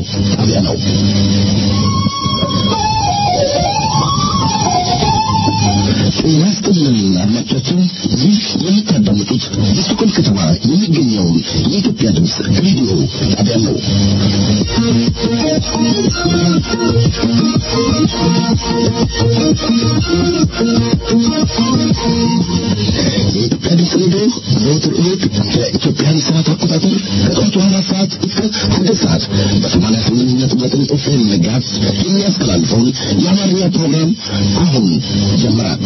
ጣቢያ ነው። ጤና ይስጥልን አድማጮቻችን፣ ይህ የምታዳምጡት በስቶኮልም ከተማ የሚገኘውን የኢትዮጵያ ድምፅ ሬዲዮ ጣቢያ ነው። የኢትዮጵያ ድምፅ ሬዲዮ ዘወትር እሑድ በኢትዮጵያን ሰዓት አቆጣጠር ከጠዋቱ አራት ሰዓት እስከ ስድስት ሰዓት በሰማንያ ስምንት ነጥብ ዘጠኝ ኤፍኤም ጋዝ የሚያስተላልፈውን የአማርኛ ፕሮግራም አሁን ጀምራል።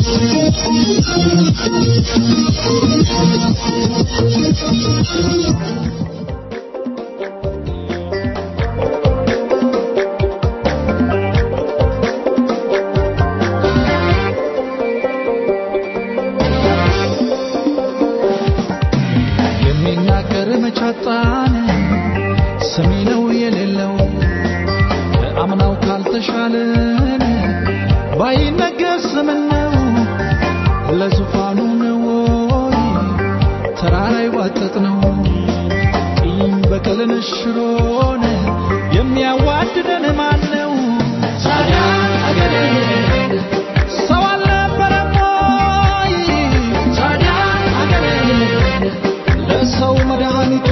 የሚናገር መቻጣን ሰሚ ነው የሌለው ከአምናው ካልተሻለን ባይነገር ስምን ነው ለዙፋኑ ነው ወይ ተራራ ይዋጠጥ ነው ቂም በቀልን ሽሮን የሚያዋድደን ማን ነው ታዲያ አገሬ ሰው አልነበረም ወይ ታዲያ አገሬ ለሰው መድኃኒቱ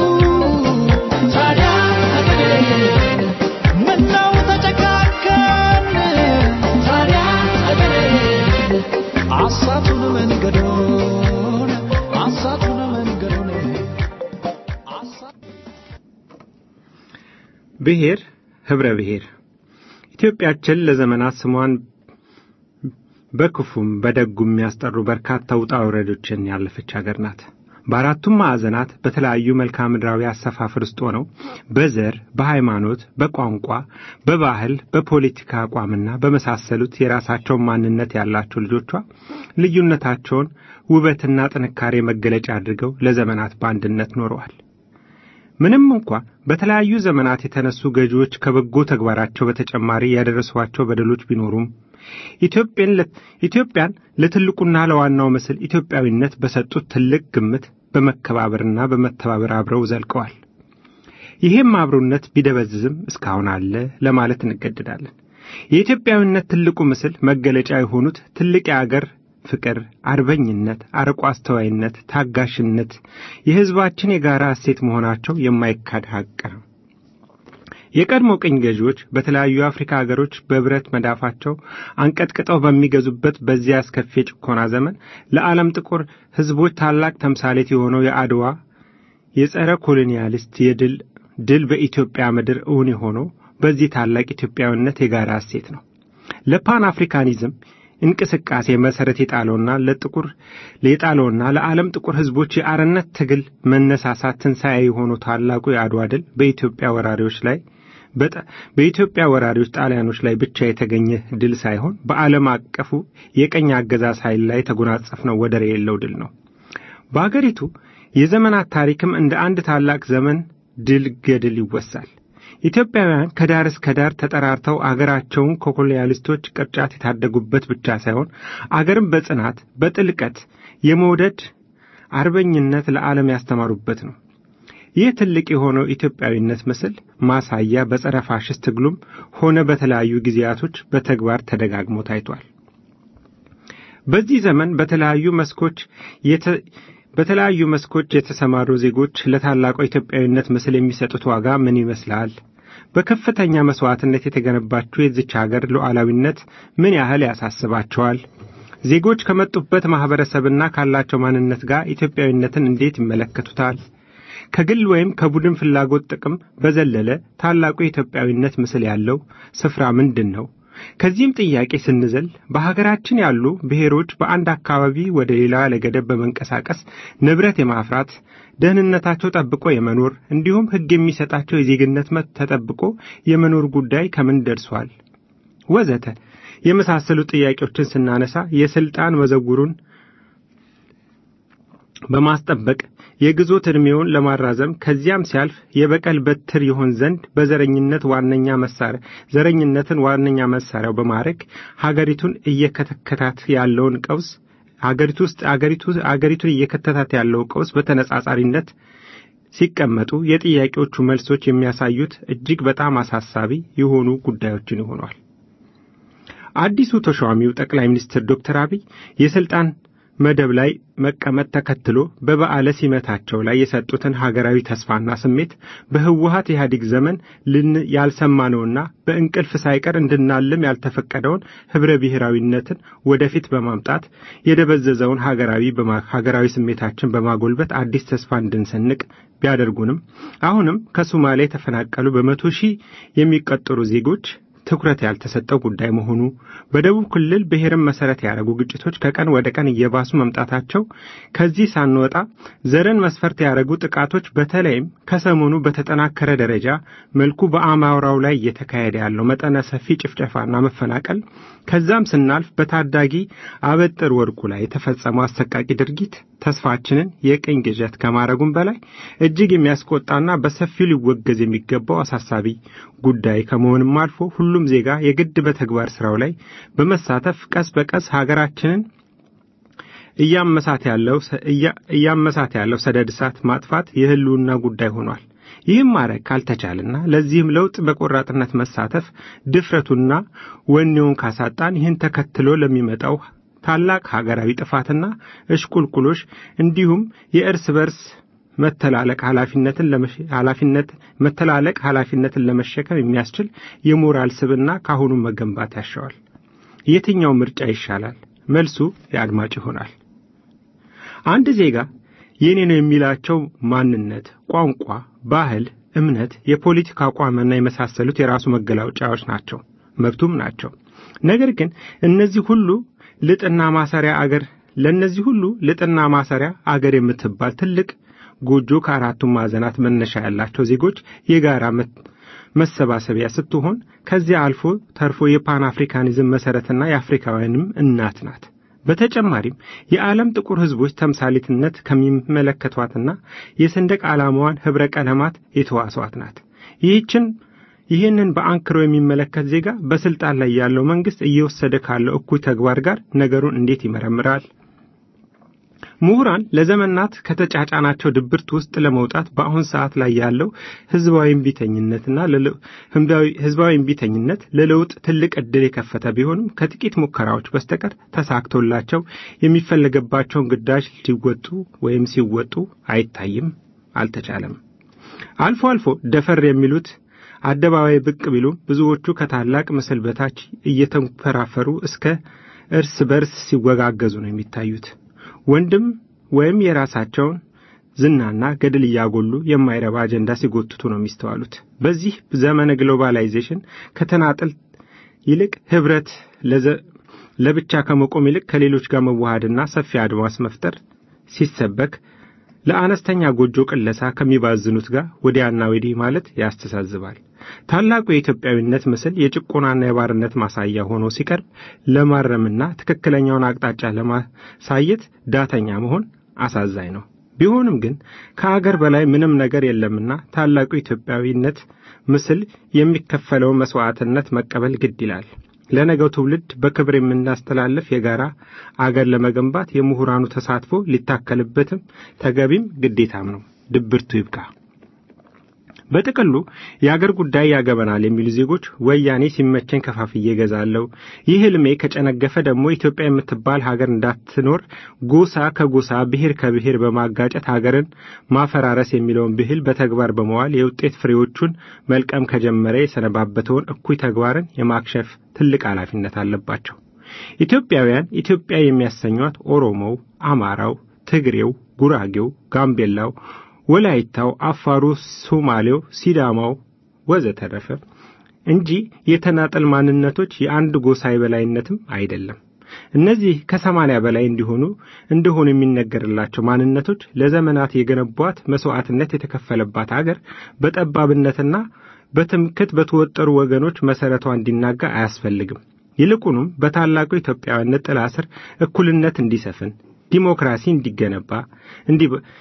ታዲያ አገሬ ምነው ተጨካከን ታዲያ አገሬ አሳቱን መንገዶን አሳቱን መንገዶን አሳ ብሔር ህብረ ብሔር ኢትዮጵያችን ለዘመናት ስሟን በክፉም በደጉም የሚያስጠሩ በርካታ ውጣ ውረዶችን ያለፈች ሀገር ናት። በአራቱም ማዕዘናት በተለያዩ መልክዓ ምድራዊ አሰፋፍር ውስጥ ሆነው በዘር፣ በሃይማኖት፣ በቋንቋ፣ በባህል፣ በፖለቲካ አቋምና በመሳሰሉት የራሳቸውን ማንነት ያላቸው ልጆቿ ልዩነታቸውን ውበትና ጥንካሬ መገለጫ አድርገው ለዘመናት በአንድነት ኖረዋል። ምንም እንኳ በተለያዩ ዘመናት የተነሱ ገዢዎች ከበጎ ተግባራቸው በተጨማሪ ያደረሷቸው በደሎች ቢኖሩም ኢትዮጵያን ለ- ኢትዮጵያን ለትልቁና ለዋናው ምስል ኢትዮጵያዊነት በሰጡት ትልቅ ግምት በመከባበርና በመተባበር አብረው ዘልቀዋል። ይህም አብሮነት ቢደበዝዝም እስካሁን አለ ለማለት እንገደዳለን። የኢትዮጵያዊነት ትልቁ ምስል መገለጫ የሆኑት ትልቅ የአገር ፍቅር፣ አርበኝነት፣ አርቆ አስተዋይነት፣ ታጋሽነት የሕዝባችን የጋራ እሴት መሆናቸው የማይካድ ሐቅ ነው። የቀድሞ ቅኝ ገዢዎች በተለያዩ የአፍሪካ ሀገሮች በብረት መዳፋቸው አንቀጥቅጠው በሚገዙበት በዚያ አስከፊ የጭኮና ዘመን ለዓለም ጥቁር ሕዝቦች ታላቅ ተምሳሌት የሆነው የአድዋ የጸረ ኮሎኒያሊስት የድል ድል በኢትዮጵያ ምድር እውን የሆነው በዚህ ታላቅ ኢትዮጵያዊነት የጋራ እሴት ነው። ለፓን አፍሪካኒዝም እንቅስቃሴ መሰረት የጣለውና ለጥቁር የጣለውና ለዓለም ጥቁር ሕዝቦች የአርነት ትግል መነሳሳት ትንሣኤ የሆነው ታላቁ የአድዋ ድል በኢትዮጵያ ወራሪዎች ላይ በጣ- በኢትዮጵያ ወራሪዎች ጣሊያኖች ላይ ብቻ የተገኘ ድል ሳይሆን በዓለም አቀፉ የቀኝ አገዛዝ ኃይል ላይ የተጎናጸፍነው ወደር የሌለው ድል ነው። በአገሪቱ የዘመናት ታሪክም እንደ አንድ ታላቅ ዘመን ድል ገድል ይወሳል። ኢትዮጵያውያን ከዳር እስከ ዳር ተጠራርተው አገራቸውን ከኮሎኒያሊስቶች ቅርጫት የታደጉበት ብቻ ሳይሆን አገርን በጽናት በጥልቀት የመውደድ አርበኝነት ለዓለም ያስተማሩበት ነው። ይህ ትልቅ የሆነው ኢትዮጵያዊነት ምስል ማሳያ በጸረ ፋሽስት ትግሉም ሆነ በተለያዩ ጊዜያቶች በተግባር ተደጋግሞ ታይቷል። በዚህ ዘመን በተለያዩ መስኮች የተ- በተለያዩ መስኮች የተሰማሩ ዜጎች ለታላቋ ኢትዮጵያዊነት ምስል የሚሰጡት ዋጋ ምን ይመስላል? በከፍተኛ መስዋዕትነት የተገነባችው የዚች ሀገር ሉዓላዊነት ምን ያህል ያሳስባቸዋል? ዜጎች ከመጡበት ማህበረሰብና ካላቸው ማንነት ጋር ኢትዮጵያዊነትን እንዴት ይመለከቱታል? ከግል ወይም ከቡድን ፍላጎት ጥቅም በዘለለ ታላቁ የኢትዮጵያዊነት ምስል ያለው ስፍራ ምንድን ነው? ከዚህም ጥያቄ ስንዘል በሀገራችን ያሉ ብሔሮች በአንድ አካባቢ ወደ ሌላ ለገደብ በመንቀሳቀስ ንብረት የማፍራት ደህንነታቸው ጠብቆ የመኖር እንዲሁም ሕግ የሚሰጣቸው የዜግነት መብት ተጠብቆ የመኖር ጉዳይ ከምን ደርሷል? ወዘተ የመሳሰሉ ጥያቄዎችን ስናነሳ የስልጣን መዘውሩን በማስጠበቅ የግዞት ዕድሜውን ለማራዘም ከዚያም ሲያልፍ የበቀል በትር ይሆን ዘንድ በዘረኝነት ዋነኛ መሳሪያ ዘረኝነትን ዋነኛ መሳሪያው በማድረግ ሀገሪቱን እየከተከታት ያለውን ቀውስ ሀገሪቱ ውስጥ ሀገሪቱ ሀገሪቱን እየከተታት ያለው ቀውስ በተነጻጻሪነት ሲቀመጡ የጥያቄዎቹ መልሶች የሚያሳዩት እጅግ በጣም አሳሳቢ የሆኑ ጉዳዮችን ይሆኗል። አዲሱ ተሿሚው ጠቅላይ ሚኒስትር ዶክተር አብይ የስልጣን መደብ ላይ መቀመጥ ተከትሎ በበዓለ ሲመታቸው ላይ የሰጡትን ሀገራዊ ተስፋና ስሜት በህወሀት ኢህአዴግ ዘመን ልን ያልሰማነውና በእንቅልፍ ሳይቀር እንድናልም ያልተፈቀደውን ህብረ ብሔራዊነትን ወደፊት በማምጣት የደበዘዘውን ሀገራዊ ሀገራዊ ስሜታችን በማጎልበት አዲስ ተስፋ እንድንሰንቅ ቢያደርጉንም አሁንም ከሶማሊያ የተፈናቀሉ በመቶ ሺህ የሚቆጠሩ ዜጎች ትኩረት ያልተሰጠው ጉዳይ መሆኑ በደቡብ ክልል ብሔርን መሰረት ያደረጉ ግጭቶች ከቀን ወደ ቀን እየባሱ መምጣታቸው ከዚህ ሳንወጣ ዘርን መስፈርት ያደረጉ ጥቃቶች በተለይም ከሰሞኑ በተጠናከረ ደረጃ መልኩ በአማራው ላይ እየተካሄደ ያለው መጠነ ሰፊ ጭፍጨፋና መፈናቀል ከዛም ስናልፍ በታዳጊ አበጥር ወርቁ ላይ የተፈጸመው አሰቃቂ ድርጊት ተስፋችንን የቅኝ ግዠት ከማድረጉም በላይ እጅግ የሚያስቆጣና በሰፊው ሊወገዝ የሚገባው አሳሳቢ ጉዳይ ከመሆንም አልፎ ሁሉም ዜጋ የግድ በተግባር ስራው ላይ በመሳተፍ ቀስ በቀስ ሀገራችንን እያመሳት ያለው እያመሳት ያለው ሰደድ እሳት ማጥፋት የህልውና ጉዳይ ሆኗል። ይህም ማድረግ ካልተቻለና ለዚህም ለውጥ በቆራጥነት መሳተፍ ድፍረቱና ወኔውን ካሳጣን ይህን ተከትሎ ለሚመጣው ታላቅ ሀገራዊ ጥፋትና እሽቁልቁሎሽ እንዲሁም የእርስ በርስ መተላለቅ ኃላፊነትን ኃላፊነት መተላለቅ ኃላፊነትን ለመሸከም የሚያስችል የሞራል ስብና ካሁኑ መገንባት ያሻዋል። የትኛው ምርጫ ይሻላል? መልሱ የአድማጭ ይሆናል። አንድ ዜጋ የኔ ነው የሚላቸው ማንነት፣ ቋንቋ፣ ባህል፣ እምነት፣ የፖለቲካ አቋምና የመሳሰሉት የራሱ መገለጫዎች ናቸው፣ መብቱም ናቸው። ነገር ግን እነዚህ ሁሉ ልጥና ማሰሪያ አገር ለእነዚህ ሁሉ ልጥና ማሰሪያ አገር የምትባል ትልቅ ጎጆ ከአራቱም ማዕዘናት መነሻ ያላቸው ዜጎች የጋራ መሰባሰቢያ ስትሆን ከዚያ አልፎ ተርፎ የፓን አፍሪካኒዝም መሰረትና የአፍሪካውያንም እናት ናት። በተጨማሪም የዓለም ጥቁር ሕዝቦች ተምሳሌትነት ከሚመለከቷትና የሰንደቅ ዓላማዋን ኅብረ ቀለማት የተዋሷት ናት። ይህችን ይህንን በአንክሮ የሚመለከት ዜጋ በስልጣን ላይ ያለው መንግስት እየወሰደ ካለው እኩይ ተግባር ጋር ነገሩን እንዴት ይመረምራል? ምሁራን ለዘመናት ከተጫጫናቸው ድብርት ውስጥ ለመውጣት በአሁን ሰዓት ላይ ያለው ህዝባዊ እምቢተኝነትና ህዝባዊ እምቢተኝነት ለለውጥ ትልቅ ዕድል የከፈተ ቢሆንም ከጥቂት ሙከራዎች በስተቀር ተሳክቶላቸው የሚፈለገባቸውን ግዳጅ ሲወጡ ወይም ሲወጡ አይታይም፣ አልተቻለም። አልፎ አልፎ ደፈር የሚሉት አደባባይ ብቅ ቢሉም ብዙዎቹ ከታላቅ ምስል በታች እየተንፈራፈሩ እስከ እርስ በርስ ሲወጋገዙ ነው የሚታዩት። ወንድም ወይም የራሳቸውን ዝናና ገድል እያጎሉ የማይረባ አጀንዳ ሲጎትቱ ነው የሚስተዋሉት። በዚህ ዘመነ ግሎባላይዜሽን ከተናጠል ይልቅ ህብረት ለብቻ ከመቆም ይልቅ ከሌሎች ጋር መዋሃድና ሰፊ አድማስ መፍጠር ሲሰበክ ለአነስተኛ ጎጆ ቅለሳ ከሚባዝኑት ጋር ወዲያና ወዲህ ማለት ያስተሳዝባል። ታላቁ የኢትዮጵያዊነት ምስል የጭቆናና የባርነት ማሳያ ሆኖ ሲቀርብ ለማረምና ትክክለኛውን አቅጣጫ ለማሳየት ዳተኛ መሆን አሳዛኝ ነው። ቢሆንም ግን ከአገር በላይ ምንም ነገር የለምና ታላቁ ኢትዮጵያዊነት ምስል የሚከፈለውን መስዋዕትነት መቀበል ግድ ይላል። ለነገው ትውልድ በክብር የምናስተላልፍ የጋራ አገር ለመገንባት የምሁራኑ ተሳትፎ ሊታከልበትም ተገቢም ግዴታም ነው። ድብርቱ ይብቃ። በጥቅሉ የአገር ጉዳይ ያገበናል የሚሉ ዜጎች ወያኔ ሲመቸኝ ከፋፍዬ እገዛለሁ፣ ይህ ህልሜ ከጨነገፈ ደግሞ ኢትዮጵያ የምትባል ሀገር እንዳትኖር ጎሳ ከጎሳ ብሔር ከብሔር በማጋጨት ሀገርን ማፈራረስ የሚለውን ብሂል በተግባር በመዋል የውጤት ፍሬዎቹን መልቀም ከጀመረ የሰነባበተውን እኩይ ተግባርን የማክሸፍ ትልቅ ኃላፊነት አለባቸው። ኢትዮጵያውያን ኢትዮጵያ የሚያሰኟት ኦሮሞው፣ አማራው፣ ትግሬው፣ ጉራጌው፣ ጋምቤላው ወላይታው፣ አፋሩ፣ ሶማሌው፣ ሲዳማው ወዘተረፈ እንጂ የተናጠል ማንነቶች የአንድ ጎሳ የበላይነትም አይደለም። እነዚህ ከሰማንያ በላይ እንዲሆኑ እንደሆኑ የሚነገርላቸው ማንነቶች ለዘመናት የገነቧት መስዋዕትነት የተከፈለባት አገር በጠባብነትና በትምክት በተወጠሩ ወገኖች መሰረቷ እንዲናጋ አያስፈልግም። ይልቁንም በታላቁ ኢትዮጵያዊነት ጥላ ስር እኩልነት እንዲሰፍን፣ ዲሞክራሲ እንዲገነባ እንዲ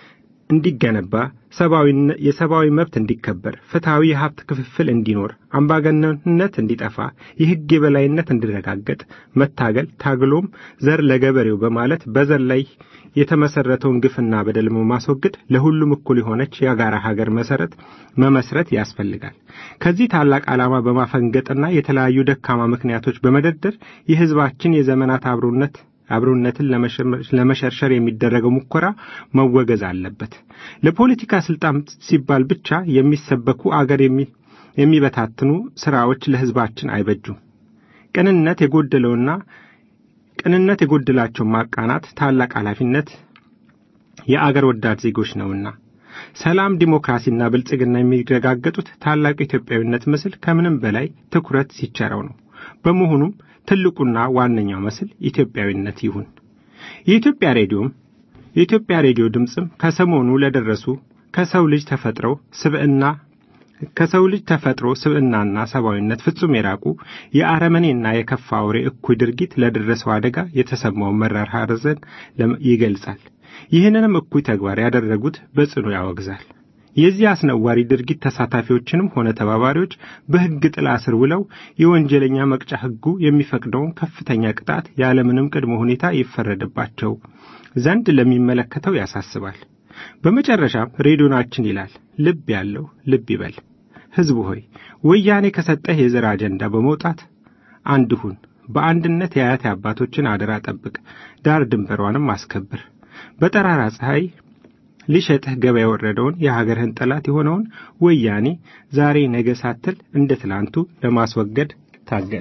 እንዲገነባ የሰብአዊ መብት እንዲከበር፣ ፍትሐዊ የሀብት ክፍፍል እንዲኖር፣ አምባገነንነት እንዲጠፋ፣ የሕግ የበላይነት እንዲረጋገጥ መታገል ታግሎም ዘር ለገበሬው በማለት በዘር ላይ የተመሰረተውን ግፍና በደል ማስወገድ ለሁሉም እኩል የሆነች የጋራ ሀገር መሰረት መመስረት ያስፈልጋል። ከዚህ ታላቅ ዓላማ በማፈንገጥና የተለያዩ ደካማ ምክንያቶች በመደርደር የሕዝባችን የዘመናት አብሮነት አብሮነትን ለመሸርሸር የሚደረገው ሙከራ መወገዝ አለበት። ለፖለቲካ ስልጣን ሲባል ብቻ የሚሰበኩ አገር የሚበታትኑ ስራዎች ለሕዝባችን አይበጁም። ቅንነት የጎደለውና ቅንነት የጎደላቸው ማቃናት ታላቅ ኃላፊነት የአገር ወዳድ ዜጎች ነውና ሰላም፣ ዲሞክራሲና ብልጽግና የሚረጋገጡት ታላቁ ኢትዮጵያዊነት ምስል ከምንም በላይ ትኩረት ሲቸረው ነው። በመሆኑም ትልቁና ዋነኛው ምስል ኢትዮጵያዊነት ይሁን። የኢትዮጵያ ሬዲዮም የኢትዮጵያ ሬዲዮ ድምፅም ከሰሞኑ ለደረሱ ከሰው ልጅ ተፈጥረው ስብዕና ከሰው ልጅ ተፈጥሮ ስብዕናና ሰብአዊነት ፍጹም የራቁ የአረመኔና የከፋ አውሬ እኩይ ድርጊት ለደረሰው አደጋ የተሰማውን መራር ሐዘን ይገልጻል። ይህንንም እኩይ ተግባር ያደረጉት በጽኑ ያወግዛል። የዚህ አስነዋሪ ድርጊት ተሳታፊዎችንም ሆነ ተባባሪዎች በሕግ ጥላ ስር ውለው የወንጀለኛ መቅጫ ሕጉ የሚፈቅደውን ከፍተኛ ቅጣት ያለምንም ቅድመ ሁኔታ ይፈረድባቸው ዘንድ ለሚመለከተው ያሳስባል። በመጨረሻም ሬዲዮናችን ይላል፣ ልብ ያለው ልብ ይበል። ሕዝቡ ሆይ ወያኔ ከሰጠህ የዘር አጀንዳ በመውጣት አንድ ሁን። በአንድነት የአያት አባቶችን አደራ ጠብቅ፣ ዳር ድንበሯንም አስከብር። በጠራራ ፀሐይ ሊሸጥህ ገበያ የወረደውን የሀገርህን ጠላት የሆነውን ወያኔ ዛሬ ነገ ሳትል እንደ ትላንቱ ለማስወገድ ታገል።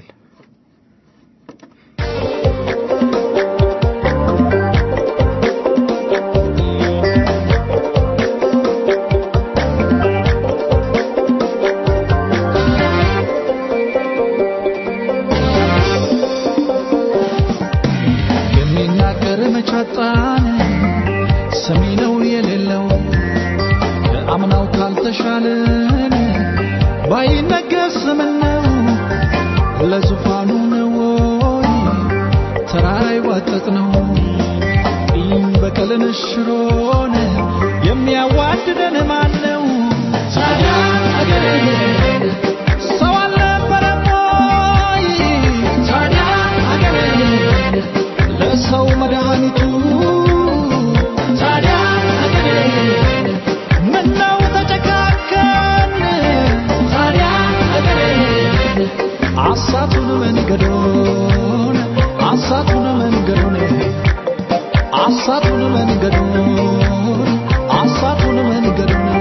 የሚናገር መቻጣን ሰሚ ነው የሌለው ከአምናው ካልተሻለን ባይነገር ምነው ለዙፋኑ ነው ወይ ተራራ ይዋጠጥ ነው ቂም በቀልን ሽሮን የሚያዋድደን ማን ነው ታዲያ አገሬ ሰው አልነበረም ወይ ታዲያ አገሬ ለሰው መድኃኒቱ ታዲያ አገሬ ምነው ተጨካከን ታዲያ አገሬ አሳቱን መንገዶን አሳቱን መንገዶን አሳቱን መንገዶን አሳቱን መንገዶን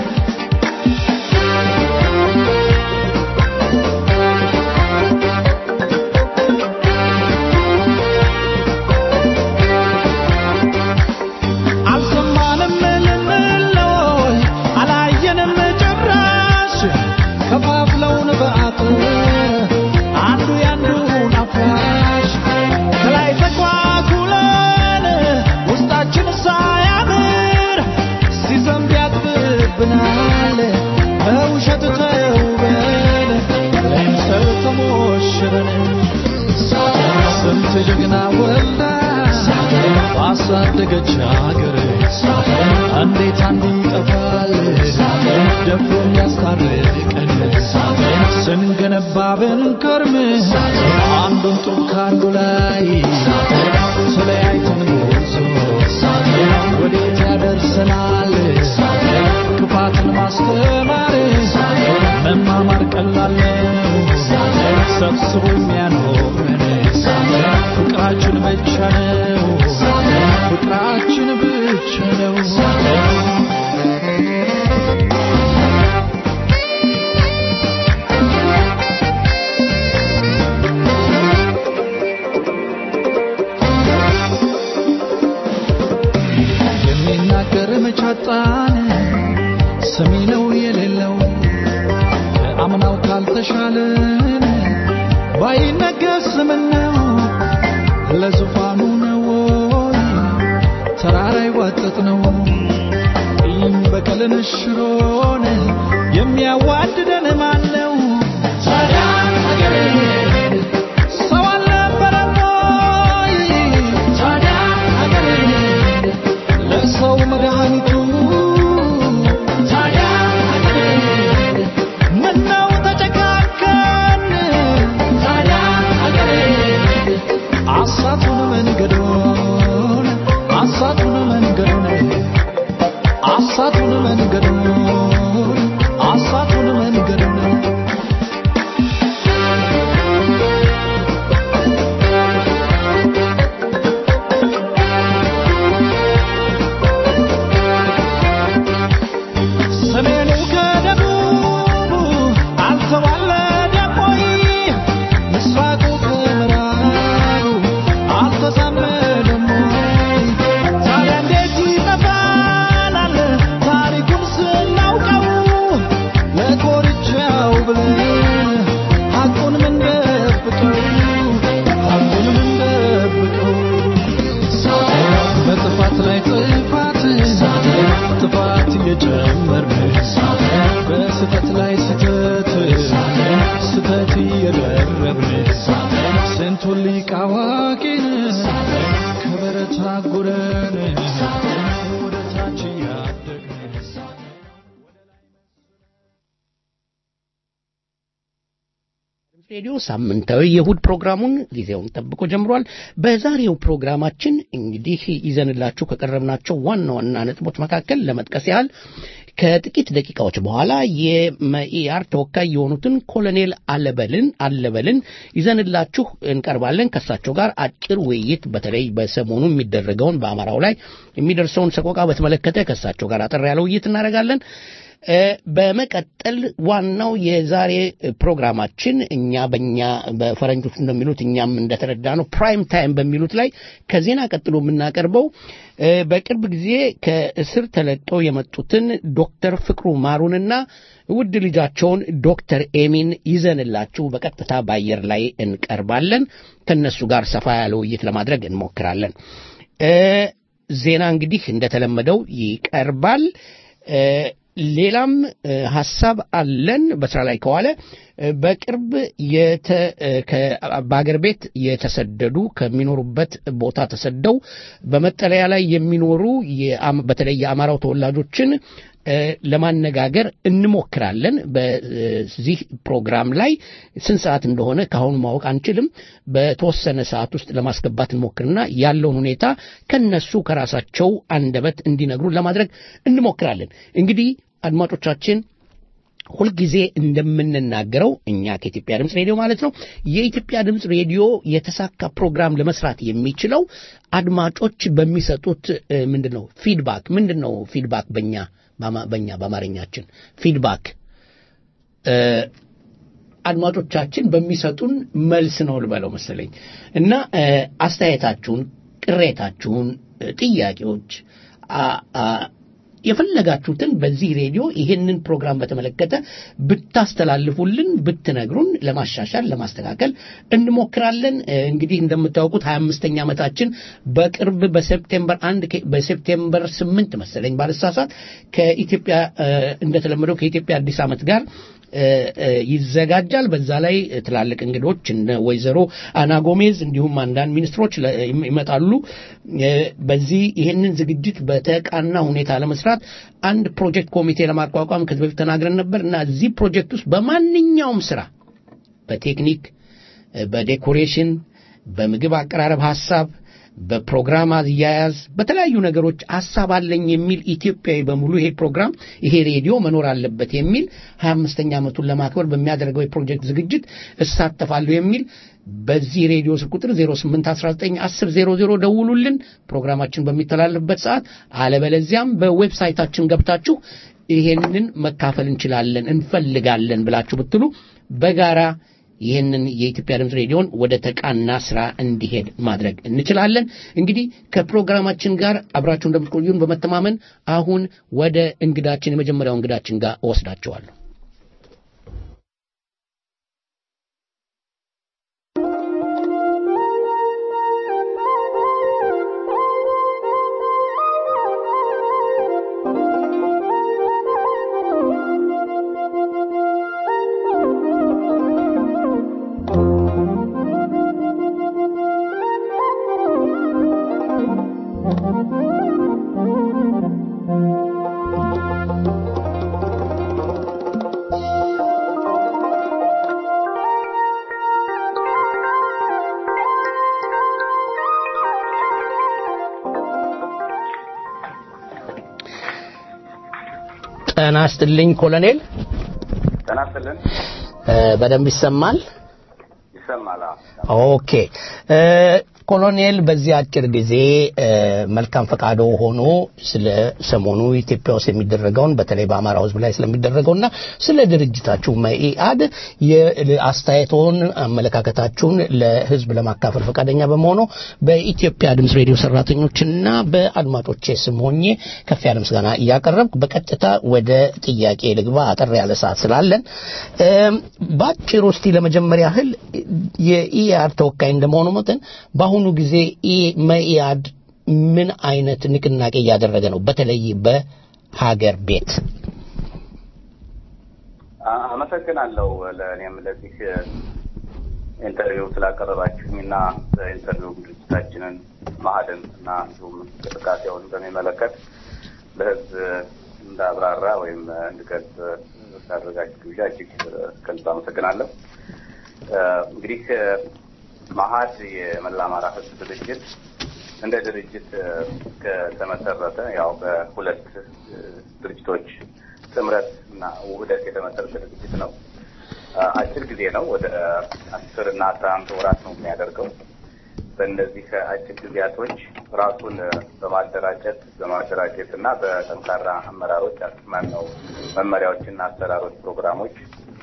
አልሰማንም ልንለይ አላየንም ጭራሽ ከፋፍለውን በአጥር አንዱ ያንዱን አፍራሽ ከላይ ተኳኩለን ውስጣችን ሳያምር ሲዘንብ ያጥብብናል በውሸት ተውበን ለምሰል ተሞሽረን ስንት ጀግና ወልዳ ባሳደገች አገር እንዴት አንዱ ይጠፋል ደፍሮ የሚያስታርቀን ስንገነባ ብንከርም አንዱን ጡብ ከአንዱ ላይ ተለያይተን ጎዞ ወዴት ያደርሰናል ክፋትን ማስተማር መማማር ቀላል ነው ሰብስቦ የሚያኖረን ፍቅራችን ብቻ ነው ፍቅራችን ብቻ ነው የሚናገር መቻጣን ሰሚ ነው የሌለው ከአምናው ካልተሻለን ባይነገር ምነው ለዙፋኑ ነው ወይ ተራራ ይዋጠጥ ነው ቂም በቀልን ሽሮን የሚያዋድደን ማን ነው ታዲያ አገሬ ሰው አልነበረም ወይ ታዲያ አገሬ ለሰው መድኃኒቱ ሲያንጎራጉረን ወደ ታች እያደግን ሬዲዮ ሳምንታዊ የእሁድ ፕሮግራሙን ጊዜውን ጠብቆ ጀምሯል። በዛሬው ፕሮግራማችን እንግዲህ ይዘንላችሁ ከቀረብናቸው ዋና ዋና ነጥቦች መካከል ለመጥቀስ ያህል ከጥቂት ደቂቃዎች በኋላ የመኢአር ተወካይ የሆኑትን ኮሎኔል አለበልን አለበልን ይዘንላችሁ እንቀርባለን። ከእሳቸው ጋር አጭር ውይይት በተለይ በሰሞኑ የሚደረገውን በአማራው ላይ የሚደርሰውን ሰቆቃ በተመለከተ ከእሳቸው ጋር አጠር ያለ ውይይት እናደርጋለን። በመቀጠል ዋናው የዛሬ ፕሮግራማችን እኛ በእኛ በፈረንጆች እንደሚሉት እኛም እንደተረዳ ነው ፕራይም ታይም በሚሉት ላይ ከዜና ቀጥሎ የምናቀርበው በቅርብ ጊዜ ከእስር ተለቀው የመጡትን ዶክተር ፍቅሩ ማሩንና ውድ ልጃቸውን ዶክተር ኤሚን ይዘንላችሁ በቀጥታ በአየር ላይ እንቀርባለን። ከነሱ ጋር ሰፋ ያለ ውይይት ለማድረግ እንሞክራለን። ዜና እንግዲህ እንደተለመደው ይቀርባል። ሌላም ሀሳብ አለን በስራ ላይ ከዋለ በቅርብ በአገር ቤት የተሰደዱ ከሚኖሩበት ቦታ ተሰደው በመጠለያ ላይ የሚኖሩ በተለይ የአማራው ተወላጆችን ለማነጋገር እንሞክራለን። በዚህ ፕሮግራም ላይ ስንት ሰዓት እንደሆነ ከአሁኑ ማወቅ አንችልም። በተወሰነ ሰዓት ውስጥ ለማስገባት እንሞክርና ያለውን ሁኔታ ከነሱ ከራሳቸው አንደበት እንዲነግሩን ለማድረግ እንሞክራለን። እንግዲህ አድማጮቻችን ሁልጊዜ እንደምንናገረው እኛ ከኢትዮጵያ ድምፅ ሬዲዮ ማለት ነው የኢትዮጵያ ድምፅ ሬዲዮ የተሳካ ፕሮግራም ለመስራት የሚችለው አድማጮች በሚሰጡት ምንድን ነው ፊድባክ ምንድን ነው ፊድባክ በእኛ በእኛ በአማርኛችን ፊድባክ አድማጮቻችን በሚሰጡን መልስ ነው ልበለው መሰለኝ እና አስተያየታችሁን፣ ቅሬታችሁን፣ ጥያቄዎች የፈለጋችሁትን በዚህ ሬዲዮ ይህንን ፕሮግራም በተመለከተ ብታስተላልፉልን ብትነግሩን ለማሻሻል ለማስተካከል እንሞክራለን። እንግዲህ እንደምታውቁት ሀያ አምስተኛ ዓመታችን በቅርብ በሴፕቴምበር አንድ በሴፕቴምበር ስምንት መሰለኝ ባልሳሳት ከኢትዮጵያ እንደተለመደው ከኢትዮጵያ አዲስ ዓመት ጋር ይዘጋጃል። በዛ ላይ ትላልቅ እንግዶች እነ ወይዘሮ አና ጎሜዝ እንዲሁም አንዳንድ ሚኒስትሮች ይመጣሉ። በዚህ ይህንን ዝግጅት በተቃና ሁኔታ ለመስራት አንድ ፕሮጀክት ኮሚቴ ለማቋቋም ከዚህ በፊት ተናግረን ነበር እና እዚህ ፕሮጀክት ውስጥ በማንኛውም ስራ በቴክኒክ፣ በዴኮሬሽን፣ በምግብ አቀራረብ ሀሳብ በፕሮግራም አያያዝ በተለያዩ ነገሮች ሀሳብ አለኝ የሚል ኢትዮጵያዊ በሙሉ ይሄ ፕሮግራም ይሄ ሬዲዮ መኖር አለበት የሚል ሀያ አምስተኛ ዓመቱን ለማክበር በሚያደርገው የፕሮጀክት ዝግጅት እሳተፋለሁ የሚል በዚህ ሬዲዮ ስልክ ቁጥር 08191000 ደውሉልን ፕሮግራማችን በሚተላለፍበት ሰዓት አለበለዚያም በዌብሳይታችን ገብታችሁ ይሄንን መካፈል እንችላለን እንፈልጋለን ብላችሁ ብትሉ በጋራ ይህንን የኢትዮጵያ ድምፅ ሬዲዮን ወደ ተቃና ስራ እንዲሄድ ማድረግ እንችላለን። እንግዲህ ከፕሮግራማችን ጋር አብራችሁ እንደምትቆዩን በመተማመን አሁን ወደ እንግዳችን የመጀመሪያው እንግዳችን ጋር እወስዳቸዋለሁ። ጤና ይስጥልኝ ኮሎኔል። ጤና ይስጥልን። በደንብ ይሰማል? ይሰማል። ኦኬ ኮሎኔል በዚህ አጭር ጊዜ መልካም ፈቃዶ ሆኖ ስለ ሰሞኑ ኢትዮጵያ ውስጥ የሚደረገውን በተለይ በአማራ ሕዝብ ላይ ስለሚደረገውና ስለ ድርጅታችሁ መኢአድ የአስተያየቶን አመለካከታችሁን ለሕዝብ ለማካፈል ፈቃደኛ በመሆኑ በኢትዮጵያ ድምፅ ሬዲዮ ሰራተኞችና በአድማጮቼ ስም ሆኜ ከፍ ያለ ምስጋና እያቀረብኩ በቀጥታ ወደ ጥያቄ ልግባ። አጠር ያለ ሰዓት ስላለን በአጭሩ እስቲ ለመጀመሪያ ያህል የኢአድ ተወካይ እንደመሆኑ መጠን በአሁኑ ጊዜ መኢአድ ምን አይነት ንቅናቄ እያደረገ ነው? በተለይ በሀገር ቤት። አመሰግናለሁ። ለእኔም ለዚህ ኢንተርቪው ስላቀረባችሁኝ እና በኢንተርቪው ድርጅታችንን ማህድን እና እንዲሁም እንቅስቃሴውን በሚመለከት ለህዝብ እንዳብራራ ወይም እንድገልጽ ስላደረጋችሁ ግብዣ እጅግ ከልብ አመሰግናለሁ። እንግዲህ ማሀድ የመላ አማራ ህዝብ ድርጅት እንደ ድርጅት ከተመሰረተ ያው በሁለት ድርጅቶች ጥምረት እና ውህደት የተመሰረተ ድርጅት ነው። አጭር ጊዜ ነው። ወደ አስር እና አስራ አንድ ወራት ነው የሚያደርገው። በእነዚህ አጭር ጊዜያቶች ራሱን በማደራጀት በማደራጀት እና በጠንካራ አመራሮች አስማን ነው መመሪያዎችና አሰራሮች፣ ፕሮግራሞች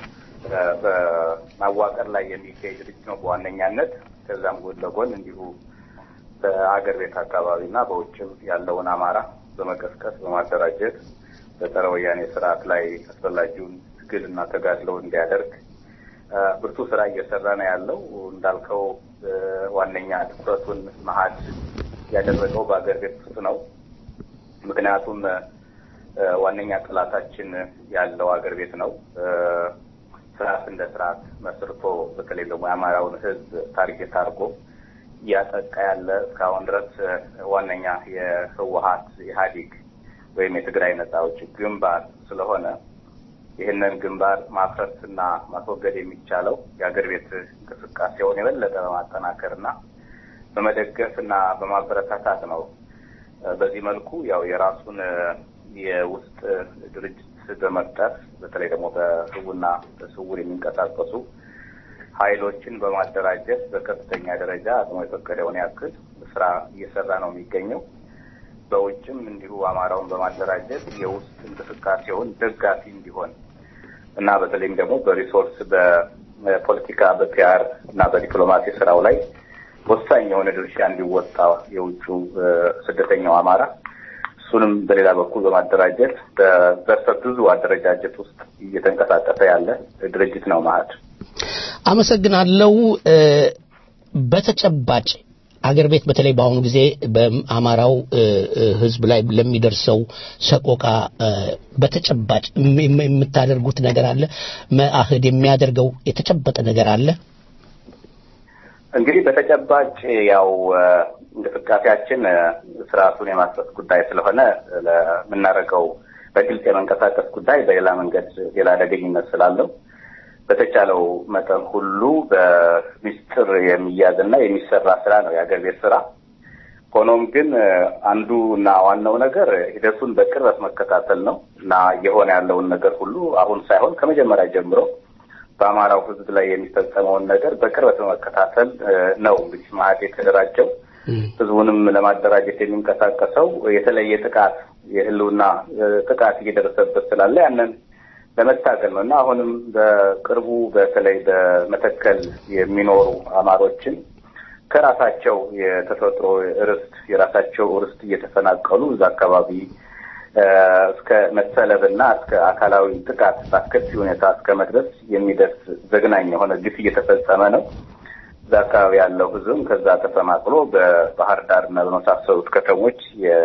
በማዋቀር ላይ የሚገኝ ድርጅት ነው በዋነኛነት። ከዛም ጎን ለጎን እንዲሁ በአገር ቤት አካባቢ እና በውጭም ያለውን አማራ በመቀስቀስ በማደራጀት በጸረ ወያኔ ስርዓት ላይ አስፈላጊውን ትግል እና ተጋድሎ እንዲያደርግ ብርቱ ስራ እየሰራ ነው ያለው። እንዳልከው ዋነኛ ትኩረቱን መሀድ ያደረገው በአገር ቤት ውስጥ ነው። ምክንያቱም ዋነኛ ጠላታችን ያለው አገር ቤት ነው። ስርዓት እንደ ስርዓት መስርቶ በተለይ ደግሞ የአማራውን ሕዝብ ታርጌት አድርጎ እያጠቃ ያለ እስካሁን ድረስ ዋነኛ የህወሀት ኢህአዴግ ወይም የትግራይ ነጻ አውጪ ግንባር ስለሆነ ይህንን ግንባር ማፍረስ እና ማስወገድ የሚቻለው የአገር ቤት እንቅስቃሴውን የበለጠ በማጠናከር እና በመደገፍ እና በማበረታታት ነው። በዚህ መልኩ ያው የራሱን የውስጥ ድርጅት በመፍጠር በተለይ ደግሞ በህቡና በስውር የሚንቀሳቀሱ ኃይሎችን በማደራጀት በከፍተኛ ደረጃ አቅሙ የፈቀደውን ያክል ስራ እየሰራ ነው የሚገኘው። በውጭም እንዲሁ አማራውን በማደራጀት የውስጥ እንቅስቃሴውን ደጋፊ እንዲሆን እና በተለይም ደግሞ በሪሶርስ በፖለቲካ በፒአር እና በዲፕሎማሲ ስራው ላይ ወሳኝ የሆነ ድርሻ እንዲወጣ የውጩ ስደተኛው አማራ እሱንም በሌላ በኩል በማደራጀት በዘርፈ ብዙ አደረጃጀት ውስጥ እየተንቀሳቀሰ ያለ ድርጅት ነው ማለት አመሰግናለሁ። በተጨባጭ አገር ቤት በተለይ በአሁኑ ጊዜ በአማራው ሕዝብ ላይ ለሚደርሰው ሰቆቃ በተጨባጭ የምታደርጉት ነገር አለ? መአህድ የሚያደርገው የተጨበጠ ነገር አለ? እንግዲህ በተጨባጭ ያው እንቅስቃሴያችን ስርዓቱን የማስፈስ ጉዳይ ስለሆነ ለምናደርገው በግልጽ የመንቀሳቀስ ጉዳይ በሌላ መንገድ ሌላ አደገኝነት ስላለው በተቻለው መጠን ሁሉ በሚስጥር የሚያዝና የሚሰራ ስራ ነው የሀገር ቤት ስራ። ሆኖም ግን አንዱ እና ዋናው ነገር ሂደቱን በቅርበት መከታተል ነው እና እየሆነ ያለውን ነገር ሁሉ አሁን ሳይሆን ከመጀመሪያ ጀምሮ በአማራው ህዝብ ላይ የሚፈጸመውን ነገር በቅርበት በመከታተል ነው እንግዲህ ማዕድ የተደራጀው። ህዝቡንም ለማደራጀት የሚንቀሳቀሰው የተለየ ጥቃት የህልውና ጥቃት እየደረሰበት ስላለ ያንን ለመታገል ነው እና አሁንም በቅርቡ በተለይ በመተከል የሚኖሩ አማሮችን ከራሳቸው የተፈጥሮ ርስት የራሳቸው ርስት እየተፈናቀሉ እዛ አካባቢ እስከ መሰለብ እና እስከ አካላዊ ጥቃት በአስከፊ ሁኔታ እስከ መድረስ የሚደርስ ዘግናኝ የሆነ ግፍ እየተፈጸመ ነው። እዛ አካባቢ ያለው ህዝብም ከዛ ተፈናቅሎ በባህር ዳር እና በመሳሰሉት ከተሞች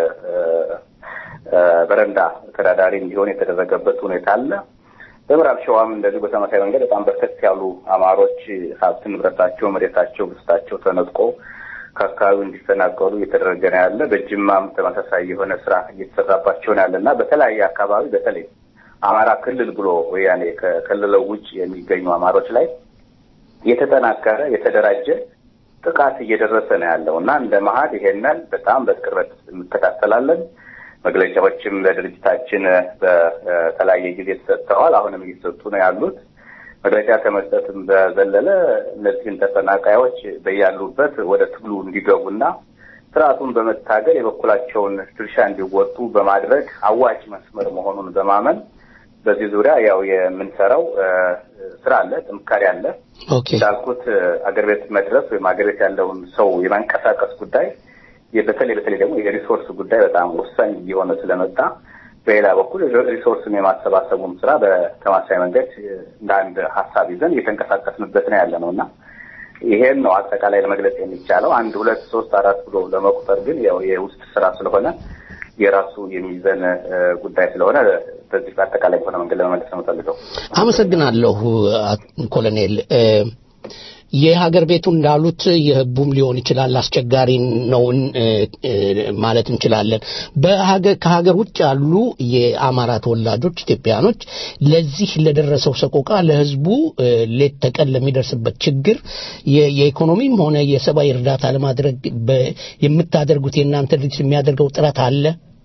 የበረንዳ ተዳዳሪ እንዲሆን የተደረገበት ሁኔታ አለ። በምዕራብ ሸዋም እንደዚህ በተመሳሳይ መንገድ በጣም በርከት ያሉ አማሮች ሀብት ንብረታቸው፣ መሬታቸው፣ ብስታቸው ተነጥቆ ከአካባቢው እንዲፈናቀሉ እየተደረገ ነው ያለ። በጅማም ተመሳሳይ የሆነ ስራ እየተሰራባቸው ነው ያለ እና በተለያየ አካባቢ በተለይ አማራ ክልል ብሎ ወያኔ ከክልለው ውጭ የሚገኙ አማሮች ላይ የተጠናከረ የተደራጀ ጥቃት እየደረሰ ነው ያለው እና እንደ መሀድ ይሄንን በጣም በቅርበት እንከታተላለን። መግለጫዎችም ለድርጅታችን በተለያየ ጊዜ ተሰጥተዋል። አሁንም እየተሰጡ ነው ያሉት። መግለጫ ከመስጠትም በዘለለ እነዚህን ተፈናቃዮች በያሉበት ወደ ትግሉ እንዲገቡና ስርዓቱን በመታገል የበኩላቸውን ድርሻ እንዲወጡ በማድረግ አዋጭ መስመር መሆኑን በማመን በዚህ ዙሪያ ያው የምንሰራው ስራ አለ፣ ጥንካሬ አለ። እንዳልኩት አገር ቤት መድረስ ወይም አገር ቤት ያለውን ሰው የማንቀሳቀስ ጉዳይ በተለይ በተለይ ደግሞ የሪሶርስ ጉዳይ በጣም ወሳኝ እየሆነ ስለመጣ በሌላ በኩል ሪሶርስን የማሰባሰቡን ስራ በተማሳይ መንገድ እንደ አንድ ሀሳብ ይዘን እየተንቀሳቀስንበት ነው ያለ ነው እና ይሄን ነው አጠቃላይ ለመግለጽ የሚቻለው። አንድ ሁለት ሶስት አራት ብሎ ለመቁጠር ግን ያው የውስጥ ስራ ስለሆነ የራሱ የሚይዘን ጉዳይ ስለሆነ በዚህ በአጠቃላይ በሆነ መንገድ ለመመለስ ነው የምፈልገው። አመሰግናለሁ ኮሎኔል። የሀገር ቤቱ እንዳሉት የህቡም ሊሆን ይችላል አስቸጋሪ ነው እ፣ እ፣ ማለት እንችላለን። በሀገር ከሀገር ውጭ ያሉ የአማራ ተወላጆች ኢትዮጵያኖች ለዚህ ለደረሰው ሰቆቃ ለህዝቡ እ፣ ሌት ተቀን ለሚደርስበት ችግር የ- የኢኮኖሚም ሆነ የሰብአዊ እርዳታ ለማድረግ በ- የምታደርጉት የእናንተ ድርጅት የሚያደርገው ጥረት አለ?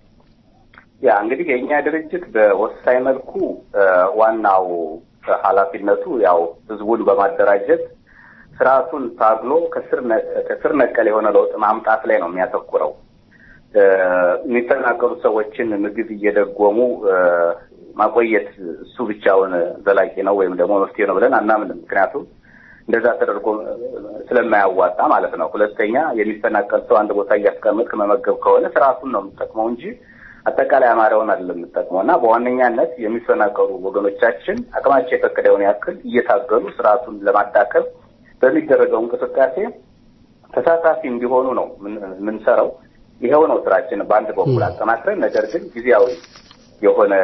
ያ እንግዲህ የእኛ ድርጅት በወሳኝ መልኩ እ፣ ዋናው ኃላፊነቱ ያው ህዝቡን በማደራጀት ስርዓቱን ታግሎ ከስር ነ- ከስር ነቀል የሆነ ለውጥ ማምጣት ላይ ነው የሚያተኩረው። እ፣ የሚፈናቀሉ ሰዎችን ምግብ እየደጎሙ እ፣ ማቆየት እሱ ብቻውን ዘላቂ ነው ወይም ደግሞ መፍትሄ ነው ብለን አናምንም። ምክንያቱም እንደዛ ተደርጎ እ፣ ስለማያዋጣ ማለት ነው። ሁለተኛ የሚፈናቀል ሰው አንድ ቦታ እያስቀመጥክ መመገብ ከሆነ ስርዓቱን ነው የምጠቅመው እንጂ አጠቃላይ አማራውን አይደለም የምጠቅመው እና በዋነኛነት የሚፈናቀሉ ወገኖቻችን አቅማቸው የፈቀደውን ያክል እየታገሉ ስርዓቱን ለማዳከም በሚደረገው እንቅስቃሴ ተሳታፊ እንዲሆኑ ነው ምን- የምንሰራው። ይኸው ነው ስራችን በአንድ በኩል አጠናክረን፣ ነገር ግን ጊዜያዊ የሆነ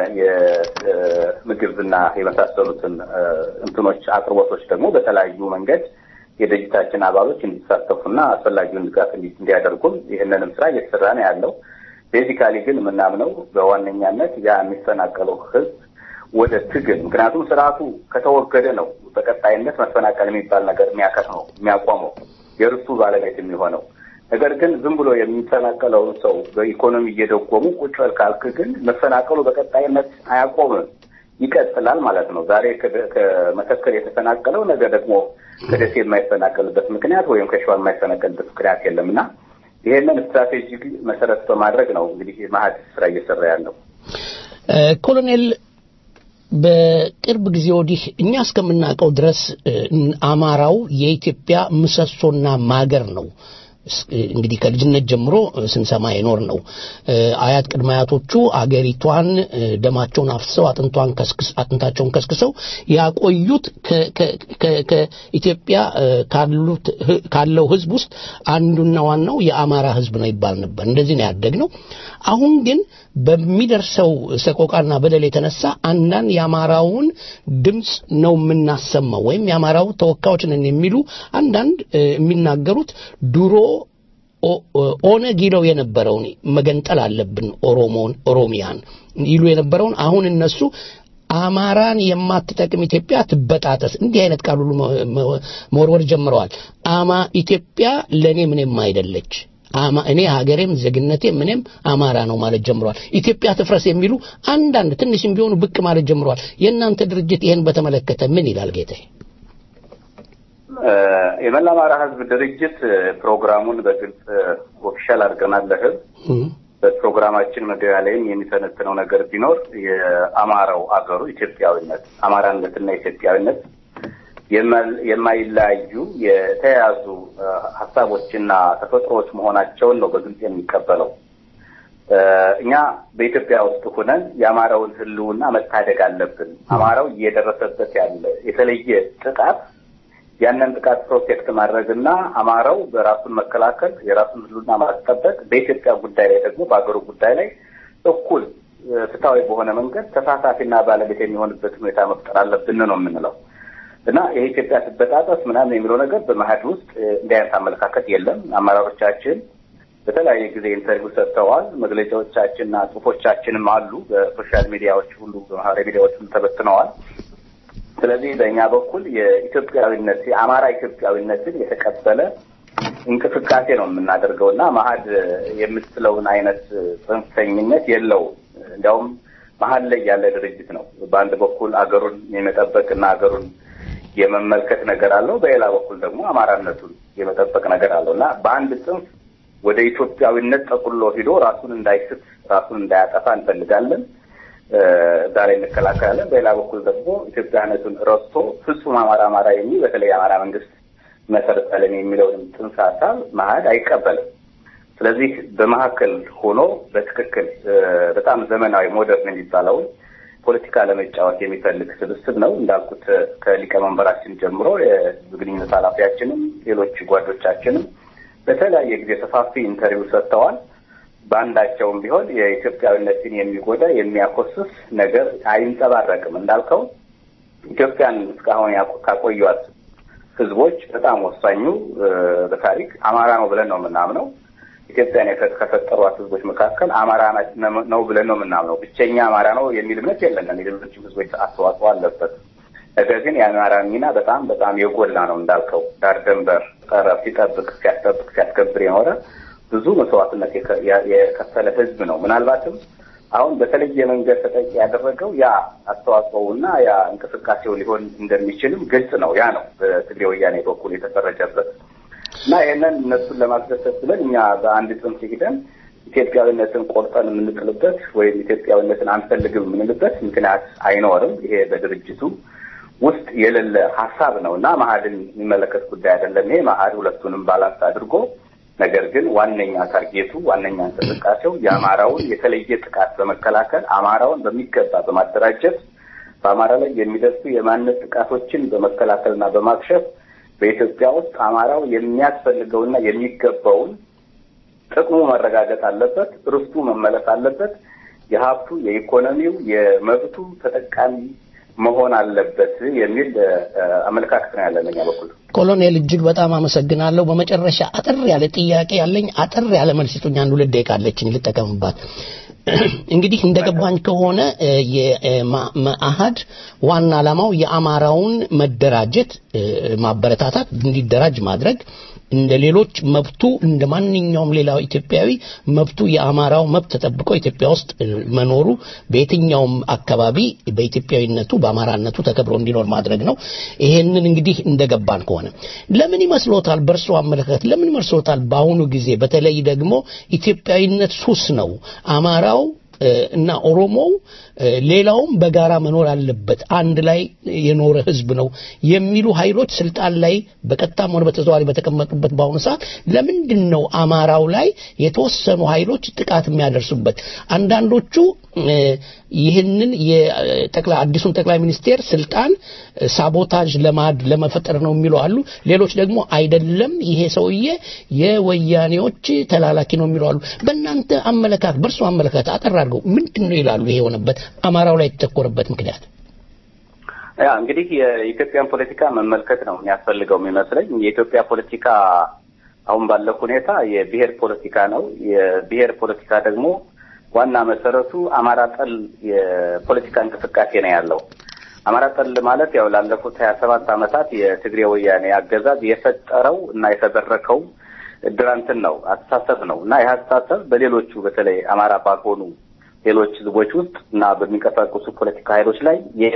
የምግብና የመሳሰሉትን እ፣ እንትኖች አቅርቦቶች ደግሞ በተለያዩ መንገድ የድርጅታችን አባሎች እንዲሳተፉና አስፈላጊውን ድጋፍ እንዲ- እንዲያደርጉም ይህንንም ስራ እየተሰራ ነው ያለው። ቤዚካሊ ግን የምናምነው በዋነኛነት ያ የሚፈናቀለው ህዝብ ወደ ትግል ምክንያቱም ስርዓቱ ከተወገደ ነው በቀጣይነት መፈናቀል የሚባል ነገር የሚያከትመው የሚያቆመው የርስቱ ባለቤት የሚሆነው። ነገር ግን ዝም ብሎ የሚፈናቀለውን ሰው በኢኮኖሚ እየደጎሙ ቁጭ በል ካልክ ግን መፈናቀሉ በቀጣይነት አያቆምም፣ ይቀጥላል ማለት ነው። ዛሬ ከደ- ከመተከል የተፈናቀለው ነገ ደግሞ ከደሴ የማይፈናቀልበት ምክንያት ወይም ከሸዋ የማይፈናቀልበት ምክንያት የለም እና ይሄንን ስትራቴጂ መሰረት በማድረግ ነው እንግዲህ ማህድ ስራ እየሰራ ያለው። እ፣ ኮሎኔል በቅርብ ጊዜ ወዲህ እኛ እስከምናውቀው ድረስ እ፣ አማራው የኢትዮጵያ ምሰሶና ማገር ነው። እስ- እንግዲህ ከልጅነት ጀምሮ እ፣ ስንሰማ የኖር ነው። እ፣ አያት ቅድመ አያቶቹ አገሪቷን እ፣ ደማቸውን አፍስሰው አጥንቷን ከስክስ አጥንታቸውን ከስክሰው ያቆዩት ከ- ከ- ከ- ከኢትዮጵያ እ፣ ካሉት ህ- ካለው ሕዝብ ውስጥ አንዱና ዋናው የአማራ ሕዝብ ነው ይባል ነበር። እንደዚህ ነው ያደግነው። አሁን ግን በሚደርሰው ሰቆቃና በደል የተነሳ አንዳንድ የአማራውን ድምፅ ነው የምናሰማው ወይም የአማራው ተወካዮች ነን የሚሉ አንዳንድ እ፣ የሚናገሩት ድሮ ኦ- ኦነግ ይለው የነበረውን መገንጠል አለብን ኦሮሞን ኦሮሚያን ይሉ የነበረውን አሁን እነሱ አማራን የማትጠቅም ኢትዮጵያ ትበጣጠስ እንዲህ አይነት ቃል ሁሉ መ- መ- መወርወር ጀምረዋል። አማ ኢትዮጵያ ለእኔ ምንም አይደለች አማ እኔ ሀገሬም ዜግነቴ ምንም አማራ ነው ማለት ጀምረዋል። ኢትዮጵያ ትፍረስ የሚሉ አንዳንድ ትንሽም ቢሆኑ ብቅ ማለት ጀምረዋል። የእናንተ ድርጅት ይህን በተመለከተ ምን ይላል ጌታዬ? እ፣ የመላ አማራ ህዝብ ድርጅት እ፣ ፕሮግራሙን በግልጽ ኦፊሻል አድርገናል ለህዝብ እም፣ በፕሮግራማችን መግቢያ ላይም የሚተነትነው ነገር ቢኖር የአማራው አገሩ ኢትዮጵያዊነት አማራነትና ኢትዮጵያዊነት የማ- የማይለያዩ የተያያዙ እ፣ ሀሳቦችና ተፈጥሮዎች መሆናቸውን ነው በግልጽ የሚቀበለው። እ፣ እኛ በኢትዮጵያ ውስጥ ሆነን የአማራውን ህልውና መታደግ አለብን። አማራው እየደረሰበት ያለ የተለየ ጥቃት ያንን ጥቃት ፕሮቴክት ማድረግና አማራው በራሱን መከላከል የራሱን ህልውና ማስጠበቅ በኢትዮጵያ ጉዳይ ላይ ደግሞ በሀገሩ ጉዳይ ላይ እኩል እ፣ ፍትሐዊ በሆነ መንገድ ተሳታፊና ባለቤት የሚሆንበት ሁኔታ መፍጠር አለብን ነው የምንለው እና የኢትዮጵያ ትበጣጠስ ምናምን የሚለው ነገር በመሀድ ውስጥ እ፣ እንዲህ አይነት አመለካከት የለም። አመራሮቻችን በተለያየ ጊዜ ኢንተርቪው ሰጥተዋል። መግለጫዎቻችንና ጽሁፎቻችንም አሉ። በሶሻል ሚዲያዎች ሁሉ በማህበራዊ ሚዲያዎች ሁሉ ተበትነዋል። ስለዚህ በእኛ በኩል የኢትዮጵያዊነት የአማራ ኢትዮጵያዊነትን የተቀበለ እንቅስቃሴ ነው የምናደርገው እና መሀድ የምትለውን አይነት ጽንፈኝነት የለውም። እንዲያውም መሀል ላይ ያለ ድርጅት ነው። በአንድ በኩል አገሩን የመጠበቅና አገሩን የመመልከት ነገር አለው፣ በሌላ በኩል ደግሞ አማራነቱን የመጠበቅ ነገር አለው እና በአንድ ጽንፍ ወደ ኢትዮጵያዊነት ጠቁሎ ሂዶ ራሱን እንዳይስት ራሱን እንዳያጠፋ እንፈልጋለን። እ፣ እዛ ላይ እንከላከላለን። በሌላ በኩል ደግሞ ኢትዮጵያነቱን ረስቶ ፍጹም አማራ አማራ የሚል በተለይ የአማራ መንግስት መሰረታለን የሚለውንም ጽንሰ ሀሳብ መሀድ አይቀበልም። ስለዚህ በመካከል ሆኖ በትክክል እ፣ በጣም ዘመናዊ ሞደርን የሚባለውን ፖለቲካ ለመጫወት የሚፈልግ ስብስብ ነው። እንዳልኩት እ፣ ከሊቀመንበራችን ጀምሮ የህዝብ ግንኙነት ኃላፊያችንም ሌሎች ጓዶቻችንም በተለያየ ጊዜ ሰፋፊ ኢንተርቪው ሰጥተዋል። በአንዳቸውም ቢሆን የኢትዮጵያዊነትን የሚጎዳ የሚያኮስስ ነገር አይንጸባረቅም። እንዳልከው ኢትዮጵያን እስካሁን ያቆ- ካቆዩት ህዝቦች በጣም ወሳኙ በታሪክ አማራ ነው ብለን ነው የምናምነው። ኢትዮጵያን ከፈጠሯት ህዝቦች መካከል አማራ ነው ብለን ነው የምናምነው። ብቸኛ አማራ ነው የሚል እምነት የለንም። የሌሎችም ህዝቦች አስተዋጽኦ አለበት። ነገር ግን የአማራ ሚና በጣም በጣም የጎላ ነው እንዳልከው ዳር ድንበር ጠረፍ ሲጠብቅ ሲያስጠብቅ ሲያስከብር የኖረ ብዙ መስዋዕትነት የከፈለ ህዝብ ነው። ምናልባትም አሁን በተለየ መንገድ ተጠቂ ያደረገው ያ አስተዋጽኦውና ያ እንቅስቃሴው ሊሆን እንደሚችልም ግልጽ ነው። ያ ነው በትግሬ ወያኔ በኩል የተፈረጀበት እና ይህንን እነሱን ለማስደሰት ብለን እኛ በአንድ ጽንፍ ሂደን ኢትዮጵያዊነትን ቆርጠን የምንጥልበት ወይም ኢትዮጵያዊነትን አንፈልግም የምንልበት ምክንያት አይኖርም። ይሄ በድርጅቱ ውስጥ የሌለ ሀሳብ ነው እና መሀድን የሚመለከት ጉዳይ አይደለም። ይሄ መሀድ ሁለቱንም ባላንስ አድርጎ ነገር ግን ዋነኛ ታርጌቱ ዋነኛ እንቅስቃሴው የአማራውን የተለየ ጥቃት በመከላከል አማራውን በሚገባ በማደራጀት በአማራ ላይ የሚደርሱ የማንነት ጥቃቶችን በመከላከልና በማክሸፍ በኢትዮጵያ ውስጥ አማራው የሚያስፈልገውና የሚገባውን ጥቅሙ መረጋገጥ አለበት፣ ርስቱ መመለስ አለበት፣ የሀብቱ፣ የኢኮኖሚው፣ የመብቱ ተጠቃሚ መሆን አለበት የሚል አመለካከት ነው ያለን እኛ በኩል። ኮሎኔል እጅግ በጣም አመሰግናለሁ። በመጨረሻ አጠር ያለ ጥያቄ ያለኝ አጠር ያለ መልስ ስጡኝ። አንድ ሁለት ደቂቃ አለችኝ ልጠቀምባት። እንግዲህ እንደገባኝ ከሆነ የመአህድ ዋና ዓላማው የአማራውን መደራጀት ማበረታታት፣ እንዲደራጅ ማድረግ እንደ ሌሎች መብቱ እንደ ማንኛውም ሌላው ኢትዮጵያዊ መብቱ የአማራው መብት ተጠብቆ ኢትዮጵያ ውስጥ መኖሩ በየትኛውም አካባቢ በኢትዮጵያዊነቱ በአማራነቱ ተከብሮ እንዲኖር ማድረግ ነው። ይሄንን እንግዲህ እንደገባን ከሆነ ለምን ይመስሎታል? በእርሶ አመለካከት ለምን ይመስሎታል? በአሁኑ ጊዜ በተለይ ደግሞ ኢትዮጵያዊነት ሱስ ነው አማራው እና ኦሮሞው ሌላውም በጋራ መኖር አለበት፣ አንድ ላይ የኖረ ህዝብ ነው የሚሉ ኃይሎች ስልጣን ላይ በቀጥታም ሆነ በተዘዋዋሪ በተቀመጡበት በአሁኑ ሰዓት ለምንድን ነው አማራው ላይ የተወሰኑ ኃይሎች ጥቃት የሚያደርሱበት? አንዳንዶቹ ይህንን የጠቅላይ አዲሱን ጠቅላይ ሚኒስቴር ስልጣን ሳቦታጅ ለማድ ለመፈጠር ነው የሚሉ አሉ። ሌሎች ደግሞ አይደለም ይሄ ሰውዬ የወያኔዎች ተላላኪ ነው የሚሉ አሉ። በእናንተ አመለካከት፣ በእርሱ አመለካከት አጠር አድርገው ምንድን ነው ይላሉ? ይሄ የሆነበት አማራው ላይ የተተኮረበት ምክንያት ያ እንግዲህ የኢትዮጵያን ፖለቲካ መመልከት ነው የሚያስፈልገው የሚመስለኝ። የኢትዮጵያ ፖለቲካ አሁን ባለው ሁኔታ የብሔር ፖለቲካ ነው። የብሔር ፖለቲካ ደግሞ ዋና መሰረቱ አማራ ጠል የፖለቲካ እንቅስቃሴ ነው ያለው። አማራ ጠል ማለት ያው ላለፉት ሀያ ሰባት ዓመታት የትግሬ ወያኔ አገዛዝ የፈጠረው እና የተበረከው ድራንትን ነው አስተሳሰብ ነው እና ይህ አስተሳሰብ በሌሎቹ በተለይ አማራ ባልሆኑ ሌሎች ህዝቦች ውስጥ እና በሚንቀሳቀሱ ፖለቲካ ኃይሎች ላይ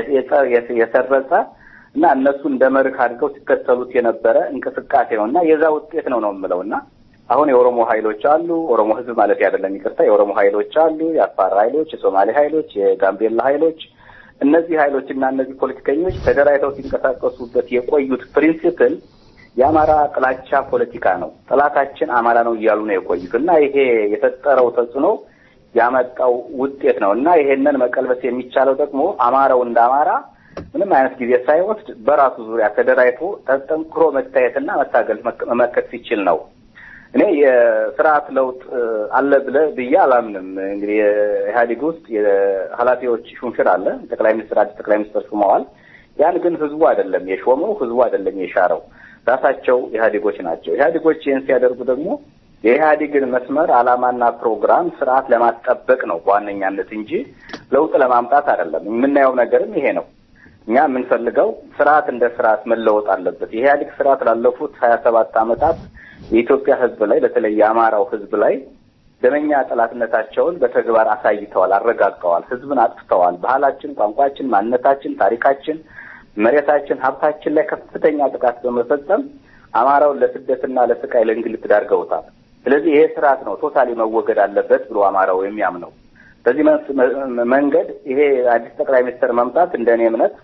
የሰረጸ እና እነሱ እንደ መርህ አድርገው ሲከተሉት የነበረ እንቅስቃሴ ነው እና የዛ ውጤት ነው ነው የምለው እና አሁን የኦሮሞ ኃይሎች አሉ። ኦሮሞ ህዝብ ማለት አይደለም ይቅርታ፣ የኦሮሞ ኃይሎች አሉ፣ የአፋር ኃይሎች፣ የሶማሌ ኃይሎች፣ የጋምቤላ ኃይሎች። እነዚህ ኃይሎች እና እነዚህ ፖለቲከኞች ተደራጅተው ሲንቀሳቀሱበት የቆዩት ፕሪንሲፕል የአማራ ጥላቻ ፖለቲካ ነው። ጠላታችን አማራ ነው እያሉ ነው የቆዩት እና ይሄ የፈጠረው ተጽዕኖ ያመጣው ውጤት ነው እና ይሄንን መቀልበስ የሚቻለው ደግሞ አማራው እንደ አማራ ምንም አይነት ጊዜ ሳይወስድ በራሱ ዙሪያ ተደራጅቶ ተጠንክሮ መታየትና መታገል መመከት ሲችል ነው። እኔ የስርዓት ለውጥ አለ ብለ ብዬ አላምንም። እንግዲህ የኢህአዴግ ውስጥ የኃላፊዎች ሹምሽር አለ። ጠቅላይ ሚኒስትር አዲስ ጠቅላይ ሚኒስትር ሹመዋል። ያን ግን ህዝቡ አይደለም የሾመው፣ ህዝቡ አይደለም የሻረው፣ ራሳቸው ኢህአዴጎች ናቸው። ኢህአዴጎች ይህን ሲያደርጉ ደግሞ የኢህአዴግን መስመር ዓላማና ፕሮግራም ስርዓት ለማስጠበቅ ነው በዋነኛነት እንጂ ለውጥ ለማምጣት አይደለም። የምናየው ነገርም ይሄ ነው። እኛ የምንፈልገው ስርዓት እንደ ስርዓት መለወጥ አለበት። የኢህአዴግ ስርዓት ላለፉት ሀያ ሰባት ዓመታት የኢትዮጵያ ህዝብ ላይ በተለይ የአማራው ህዝብ ላይ ደመኛ ጠላትነታቸውን በተግባር አሳይተዋል፣ አረጋግጠዋል። ህዝብን አጥፍተዋል። ባህላችን፣ ቋንቋችን፣ ማንነታችን፣ ታሪካችን፣ መሬታችን፣ ሀብታችን ላይ ከፍተኛ ጥቃት በመፈጸም አማራውን ለስደትና ለስቃይ ለእንግልት ዳርገውታል። ስለዚህ ይሄ ስርዓት ነው ቶታሊ መወገድ አለበት ብሎ አማራው የሚያምነው። በዚህ መንገድ ይሄ አዲስ ጠቅላይ ሚኒስትር መምጣት እንደ እኔ እምነት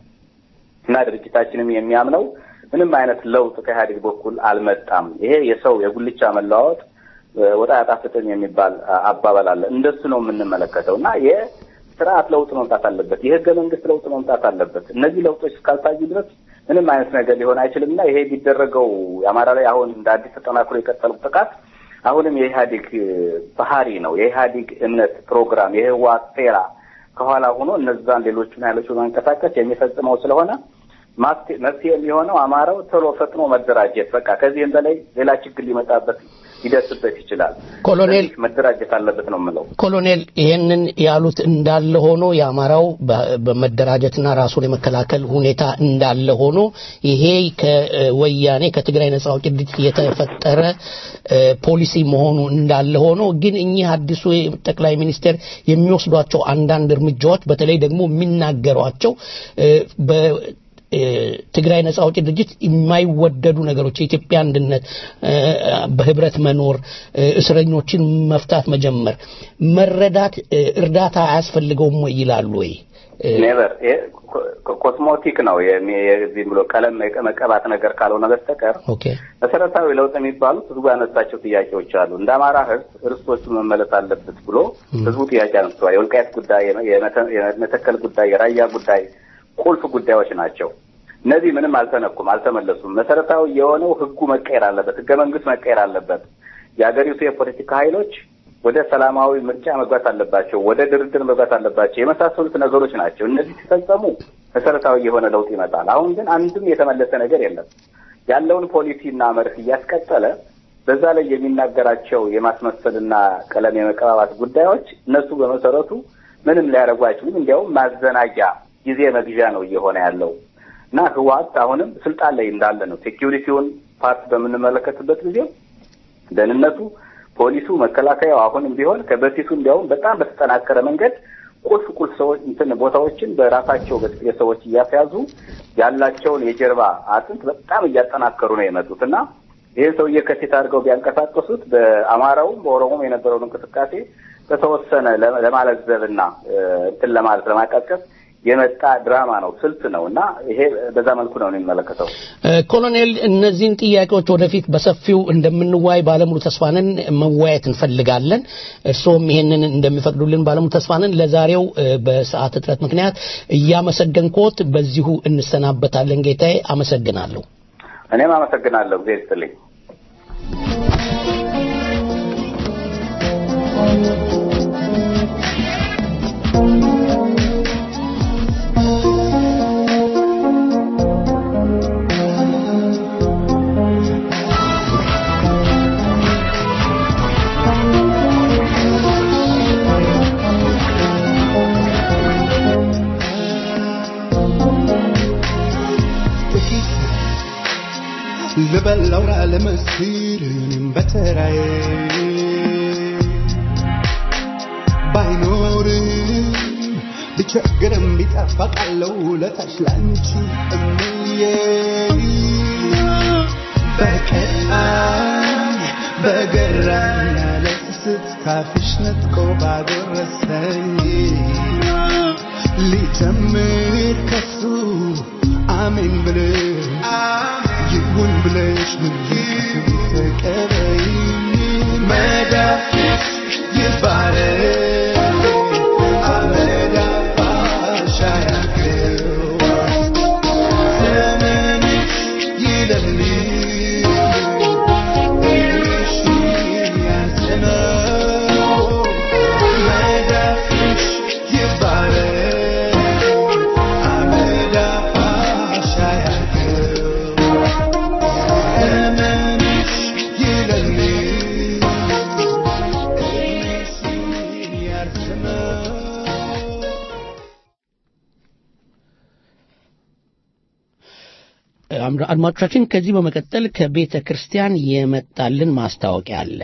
እና ድርጅታችንም የሚያምነው ምንም አይነት ለውጥ ከኢህአዴግ በኩል አልመጣም። ይሄ የሰው የጉልቻ መለዋወጥ ወጣ ያጣፍጥም የሚባል አባባል አለ። እንደሱ ነው የምንመለከተው እና የስርዓት ለውጥ መምጣት አለበት። የህገ መንግስት ለውጥ መምጣት አለበት። እነዚህ ለውጦች እስካልታዩ ድረስ ምንም አይነት ነገር ሊሆን አይችልም እና ይሄ የሚደረገው የአማራ ላይ አሁን እንደ አዲስ ተጠናክሮ የቀጠለው ጥቃት አሁንም የኢህአዴግ ባህሪ ነው። የኢህአዴግ እምነት ፕሮግራም፣ የህወሓት ሴራ ከኋላ ሆኖ እነዛን ሌሎቹን ኃይሎች በማንቀሳቀስ የሚፈጽመው ስለሆነ ማፍትሄ መፍትሄ የሚሆነው አማራው ቶሎ ፈጥኖ መደራጀት፣ በቃ ከዚህም በላይ ሌላ ችግር ሊመጣበት ሊደርስበት ይችላል። ኮሎኔል ስለዚህ መደራጀት አለበት ነው የምለው። ኮሎኔል ይሄንን ያሉት እንዳለ ሆኖ የአማራው በ- በመደራጀትና ራሱን የመከላከል ሁኔታ እንዳለ ሆኖ ይሄ ከወያኔ ከትግራይ ነጻ አውጪ ድርጅት የተፈጠረ እ፣ ፖሊሲ መሆኑ እንዳለ ሆኖ ግን እኚህ አዲሱ ጠቅላይ ሚኒስትር የሚወስዷቸው አንዳንድ እርምጃዎች በተለይ ደግሞ የሚናገሯቸው እ፣ በ እ፣ ትግራይ ነጻ አውጪ ድርጅት የማይወደዱ ነገሮች የኢትዮጵያ አንድነት እ፣ በህብረት መኖር እ፣ እስረኞችን መፍታት መጀመር መረዳት እ፣ እርዳታ አያስፈልገውም ወይ ይላሉ ወይ እ፣ ኔቨር ኮስሞቲክ ነው የሚ- የዚህ ብሎ ቀለም መቀ- መቀባት ነገር ካልሆነ በስተቀር ኦኬ መሰረታዊ ለውጥ የሚባሉት ህዝቡ ያነሳቸው ጥያቄዎች አሉ። እንደ አማራ ህዝብ ርስቶቹ መመለስ አለበት ብሎ ህዝቡ ጥያቄ አነስተዋል። የወልቃየት ጉዳይ፣ የመተ- የመተከል ጉዳይ፣ የራያ ጉዳይ ቁልፍ ጉዳዮች ናቸው። እነዚህ ምንም አልተነኩም፣ አልተመለሱም። መሰረታዊ የሆነው ህጉ መቀየር አለበት፣ ህገ መንግስት መቀየር አለበት። የሀገሪቱ የፖለቲካ ኃይሎች ወደ ሰላማዊ ምርጫ መግባት አለባቸው፣ ወደ ድርድር መግባት አለባቸው። የመሳሰሉት ነገሮች ናቸው። እነዚህ ሲፈጸሙ መሰረታዊ የሆነ ለውጥ ይመጣል። አሁን ግን አንድም የተመለሰ ነገር የለም። ያለውን ፖሊሲና መርህ እያስቀጠለ በዛ ላይ የሚናገራቸው የማስመሰልና ቀለም የመቀባባት ጉዳዮች እነሱ በመሰረቱ ምንም ሊያደርጉ አይችሉም። እንዲያውም ማዘናጊያ ጊዜ መግዣ ነው እየሆነ ያለው እና ህወሓት አሁንም ስልጣን ላይ እንዳለ ነው። ሴኪሪቲውን ፓርት በምንመለከትበት ጊዜ ደህንነቱ፣ ፖሊሱ፣ መከላከያው አሁንም ቢሆን ከበፊቱ እንዲያውም በጣም በተጠናከረ መንገድ ቁልፍ ቁልፍ ሰዎች እንትን ቦታዎችን በራሳቸው በጥቂት ሰዎች እያስያዙ ያላቸውን የጀርባ አጥንት በጣም እያጠናከሩ ነው የመጡት እና ይህን ሰውዬ ከፊት አድርገው ቢያንቀሳቀሱት በአማራውም በኦሮሞም የነበረውን እንቅስቃሴ በተወሰነ ለ- ለማለዘብና እ፣ እንትን ለማለት ለማቀዝቀዝ የመጣ ድራማ ነው፣ ስልት ነው እና ይሄ በዛ መልኩ ነው የሚመለከተው። እ፣ ኮሎኔል እነዚህን ጥያቄዎች ወደፊት በሰፊው እንደምንዋይ ባለሙሉ ተስፋንን መወያየት እንፈልጋለን። እርስዎም ይሄንን እንደሚፈቅዱልን ባለሙሉ ተስፋንን ለዛሬው እ፣ በሰዓት እጥረት ምክንያት እያመሰገንኮት በዚሁ እንሰናበታለን። ጌታዬ አመሰግናለሁ። እኔም አመሰግናለሁ። ጊዜ ይስጥልኝ። ልበላው ላለመስር እኔም በተራዬ ባይኖርም ቢቸግርም ቢጠፋ ቃለው ለታች ላንቺ እምዬ በቀጣይ በገራኝ ያለ ስስት ካፍሽ ነጥቆ ባጎረሰኝ ሊጀምር ከሱ አሜን ብለሽ ይሁን ብለሽ ምን ተቀበይ መዳፍሽ ይባረክ አመዳፋሽ አያግረው ዘመንሽ ይለምልም እግርሽ ያዝነው መዳፍሽ ይባረክ አመዳፋሽ አያግረው ዘመንሽ ይለምልም እግርሽ ያዝነው አምራ- አድማጮቻችን ከዚህ በመቀጠል ከቤተ ክርስቲያን የመጣልን ማስታወቂያ አለ።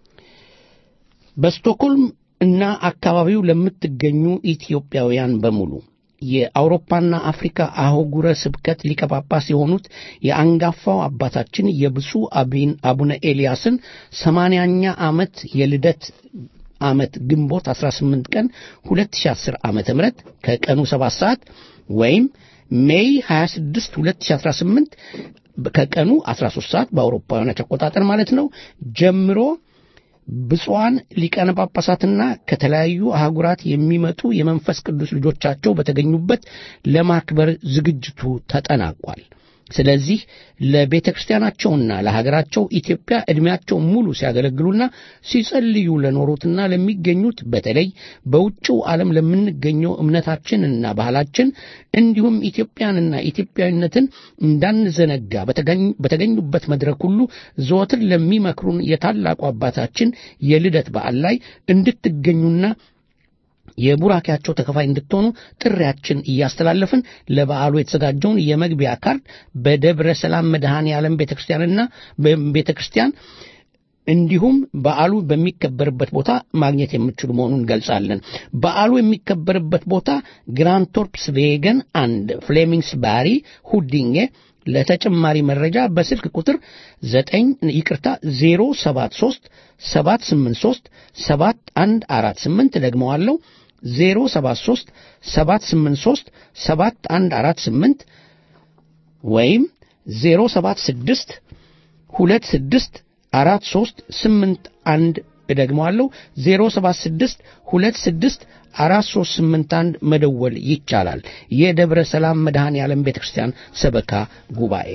በስቶክሆልም እና አካባቢው ለምትገኙ ኢትዮጵያውያን በሙሉ የአውሮፓና አፍሪካ አህጉረ ስብከት ሊቀ ጳጳስ የሆኑት የአንጋፋው አባታችን የብፁዕ አቢን አቡነ ኤልያስን ሰማንያኛ ዓመት የልደት ዓመት ግንቦት 18 ቀን 2010 ዓመተ ምህረት ከቀኑ 7 ሰዓት ወይም ሜይ 26 2018 ከቀኑ 13 ሰዓት በአውሮፓውያኖች አቆጣጠር ማለት ነው ጀምሮ ብፁዓን ሊቃነ ጳጳሳትና ከተለያዩ አህጉራት የሚመጡ የመንፈስ ቅዱስ ልጆቻቸው በተገኙበት ለማክበር ዝግጅቱ ተጠናቋል። ስለዚህ ለቤተ ክርስቲያናቸውና ለሀገራቸው ኢትዮጵያ ዕድሜያቸው ሙሉ ሲያገለግሉና ሲጸልዩ ለኖሩትና ለሚገኙት በተለይ በውጭው ዓለም ለምንገኘው እምነታችንና ባህላችን እንዲሁም ኢትዮጵያንና ኢትዮጵያዊነትን እንዳንዘነጋ በተገኝ- በተገኙበት መድረክ ሁሉ ዘወትር ለሚመክሩን የታላቁ አባታችን የልደት በዓል ላይ እንድትገኙና የቡራኪያቸው ተከፋይ እንድትሆኑ ጥሪያችን እያስተላለፍን ለበዓሉ የተዘጋጀውን የመግቢያ ካርድ በደብረ ሰላም መድኃኔ ዓለም ቤተ ክርስቲያንና ቤተ ክርስቲያን እንዲሁም በዓሉ በሚከበርበት ቦታ ማግኘት የምትችሉ መሆኑን እንገልጻለን። በዓሉ የሚከበርበት ቦታ ግራንቶርፕስ ቬገን አንድ ፍሌሚንግስ ባሪ ሁዲንጌ ለተጨማሪ መረጃ በስልክ ቁጥር 9 ይቅርታ 073 783 7148 ደግመዋለሁ 073 783 7148 ወይም 076 26 43 81 እደግመዋለሁ 076 26 4381 መደወል ይቻላል። የደብረ ሰላም መድኃኔ ዓለም ቤተ ክርስቲያን ሰበካ ጉባኤ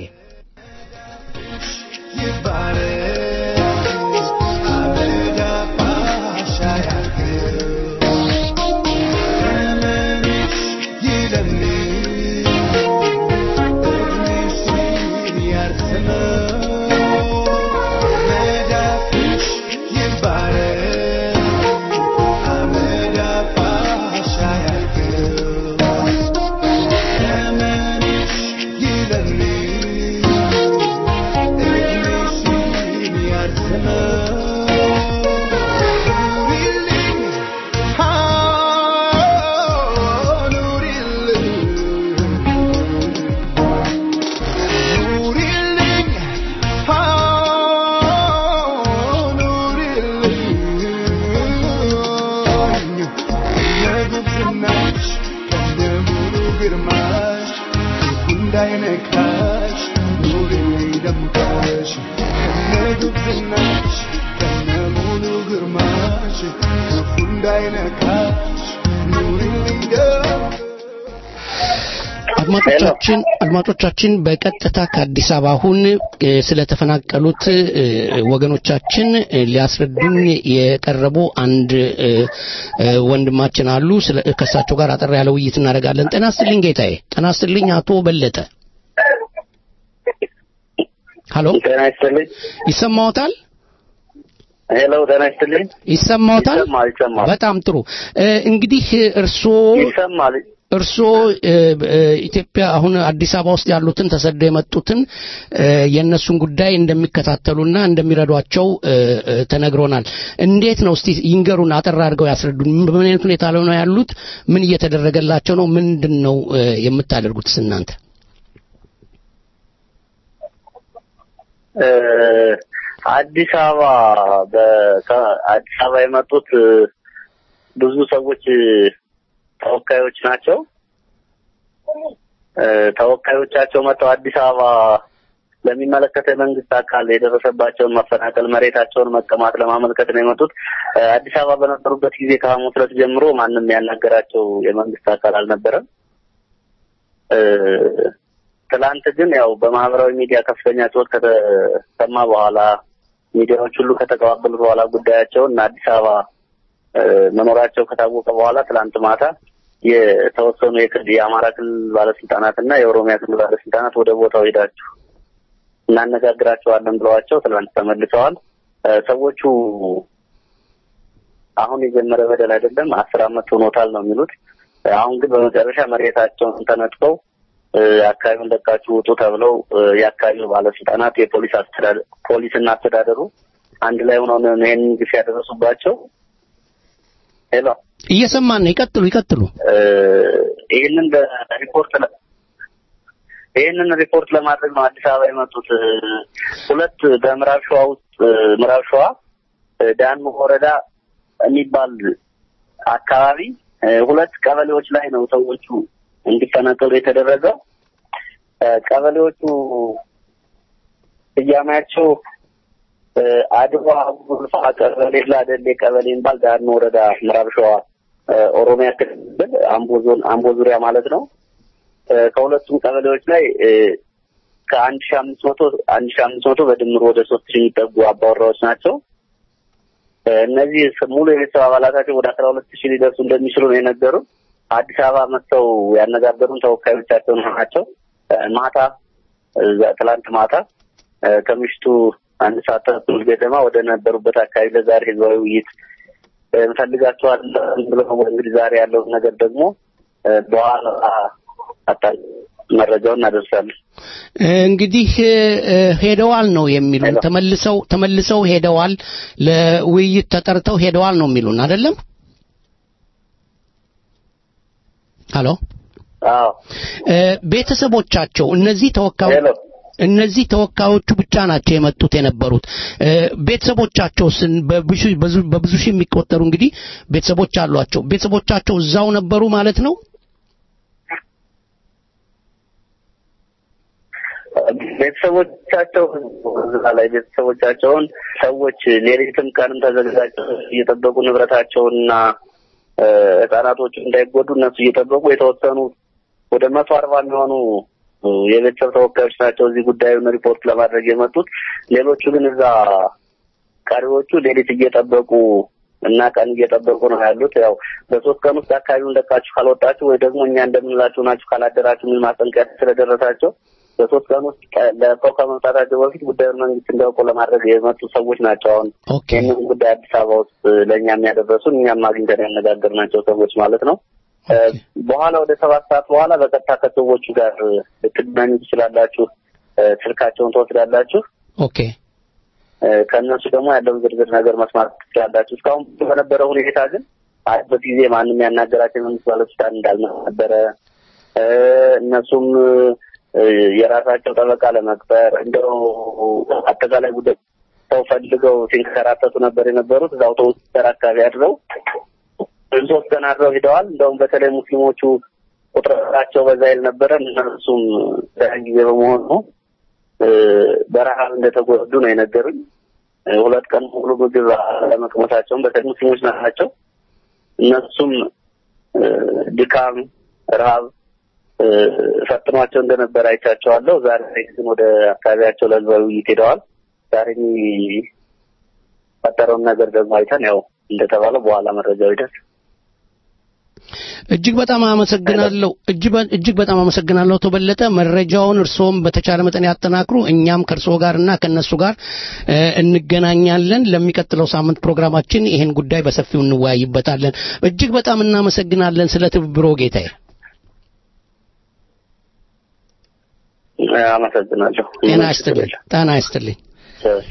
እንዳይነካሽ ኑሪ ደምቀሽ ከነግብናሽ ከነሙሉ ግርማሽ ክፉ እንዳይነካሽ ኑሪልኝ ደምቀሽ አድማጮቻችን አድማጮቻችን በቀጥታ ከአዲስ አበባ አሁን እ፣ ስለተፈናቀሉት እ፣ ወገኖቻችን እ፣ ሊያስረዱን የቀረቡ አንድ እ፣ እ፣ ወንድማችን አሉ። ስለ ከእሳቸው ጋር አጠር ያለ ውይይት እናደርጋለን። ጤና ይስጥልኝ ጌታዬ። ጤና ይስጥልኝ አቶ በለጠ። ሀሎ ጤና ይስጥልኝ። ይሰማዎታል? ሄሎ ጤና ይስጥልኝ። ይሰማዎታል? ይሰማል ይሰማል በጣም ጥሩ። እ፣ እንግዲህ እርስዎ ይሰማል። እርስዎ እ፣ እ፣ ኢትዮጵያ አሁን አዲስ አበባ ውስጥ ያሉትን ተሰደው የመጡትን እ፣ የእነሱን ጉዳይ እንደሚከታተሉና እንደሚረዷቸው እ፣ እ፣ ተነግሮናል። እንዴት ነው እስቲ ይንገሩን፣ አጠር አድርገው ያስረዱን። በምን አይነት ሁኔታ ላይ ነው ያሉት? ምን እየተደረገላቸው ነው? ምንድን ነው እ፣ የምታደርጉትስ እናንተ? እ፣ አዲስ አበባ በ- ከ- አዲስ አበባ የመጡት እ፣ ብዙ ሰዎች እ፣ ተወካዮች ናቸው። እ፣ ተወካዮቻቸው መጥተው አዲስ አበባ ለሚመለከተው የመንግስት አካል የደረሰባቸውን መፈናቀል፣ መሬታቸውን መቀማት ለማመልከት ነው የመጡት። እ፣ አዲስ አበባ በነበሩበት ጊዜ ከሐሙስ ዕለት ጀምሮ ማንም ያናገራቸው የመንግስት አካል አልነበረም። እ፣ ትላንት ግን ያው በማህበራዊ ሚዲያ ከፍተኛ ጩኸት ከተሰማ በኋላ ሚዲያዎች ሁሉ ከተቀባበሉት በኋላ ጉዳያቸውን እና አዲስ አበባ እ፣ መኖራቸው ከታወቀ በኋላ ትላንት ማታ የተወሰኑ የክልል የአማራ ክልል ባለስልጣናት እና የኦሮሚያ ክልል ባለስልጣናት ወደ ቦታው ሄዳችሁ እናነጋግራቸዋለን ብለዋቸው ትላንት ተመልሰዋል። እ፣ ሰዎቹ አሁን የጀመረ በደል አይደለም፣ አስር አመት ሆኖታል ነው የሚሉት። እ፣ አሁን ግን በመጨረሻ መሬታቸውን ተነጥቀው እ፣ አካባቢውን ለቃችሁ ውጡ ተብለው እ፣ የአካባቢው ባለስልጣናት የፖሊስ አስተዳደ ፖሊስና አስተዳደሩ አንድ ላይ ሆነው ነው ይሄንን ግፍ ያደረሱባቸው። ሄሎ እየሰማን ነው። ይቀጥሉ ይቀጥሉ። እ፣ ይህንን በሪፖርት ለ- ይህንን ሪፖርት ለማድረግ ነው አዲስ አበባ የመጡት። እ፣ ሁለት በምዕራብ ሸዋ ውስጥ እ፣ ምዕራብ ሸዋ እ፣ ዳን ወረዳ የሚባል አካባቢ እ፣ ሁለት ቀበሌዎች ላይ ነው ሰዎቹ እንዲፈናቀሉ የተደረገው። እ፣ ቀበሌዎቹ ስያሜያቸው እ፣ አድዋ ጉልፋ ቀበሌ፣ ላደሌ ቀበሌ የሚባል ዳን ወረዳ ምዕራብ ሸዋ እ፣ ኦሮሚያ ክልል አምቦ ዞን አምቦ ዙሪያ ማለት ነው። እ፣ ከሁለቱም ቀበሌዎች ላይ እ፣ ከአንድ ሺ አምስት መቶ አንድ ሺ አምስት መቶ በድምሩ ወደ ሶስት ሺህ የሚጠጉ አባወራዎች ናቸው። እ፣ እነዚህ ስ- ሙሉ የቤተሰብ አባላታቸው ወደ አስራ ሁለት ሺህ ሊደርሱ እንደሚችሉ ነው የነገሩን። አዲስ አበባ መጥተው ያነጋገሩን ተወካዮቻቸው ናቸው። እ፣ ማታ እዛ ትላንት ማታ እ፣ ከምሽቱ አንድ ሰዓት ተኩል ገደማ ወደ ነበሩበት አካባቢ ለዛሬ ህዝባዊ ውይይት እ፣ እንፈልጋቸዋለን ብለው እንግዲህ ዛሬ ያለውን ነገር ደግሞ እ፣ በኋላ አጣ- መረጃውን እናደርሳለን። እንግዲህ እ፣ ሄደዋል ነው የሚሉን። ተመልሰው ተመልሰው ሄደዋል፣ ለውይይት ተጠርተው ሄደዋል ነው የሚሉን አይደለም? ሀሎ አዎ እ፣ ቤተሰቦቻቸው እነዚህ ተወካዮች ሄሎ እነዚህ ተወካዮቹ ብቻ ናቸው የመጡት የነበሩት። እ፣ ቤተሰቦቻቸውስን በብዙ በዙ- በብዙ ሺህ የሚቆጠሩ እንግዲህ ቤተሰቦች አሏቸው። ቤተሰቦቻቸው እዛው ነበሩ ማለት ነው? ቤተሰቦቻቸው እዛ ላይ ቤተሰቦቻቸውን ሰዎች ሌሊትም ቀንም ተዘጋጅተው እየጠበቁ ንብረታቸውንና እ፣ ህጻናቶቹ እንዳይጎዱ እነሱ እየጠበቁ የተወሰኑ ወደ መቶ አርባ የሚሆኑ እ፣ የቤተሰብ ተወካዮች ናቸው እዚህ ጉዳዩን ሪፖርት ለማድረግ የመጡት። ሌሎቹ ግን እዛ ቀሪዎቹ ሌሊት እየጠበቁ እና ቀን እየጠበቁ ነው ያሉት። ያው በሶስት ቀን ውስጥ አካባቢውን ለቃችሁ ካልወጣችሁ ወይ ደግሞ እኛ እንደምንላችሁ ናችሁ ካላደራችሁ የሚል ማስጠንቀቂያ ስለደረሳቸው በሶስት ቀን ውስጥ ቀ- ለቀው ከመምጣታቸው በፊት ጉዳዩን መንግስት እንዲያውቁ ለማድረግ የመጡ ሰዎች ናቸው። አሁን ኦኬ ይህንን ጉዳይ አዲስ አበባ ውስጥ ለእኛ የሚያደረሱን እኛም አግኝተን ያነጋገርናቸው ሰዎች ማለት ነው። እ፣ በኋላ ወደ ሰባት ሰዓት በኋላ በቀጥታ ከሰዎቹ ጋር ልትገናኙ ትችላላችሁ። እ፣ ስልካቸውን ትወስዳላችሁ። ኦኬ እ፣ ከእነሱ ደግሞ ያለውን ዝርዝር ነገር መስማት ትችላላችሁ። እስካሁን በነበረው ሁኔታ ግን አበት ጊዜ ማንም ያናገራቸው የመንግስት ባለስልጣን እንዳልነበረ እ፣ እነሱም እ፣ የራሳቸው ጠበቃ ለመቅጠር እንደው አጠቃላይ ጉዳይ ሰው ፈልገው ሲንከራተቱ ነበር የነበሩት። እዛ አውቶቡስ ተራ አካባቢ አድረው ሶስት ቀን አድረው ሂደዋል። እንደውም በተለይ ሙስሊሞቹ ቁጥራቸው በዛ ይል ነበረ። እነሱም ያን ጊዜ በመሆኑ እ፣ በረሃብ እንደተጎዱ ነው የነገሩኝ። እ፣ ሁለት ቀን ሙሉ ምግብ አለመቅመሳቸውን በተለይ ሙስሊሞች ናቸው። እነሱም እ፣ ድካም፣ ረሃብ እ፣ ፈጥኗቸው እንደነበረ አይቻቸዋለሁ። ዛሬ ግን ወደ አካባቢያቸው ለህዝባዊ ውይይት ሄደዋል። ዛሬ የሚፈጠረውን ነገር ደግሞ አይተን ያው እንደተባለው በኋላ መረጃው ይደርስ እጅግ በጣም አመሰግናለሁ። እጅግ በ- እጅግ በጣም አመሰግናለሁ አቶ በለጠ። መረጃውን እርስዎም በተቻለ መጠን ያጠናክሩ። እኛም ከእርስዎ ጋርና ከእነሱ ጋር እ፣ እንገናኛለን። ለሚቀጥለው ሳምንት ፕሮግራማችን ይህን ጉዳይ በሰፊው እንወያይበታለን። እጅግ በጣም እናመሰግናለን ስለ ትብብሮ ጌታዬ። አመሰግናለሁ። ጤና ይስጥልኝ። ጤና ይስጥልኝ። ቸር።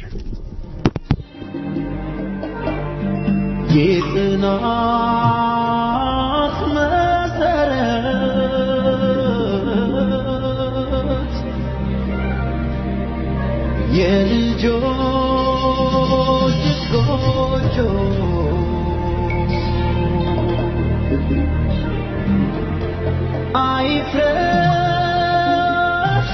የጥናት መሰረት የልጆች ጎጆ አይፍረስ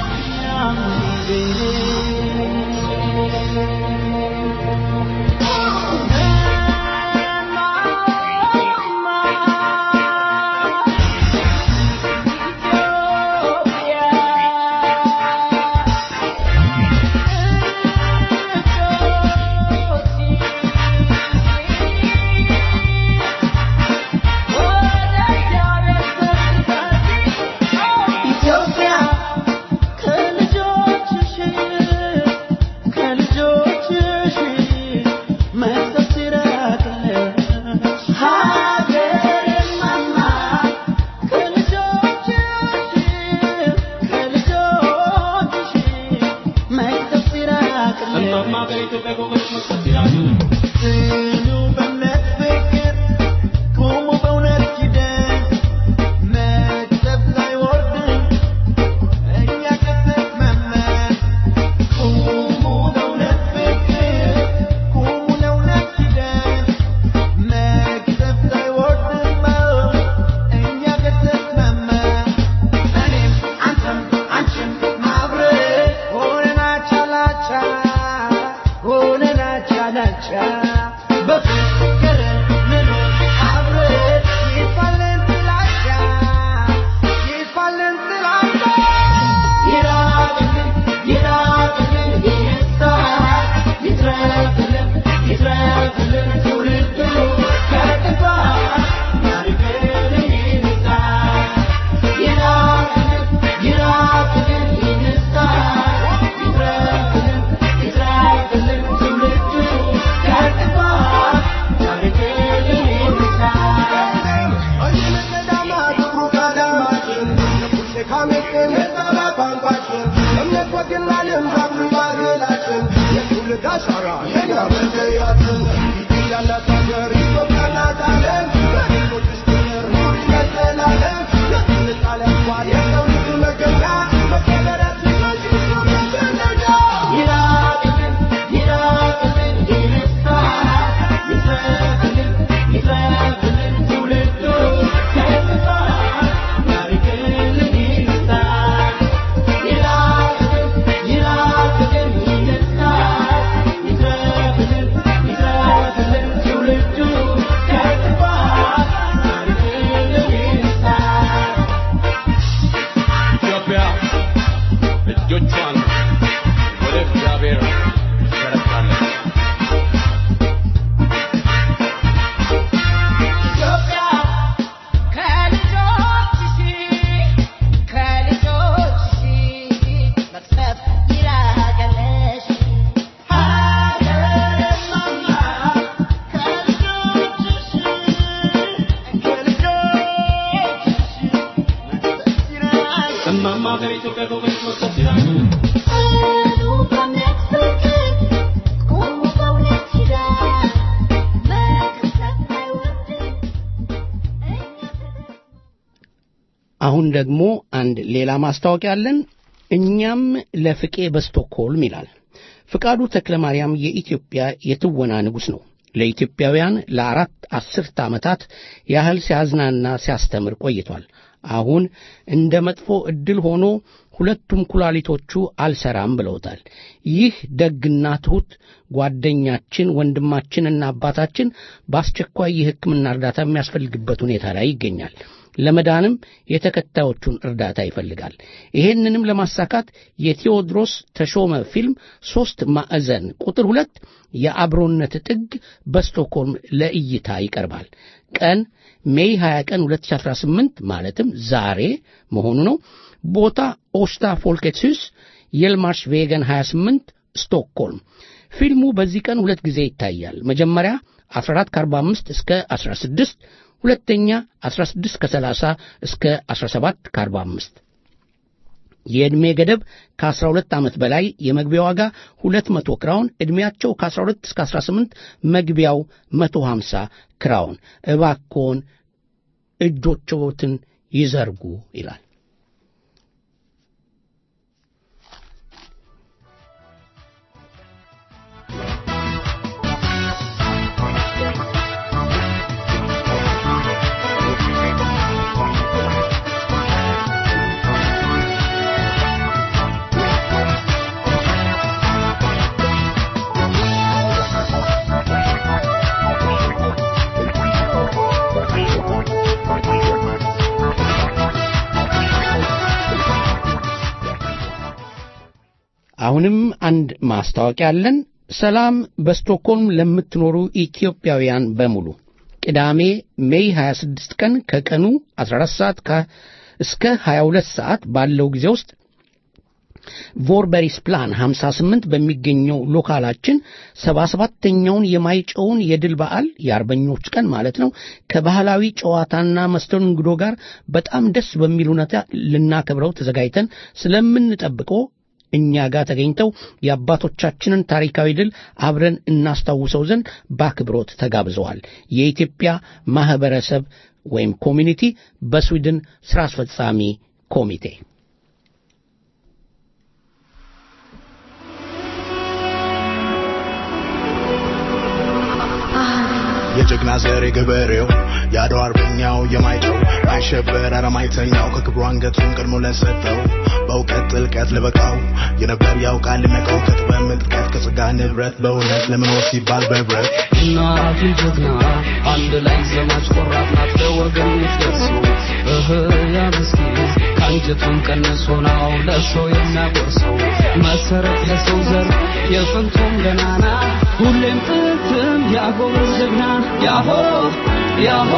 Oh አሻራ የኛ መለያ ኢትዮጵያ ያላት ሀገር ኢትዮጵያ ናት ዓለም በህዝቦች ፍቅር ኑር ይቀጥላለን የትውልድ ዓለም እንኳን የሰው ልጅ መገኛ መከበራችን መጅሊስ ነው መገናኛ ይራቅልን ይራቅልን ይነሳ ይትረፍልን ይትረፍልን ትውልዱ ተስፋ ያርግልን ይነሳ ይራቅልን ይራቅልን ይነሳ ይትረፍልን ይትረፍልን ትውልዱ ተስፋ ያርግልን ይነሳ ኢትዮጵያ እጆቿን ወደ እግዚአብሔር ዘረጋለች። ኢትዮጵያ ከልጆችሽ ከልጆችሽ መቅሰፍ ይራቀለሽ ሀገርማማ ከልጆችሽ እማማ ሀገር ኢትዮጵያ ጎበዝ መቅሰፍ ይላል። ጽኑ በእምነት ፍቅር ቁሙ በእውነት ኪዳን መቅሰፍ አይወርድም እኛ አሁን ደግሞ አንድ ሌላ ማስታወቂያ አለን። እኛም ለፍቄ በስቶክሆልም ይላል። ፍቃዱ ተክለ ማርያም የኢትዮጵያ የትወና ንጉሥ ነው። ለኢትዮጵያውያን ለአራት አስርተ ዓመታት ያህል ሲያዝናና ሲያስተምር ቆይቷል። አሁን እንደ መጥፎ ዕድል ሆኖ ሁለቱም ኩላሊቶቹ አልሰራም ብለውታል። ይህ ደግና ትሑት ጓደኛችን ወንድማችንና አባታችን በአስቸኳይ የሕክምና እርዳታ የሚያስፈልግበት ሁኔታ ላይ ይገኛል። ለመዳንም የተከታዮቹን እርዳታ ይፈልጋል። ይሄንንም ለማሳካት የቴዎድሮስ ተሾመ ፊልም ሦስት ማዕዘን ቁጥር ሁለት የአብሮነት ጥግ በስቶክሆልም ለእይታ ይቀርባል። ቀን ሜይ 20 ቀን 2018 ማለትም ዛሬ መሆኑ ነው። ቦታ ኦስታ ፎልኬትስ የልማርሽ ቬገን 28 ስቶክሆልም። ፊልሙ በዚህ ቀን ሁለት ጊዜ ይታያል። መጀመሪያ 14 ከ45 እስከ 16 ሁለተኛ 16 ከ30 እስከ 17 ከ45 የዕድሜ ገደብ ከ12 ዓመት በላይ የመግቢያ ዋጋ 200 ክራውን፣ ዕድሜያቸው ከ12 እስከ 18 መግቢያው 150 ክራውን። እባክዎን እጆችዎትን ይዘርጉ ይላል። አሁንም አንድ ማስታወቂያ አለን። ሰላም በስቶክሆልም ለምትኖሩ ኢትዮጵያውያን በሙሉ ቅዳሜ ሜይ 26 ቀን ከቀኑ 14 ሰዓት ከ- እስከ 22 ሰዓት ባለው ጊዜ ውስጥ ቮርበሪስ ፕላን 58 በሚገኘው ሎካላችን 77ተኛውን የማይጨውን የድል በዓል የአርበኞች ቀን ማለት ነው ከባህላዊ ጨዋታና መስተንግዶ ጋር በጣም ደስ በሚል ሁኔታ ልናከብረው ተዘጋጅተን ስለምንጠብቀው እኛ ጋር ተገኝተው የአባቶቻችንን ታሪካዊ ድል አብረን እናስታውሰው ዘንድ በአክብሮት ተጋብዘዋል። የኢትዮጵያ ማህበረሰብ ወይም ኮሚኒቲ በስዊድን ሥራ አስፈጻሚ ኮሚቴ የጀግና ዘር የገበሬው የአድዋ አርበኛው የማይጨው አይሸበር አረማይተኛው ከክብሩ አንገቱን ቀድሞ ለሰጠው በእውቀት ጥልቀት ለበቃው የነበር ያውቃል ልነቀው ከጥበብ ምጥቀት ከጸጋ ንብረት በእውነት ለመኖር ሲባል በህብረት እናቱ ጀግና አንድ ላይ ዘማች ቆራጥ ናት ለወገኖች ደርሶ እህ ያ ምስኪን ከአንጀቱን ቀንሶ ነው ለሰው የሚያጎርሰው መሰረት ለሰው ዘር የጥንቱም ገናና ሁሌም ጥንትም ያጎበዝ ጀግና ያሆ ያሆ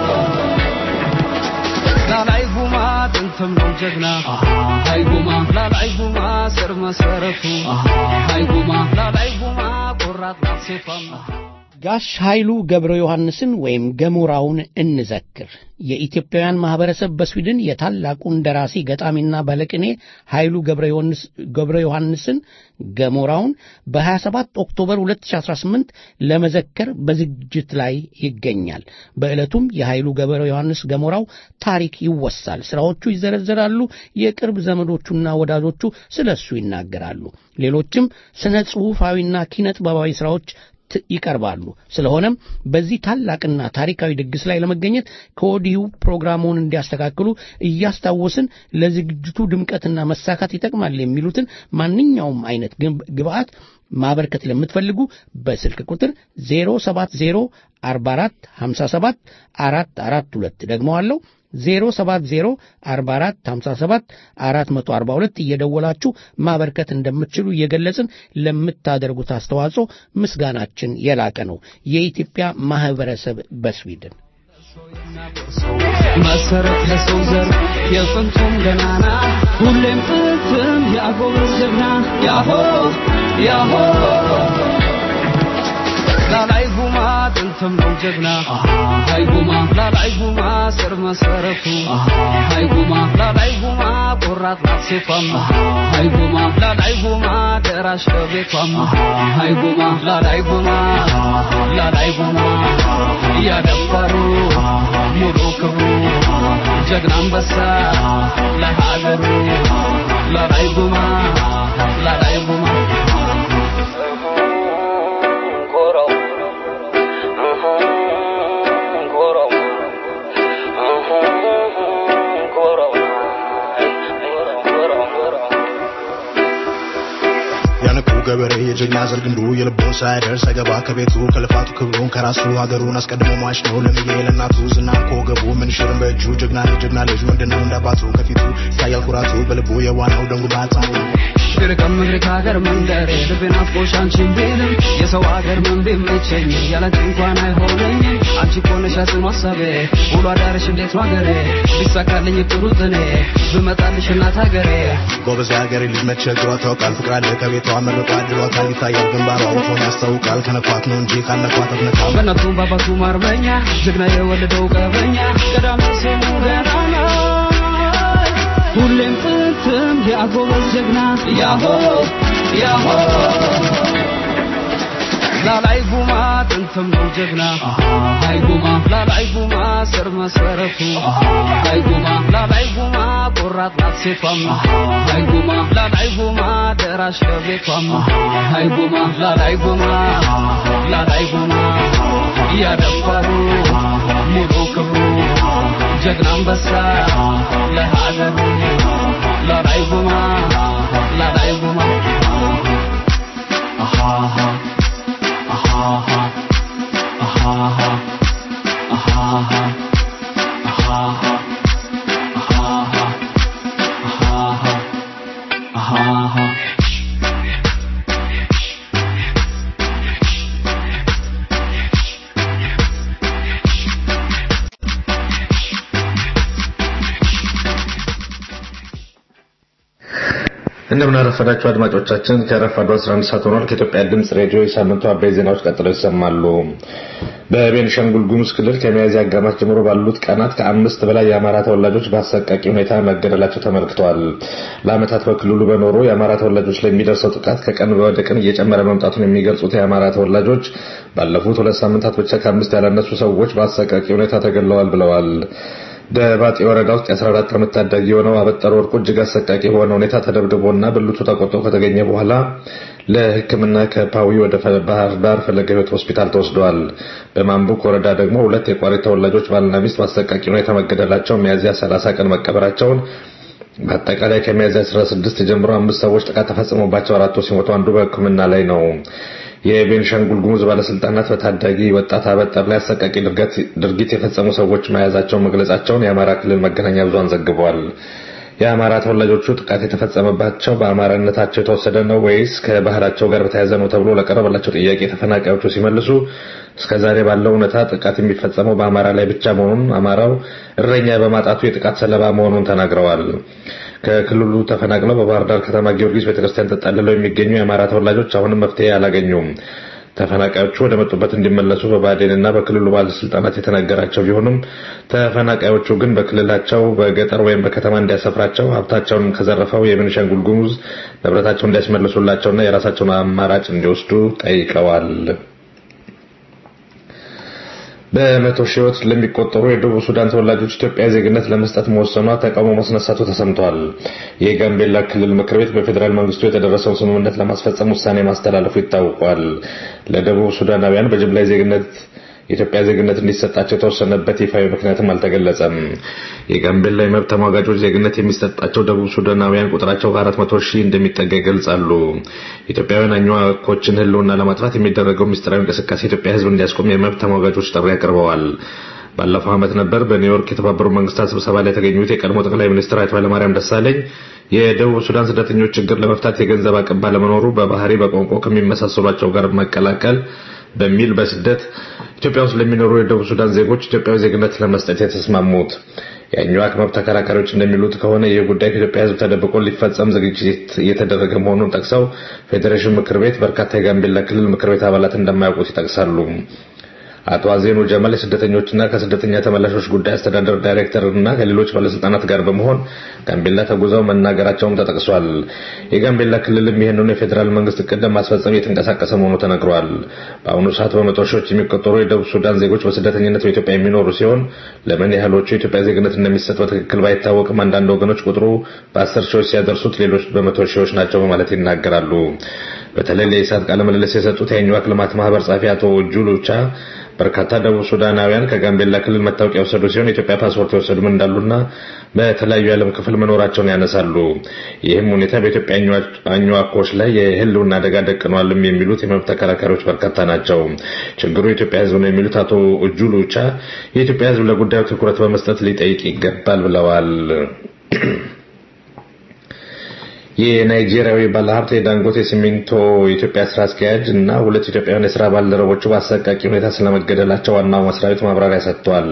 ላላይ ጉማ ጥንትም ነው ጀግና ሃይ ጉማ ላላይ ጉማ ስር መሰረቱ ሃይ ጉማ ላላይ ጉማ ቆራጥ ናት ሴቷም ጋሽ ኃይሉ ገብረ ዮሐንስን ወይም ገሞራውን እንዘክር። የኢትዮጵያውያን ማህበረሰብ በስዊድን የታላቁን ደራሲ ገጣሚና ባለቅኔ ኃይሉ ገብረ ዮሐንስን ገሞራውን በ27 ኦክቶበር 2018 ለመዘከር በዝግጅት ላይ ይገኛል። በዕለቱም የኃይሉ ገብረ ዮሐንስ ገሞራው ታሪክ ይወሳል፣ ስራዎቹ ይዘረዘራሉ፣ የቅርብ ዘመዶቹና ወዳጆቹ ስለ እሱ ይናገራሉ። ሌሎችም ስነ ጽሑፋዊና ኪነ ጥበባዊ ስራዎች ይቀርባሉ። ስለሆነም በዚህ ታላቅና ታሪካዊ ድግስ ላይ ለመገኘት ከወዲሁ ፕሮግራሙን እንዲያስተካክሉ እያስታወስን ለዝግጅቱ ድምቀትና መሳካት ይጠቅማል የሚሉትን ማንኛውም አይነት ግብአት ማበርከት ለምትፈልጉ በስልክ ቁጥር 070 44 57 442 ደግመዋለሁ 070 44 57 442 እየደወላችሁ ማበርከት እንደምትችሉ እየገለጽን ለምታደርጉት አስተዋጽኦ ምስጋናችን የላቀ ነው። የኢትዮጵያ ማህበረሰብ በስዊድን መሰረት ለሰው ዘር የጥንቱም ገናና ሁሌም ጥንትም ያጎበዝ ጀግና ያሆ ያሆ ላላይ ጉማ ጥንትም ነው ጀግና ሃይ ጉማ ላላይ ጉማ ስር መሰረቱ ሃይ ጉማ ላላይ ጉማ ቆራጥ ናት ሴቷም ሃይ ጉማ ላላይ ጉማ ደራሽ ለቤቷም ሃይ ጉማ ላላይ ጉማ ላላይ ጉማ እያደፈሩ ሙሉ ክብሩ ጀግና አንበሳ ለሀገሩ ላላይ ጉማ ላላይ ጉማ ያንቁ ገበሬ የጀግና ዘር ግንዱ የልቦ ሳይደርስ አይገባ ከቤቱ ከልፋቱ ክብሩን ከራሱ ሀገሩን አስቀድሞ ሟች ነው ለምዬ ለእናቱ ዝናን ከወገቡ ምንሽርን በእጁ ጀግና ልጅ ጀግና ልጅ ወንድ ነው እንዳባቱ ከፊቱ ይታያል ኩራቱ በልቡ የዋናው ደንጉ ባታሙ ሽርቅም ምድር ከሀገር መንደሬ ልቤን አፍቆሽ አንቺን ቢልም የሰው ሀገር ምን ቢመቸኝ ያላንቺ እንኳን አይሆነኝም አንቺ እኮ ነሽ ጽኑ ሀሳቤ ውሎ አዳርሽ እንዴት ነው ሀገሬ ቢሳካልኝ ጥሩ ጥኔ ብመጣልሽ እናት ሀገሬ ጎበዝ የሀገሬ ልጅ መቸግሯ ታውቃል ፍቅር አለ ከቤቷ መርቋ አድሯታል ይታያል ግንባሯ ውቶን ያስታውቃል ከነኳት ነው እንጂ ካለኳት አትነካም በእናቱም በአባቱም አርበኛ ጀግና የወለደው ቀበኛ ቀዳሚ ስሙ ገናና ሁሌም ጥንትም የአጎበዝ ጀግና ያሆ ያሆ ላላይ ጉማ ጥንትም ነው ጀግና ሃይ ጉማ ላላይ ጉማ ስር መሰረቱ ሃይ ጉማ ላላይ ጉማ ቆራጥ ናት ሴቷም ሃይ ጉማ ላላይ ጉማ ደራሽ ለቤቷም ሃይ ጉማ ላላይ ጉማ ላላይ ጉማ እያደፈሩ ሙሉ ክብሩ ጀግና አንበሳ ለሀገሩ ላላይ ጉማ ላላይ ጉማ አሃሃ አሃሃ አሃሃ አሃሃ አሃሃ አሃሃ አሃሃ አሃሃ እንደምን አረፈዳችሁ አድማጮቻችን። ከረፋዱ 11 ሰዓት ሆኗል። ከኢትዮጵያ ድምፅ ሬዲዮ የሳምንቱ አበይ ዜናዎች ቀጥለው ይሰማሉ። በቤኒሻንጉል ጉሙዝ ክልል ከሚያዝያ አጋማሽ ጀምሮ ባሉት ቀናት ከአምስት በላይ የአማራ ተወላጆች በአሰቃቂ ሁኔታ መገደላቸው ተመልክተዋል። ለዓመታት በክልሉ በኖሩ የአማራ ተወላጆች ላይ የሚደርሰው ጥቃት ከቀን ወደ ቀን እየጨመረ መምጣቱን የሚገልጹት የአማራ ተወላጆች ባለፉት ሁለት ሳምንታት ብቻ ከአምስት ያላነሱ ሰዎች በአሰቃቂ ሁኔታ ተገድለዋል ብለዋል። በባጤ ወረዳ ውስጥ የ14 ዓመት ታዳጊ የሆነው አበጠር ወርቁ እጅግ አሰቃቂ በሆነ ሁኔታ ተደብድቦና ብልቱ ተቆርጦ ከተገኘ በኋላ ለሕክምና ከፓዊ ወደ ባህር ዳር ፈለገ ሕይወት ሆስፒታል ተወስደዋል። በማንቡክ ወረዳ ደግሞ ሁለት የቋሪት ተወላጆች ባልና ሚስት በአሰቃቂ ሁኔታ መገደላቸው ሚያዝያ 30 ቀን መቀበራቸውን በአጠቃላይ ከሚያዝያ 16 ጀምሮ አምስት ሰዎች ጥቃት ተፈጽሞባቸው አራቱ ሲሞቱ አንዱ በሕክምና ላይ ነው። የቤንሻንጉል ጉሙዝ ባለስልጣናት በታዳጊ ወጣት አበጠር ላይ አሰቃቂ ድርጊት የፈጸሙ ሰዎች መያዛቸውን መግለጻቸውን የአማራ ክልል መገናኛ ብዙሃን ዘግበዋል። የአማራ ተወላጆቹ ጥቃት የተፈጸመባቸው በአማራነታቸው የተወሰደ ነው ወይስ ከባህላቸው ጋር በተያያዘ ነው ተብሎ ለቀረበላቸው ጥያቄ ተፈናቃዮቹ ሲመልሱ እስከዛሬ ባለው እውነታ ጥቃት የሚፈጸመው በአማራ ላይ ብቻ መሆኑን አማራው እረኛ በማጣቱ የጥቃት ሰለባ መሆኑን ተናግረዋል። ከክልሉ ተፈናቅለው በባህር ዳር ከተማ ጊዮርጊስ ቤተክርስቲያን ተጠልለው የሚገኙ የአማራ ተወላጆች አሁንም መፍትሄ አላገኙም። ተፈናቃዮቹ ወደ መጡበት እንዲመለሱ በባዴንና በክልሉ ባለስልጣናት የተነገራቸው ቢሆንም ተፈናቃዮቹ ግን በክልላቸው በገጠር ወይም በከተማ እንዲያሰፍራቸው ሀብታቸውን ከዘረፈው የቤኒሻንጉል ጉሙዝ ንብረታቸውን እንዲያስመልሱላቸውና የራሳቸውን አማራጭ እንዲወስዱ ጠይቀዋል። በመቶ ሺዎች ለሚቆጠሩ የደቡብ ሱዳን ተወላጆች ኢትዮጵያ ዜግነት ለመስጠት መወሰኗ ተቃውሞ ማስነሳቱ ተሰምቷል። የጋምቤላ ክልል ምክር ቤት በፌዴራል መንግስቱ የተደረሰውን ስምምነት ለማስፈጸም ውሳኔ ማስተላለፉ ይታወቋል። ለደቡብ ሱዳናውያን በጅምላ ዜግነት የኢትዮጵያ ዜግነት እንዲሰጣቸው የተወሰነበት ይፋዊ ምክንያትም አልተገለጸም። የጋምቤላ የመብት ተሟጋቾች ዜግነት የሚሰጣቸው ደቡብ ሱዳናውያን ቁጥራቸው ከአራት መቶ ሺህ እንደሚጠጋ ይገልጻሉ። ኢትዮጵያውያን አኝዋኮችን ሕልውና ለማጥፋት የሚደረገው ምስጢራዊ እንቅስቃሴ የኢትዮጵያ ሕዝብ እንዲያስቆም የመብት ተሟጋቾች ጥሪ አቅርበዋል። ባለፈው ዓመት ነበር በኒውዮርክ የተባበሩት መንግስታት ስብሰባ ላይ የተገኙት የቀድሞ ጠቅላይ ሚኒስትር አቶ ኃይለማርያም ደሳለኝ የደቡብ ሱዳን ስደተኞች ችግር ለመፍታት የገንዘብ አቅም ባለመኖሩ በባህሪ በቋንቋ ከሚመሳሰሏቸው ጋር መቀላቀል በሚል በስደት ኢትዮጵያ ውስጥ ለሚኖሩ የደቡብ ሱዳን ዜጎች ኢትዮጵያዊ ዜግነት ለመስጠት የተስማሙት። የአኝዋክ መብት ተከራካሪዎች እንደሚሉት ከሆነ ይህ ጉዳይ ከኢትዮጵያ ሕዝብ ተደብቆ ሊፈጸም ዝግጅት እየተደረገ መሆኑን ጠቅሰው ፌዴሬሽን ምክር ቤት በርካታ የጋምቤላ ክልል ምክር ቤት አባላት እንደማያውቁት ይጠቅሳሉ። አቶ አዜኑ ጀማል የስደተኞችና ከስደተኛ ተመላሾች ጉዳይ አስተዳደር ዳይሬክተር እና ከሌሎች ባለስልጣናት ጋር በመሆን ጋምቤላ ተጉዘው መናገራቸውም ተጠቅሷል። የጋምቤላ ክልልም ይህንኑ የፌዴራል መንግስት እቅድ ለማስፈጸም እየተንቀሳቀሰ መሆኑ ተነግሯል። በአሁኑ ሰዓት በመቶ ሺዎች የሚቆጠሩ የደቡብ ሱዳን ዜጎች በስደተኝነት በኢትዮጵያ የሚኖሩ ሲሆን ለምን ያህሎቹ የኢትዮጵያ ዜግነት እንደሚሰጥ በትክክል ባይታወቅም አንዳንድ ወገኖች ቁጥሩ በአስር ሺዎች ሲያደርሱት፣ ሌሎች በመቶ ሺዎች ናቸው በማለት ይናገራሉ። በተለይ ለኢሳት ቃለ ምልልስ የሰጡት የአኝዋክ ልማት ማህበር ጸሐፊ አቶ ጁሉቻ በርካታ ደቡብ ሱዳናውያን ከጋምቤላ ክልል መታወቂያ የወሰዱ ሲሆን የኢትዮጵያ ፓስፖርት የወሰዱም እንዳሉና በተለያዩ የዓለም ክፍል መኖራቸውን ያነሳሉ። ይህም ሁኔታ በኢትዮጵያ አኝዋኮች ላይ የህልውና አደጋ ደቅኗልም የሚሉት የመብት ተከራካሪዎች በርካታ ናቸው። ችግሩ የኢትዮጵያ ሕዝብ ነው የሚሉት አቶ እጁሉቻ የኢትዮጵያ ሕዝብ ለጉዳዩ ትኩረት በመስጠት ሊጠይቅ ይገባል ብለዋል። የናይጄሪያዊ ባለሀብት የዳንጎቴ ሲሚንቶ የኢትዮጵያ ስራ አስኪያጅ እና ሁለት ኢትዮጵያውያን የስራ ባልደረቦቹ በአሰቃቂ ሁኔታ ስለመገደላቸው ዋናው መስሪያ ቤት ማብራሪያ ሰጥቷል።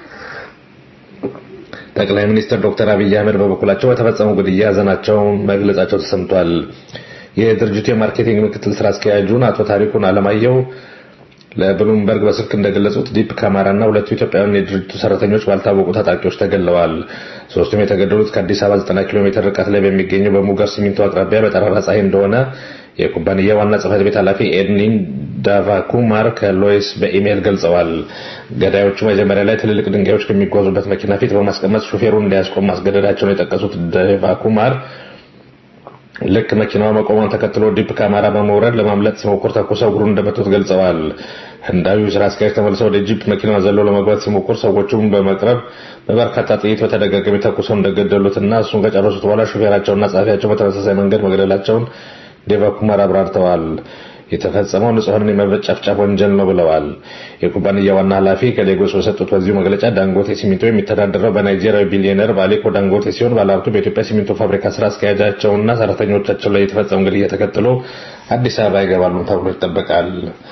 ጠቅላይ ሚኒስትር ዶክተር አብይ አህመድ በበኩላቸው በተፈጸመው ግድያ ሀዘናቸውን መግለጻቸው ተሰምቷል። የድርጅቱ የማርኬቲንግ ምክትል ስራ አስኪያጁን አቶ ታሪኩን አለማየሁ ለብሉምበርግ በስልክ እንደገለጹት ዲፕ ካማራ እና ሁለቱ ኢትዮጵያውያን የድርጅቱ ሰራተኞች ባልታወቁ ታጣቂዎች ተገለዋል። ሶስቱም የተገደሉት ከአዲስ አበባ 90 ኪሎ ሜትር ርቀት ላይ በሚገኘው በሙገር ሲሚንቶ አቅራቢያ በጠራራ ፀሐይ እንደሆነ የኩባንያ ዋና ጽህፈት ቤት ኃላፊ ኤድኒን ዳቫኩማር ከሎይስ በኢሜይል ገልጸዋል። ገዳዮቹ መጀመሪያ ላይ ትልልቅ ድንጋዮች ከሚጓዙበት መኪና ፊት በማስቀመጥ ሹፌሩን እንዲያስቆም ማስገደዳቸውን የጠቀሱት ዳቫኩማር ልክ መኪናዋ መቆሟን ተከትሎ ዲፕ ካማራ በመውረድ ለማምለጥ ሲሞክር ተኩሰው እግሩን እንደመቱት ገልጸዋል። ህንዳዊው ስራ አስኪያጅ ተመልሰው ወደ ጂፕ መኪናዋ ዘለው ለመግባት ሲሞክር ሰዎቹም በመቅረብ በበርካታ ጥይት በተደጋጋሚ ተኩሰው እንደገደሉትና እሱን ከጨረሱት በኋላ ሹፌራቸውና ጸሐፊያቸው በተመሳሳይ መንገድ መግደላቸውን ዴቫ ኩማር አብራርተዋል። የተፈጸመው ንጹሐንን የመጨፍጨፍ ወንጀል ነው ብለዋል። የኩባንያ ዋና ኃላፊ ከሌጎስ በሰጡት በዚሁ መግለጫ ዳንጎቴ ሲሚንቶ የሚተዳደረው በናይጄሪያዊ ቢሊዮነር ባሌኮ ዳንጎቴ ሲሆን ባለሀብቱ በኢትዮጵያ ሲሚንቶ ፋብሪካ ስራ አስኪያጃቸውና ሰራተኞቻቸው ላይ የተፈጸመው ግድያ ተከትሎ አዲስ አበባ ይገባሉ ተብሎ ይጠበቃል።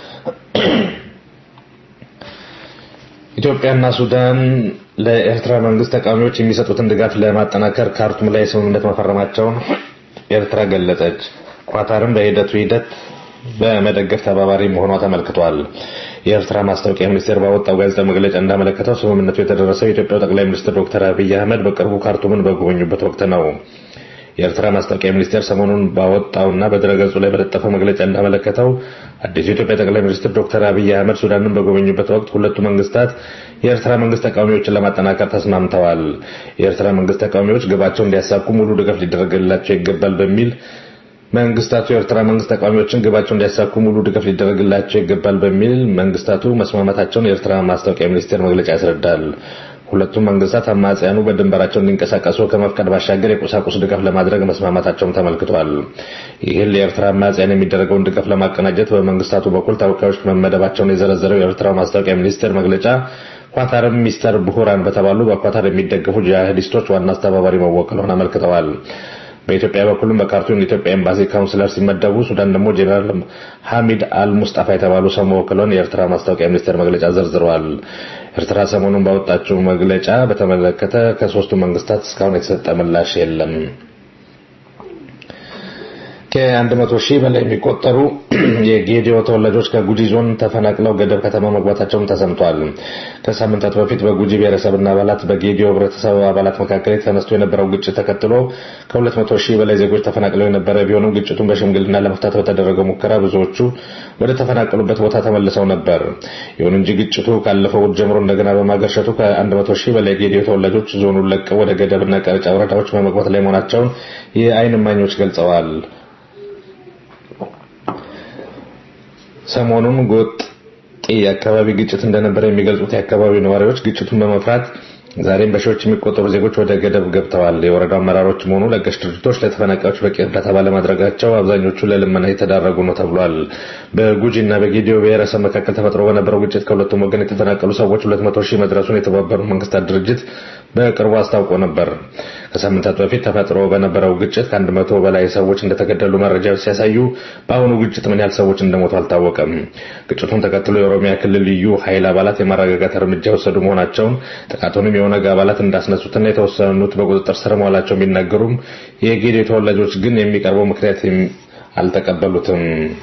ኢትዮጵያና ሱዳን ለኤርትራ መንግስት ተቃዋሚዎች የሚሰጡትን ድጋፍ ለማጠናከር ካርቱም ላይ ስምምነት መፈረማቸውን ኤርትራ ገለጸች። ኳታርም በሂደቱ ሂደት በመደገፍ ተባባሪ መሆኗ ተመልክቷል። የኤርትራ ማስታወቂያ ሚኒስቴር ባወጣው ጋዜጣዊ መግለጫ እንዳመለከተው ስምምነቱ የተደረሰው የኢትዮጵያው ጠቅላይ ሚኒስትር ዶክተር አብይ አህመድ በቅርቡ ካርቱምን በጎበኙበት ወቅት ነው። የኤርትራ ማስታወቂያ ሚኒስቴር ሰሞኑን ባወጣውና በድረገጹ ላይ በለጠፈው መግለጫ እንዳመለከተው አዲሱ የኢትዮጵያ ጠቅላይ ሚኒስትር ዶክተር አብይ አህመድ ሱዳንን በጎበኙበት ወቅት ሁለቱ መንግስታት የኤርትራ መንግስት ተቃዋሚዎችን ለማጠናከር ተስማምተዋል። የኤርትራ መንግስት ተቃዋሚዎች ግባቸው እንዲያሳኩ ሙሉ ድጋፍ ሊደረግላቸው ይገባል በሚል መንግስታቱ የኤርትራ መንግስት ተቃዋሚዎችን ግባቸው እንዲያሳኩ ሙሉ ድጋፍ ሊደረግላቸው ይገባል በሚል መንግስታቱ መስማማታቸውን የኤርትራ ማስታወቂያ ሚኒስቴር መግለጫ ያስረዳል። ሁለቱም መንግስታት አማጽያኑ በድንበራቸው እንዲንቀሳቀሱ ከመፍቀድ ባሻገር የቁሳቁስ ድጋፍ ለማድረግ መስማማታቸውም ተመልክቷል። ይህን ለኤርትራ አማጽያን የሚደረገውን ድጋፍ ለማቀናጀት በመንግስታቱ በኩል ተወካዮች መመደባቸውን የዘረዘረው የኤርትራው ማስታወቂያ ሚኒስቴር መግለጫ ኳታርም ሚስተር ቡሁራን በተባሉ በኳታር የሚደገፉ ጂሃዲስቶች ዋና አስተባባሪ መወከሉን አመልክተዋል። በኢትዮጵያ በኩልም በካርቱም የኢትዮጵያ ኤምባሲ ካውንስለር ሲመደቡ ሱዳን ደግሞ ጄኔራል ሐሚድ አል ሙስጣፋ የተባሉ ሰው መወከሏን የኤርትራ ማስታወቂያ ሚኒስቴር መግለጫ ዘርዝረዋል። ኤርትራ ሰሞኑን ባወጣችው መግለጫ በተመለከተ ከሶስቱ መንግስታት እስካሁን የተሰጠ ምላሽ የለም። ከአንድ መቶ ሺህ በላይ የሚቆጠሩ የጌዲዮ ተወላጆች ከጉጂ ዞን ተፈናቅለው ገደብ ከተማ መግባታቸውን ተሰምቷል። ከሳምንታት በፊት በጉጂ ብሔረሰብና አባላት በጌዲዮ ህብረተሰብ አባላት መካከል ተነስቶ የነበረው ግጭት ተከትሎ ከሁለት መቶ ሺህ በላይ ዜጎች ተፈናቅለው የነበረ ቢሆንም ግጭቱን በሽምግልና ለመፍታት በተደረገው ሙከራ ብዙዎቹ ወደ ተፈናቀሉበት ቦታ ተመልሰው ነበር። ይሁን እንጂ ግጭቱ ካለፈው እሑድ ጀምሮ እንደገና በማገርሸቱ ከአንድ መቶ ሺህ በላይ ጌዲዮ ተወላጆች ዞኑን ለቀው ወደ ገደብና ቀረጫ ወረዳዎች በመግባት ላይ መሆናቸውን የአይን እማኞች ገልጸዋል። ሰሞኑን ጎጥ የአካባቢ ግጭት እንደነበረ የሚገልጹት የአካባቢው ነዋሪዎች ግጭቱን በመፍራት ዛሬም በሺዎች የሚቆጠሩ ዜጎች ወደ ገደብ ገብተዋል። የወረዳው አመራሮችም ሆኑ ለጋሽ ድርጅቶች ለተፈናቃዮች በቂ እርዳታ ባለማድረጋቸው አብዛኞቹ ለልመና የተዳረጉ ነው ተብሏል። በጉጂ እና በጌዲዮ ብሔረሰብ መካከል ተፈጥሮ በነበረው ግጭት ከሁለቱም ወገን የተፈናቀሉ ሰዎች 200 ሺህ መድረሱን የተባበሩት መንግስታት ድርጅት በቅርቡ አስታውቆ ነበር። ከሳምንታት በፊት ተፈጥሮ በነበረው ግጭት ከአንድ መቶ በላይ ሰዎች እንደተገደሉ መረጃዎች ሲያሳዩ በአሁኑ ግጭት ምን ያህል ሰዎች እንደሞቱ አልታወቀም። ግጭቱን ተከትሎ የኦሮሚያ ክልል ልዩ ኃይል አባላት የማረጋጋት እርምጃ የወሰዱ መሆናቸውን ጥቃቱንም የኦነግ አባላት እንዳስነሱትና የተወሰኑት በቁጥጥር ስር መዋላቸው ቢናገሩም የጌዴ ተወላጆች ግን የሚቀርበው ምክንያት አልተቀበሉትም።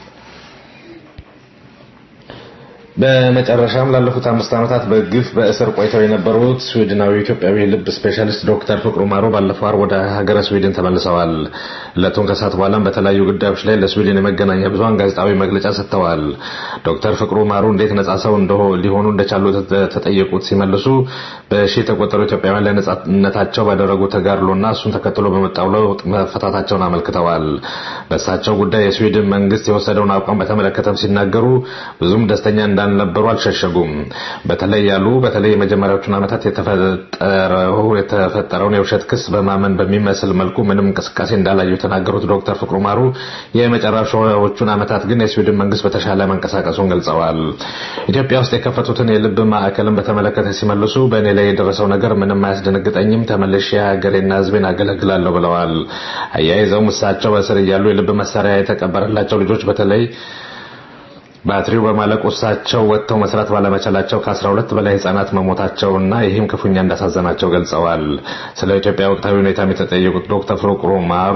በመጨረሻም ላለፉት አምስት ዓመታት በግፍ በእስር ቆይተው የነበሩት ስዊድናዊ ኢትዮጵያዊ ልብ ስፔሻሊስት ዶክተር ፍቅሩ ማሩ ባለፈው ዓርብ ወደ ሀገረ ስዊድን ተመልሰዋል። ዕለቱን ከሰዓት በኋላም በተለያዩ ጉዳዮች ላይ ለስዊድን የመገናኛ ብዙኃን ጋዜጣዊ መግለጫ ሰጥተዋል። ዶክተር ፍቅሩ ማሩ እንዴት ነጻ ሰው ሊሆኑ እንደቻሉ ተጠየቁት ሲመልሱ በሺ የተቆጠሩ ኢትዮጵያውያን ለነጻነታቸው ባደረጉ ተጋድሎና እሱን ተከትሎ በመጣው ለውጥ መፈታታቸውን አመልክተዋል። በእሳቸው ጉዳይ የስዊድን መንግስት የወሰደውን አቋም በተመለከተም ሲናገሩ ብዙም ደስተኛ እንዳልነበሩ አልሸሸጉም። በተለይ ያሉ በተለይ የመጀመሪያዎቹን ዓመታት የተፈጠረው የተፈጠረውን የውሸት ክስ በማመን በሚመስል መልኩ ምንም እንቅስቃሴ እንዳላዩ የተናገሩት ዶክተር ፍቅሩ ማሩ የመጨረሻዎቹን ዓመታት ግን የስዊድን መንግስት በተሻለ መንቀሳቀሱን ገልጸዋል። ኢትዮጵያ ውስጥ የከፈቱትን የልብ ማዕከልን በተመለከተ ሲመልሱ በእኔ ላይ የደረሰው ነገር ምንም አያስደነግጠኝም፣ ተመልሼ ሀገሬና ሕዝቤን አገለግላለሁ ብለዋል። አያይዘውም እሳቸው በእስር እያሉ የልብ መሳሪያ የተቀበረላቸው ልጆች በተለይ ባትሪው በማለቁ እሳቸው ወጥተው መስራት ባለመቻላቸው ከ12 በላይ ህጻናት መሞታቸውና ይህም ክፉኛ እንዳሳዘናቸው ገልጸዋል። ስለ ኢትዮጵያ ወቅታዊ ሁኔታ የተጠየቁት ዶክተር ፍቅሩ ማሩ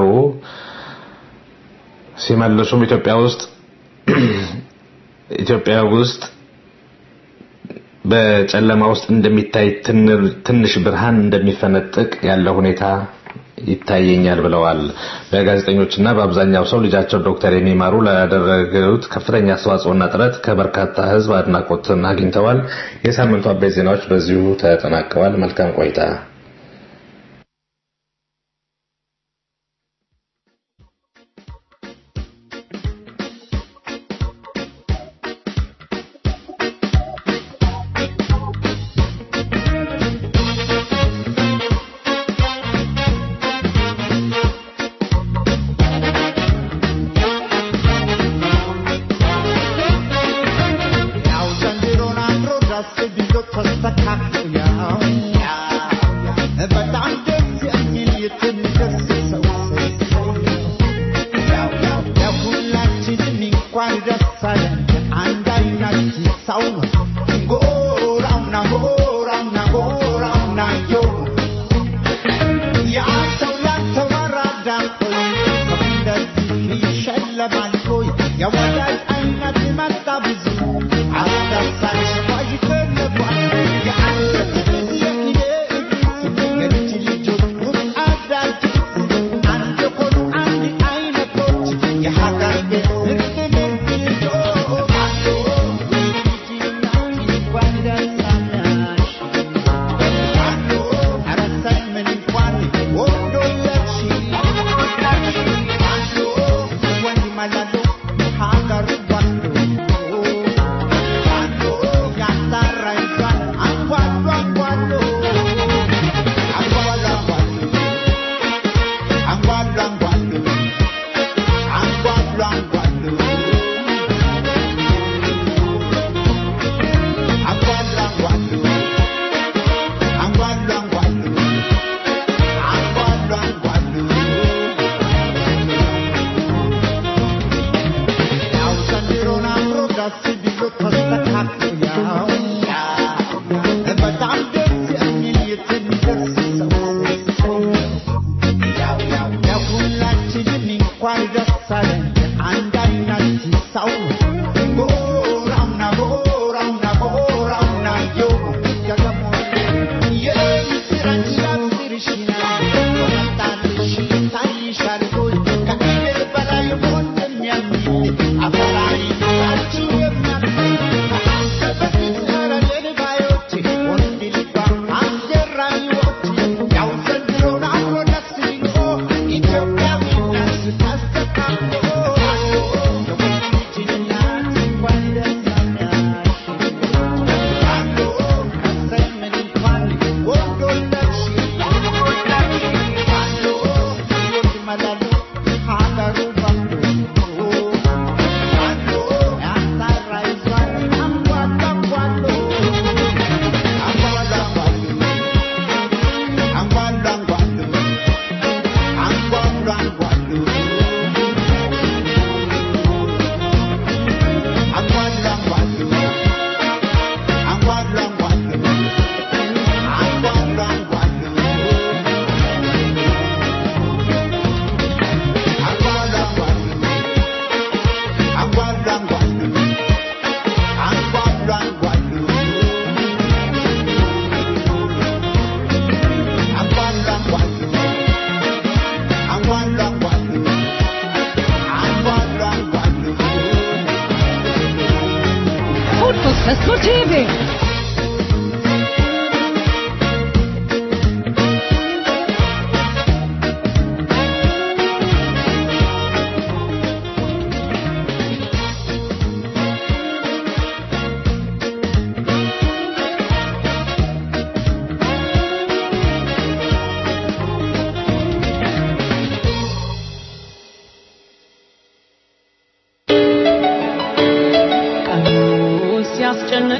ሲመልሱም ኢትዮጵያ ውስጥ ኢትዮጵያ ውስጥ በጨለማ ውስጥ እንደሚታይ ትንሽ ብርሃን እንደሚፈነጥቅ ያለ ሁኔታ ይታየኛል ብለዋል። በጋዜጠኞችና በአብዛኛው ሰው ልጃቸው ዶክተር የሚማሩ ላደረጉት ከፍተኛ አስተዋጽኦና ጥረት ከበርካታ ህዝብ አድናቆትን አግኝተዋል። የሳምንቱ አበይት ዜናዎች በዚሁ ተጠናቀዋል። መልካም ቆይታ። ያው ዘንድሮን አምሮ ደስ ቢሎ ተስተካክሎ ያው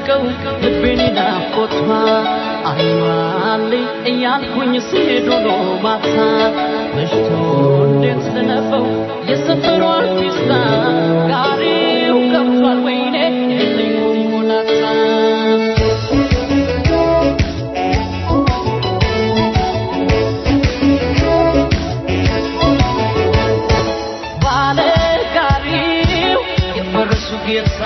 ሲያደርቀው ልቤን ናፍቆቷ አይዋልኝ እያልኩኝ ስሄድ ውሎ ማታ መሽቶ እንዴት ስነበው የሰፈሩ አርቲስታ ጋሪው ገብቷል ወይኔ የለኝ ሙላታ ባለጋሪው የፈረሱ ጌታ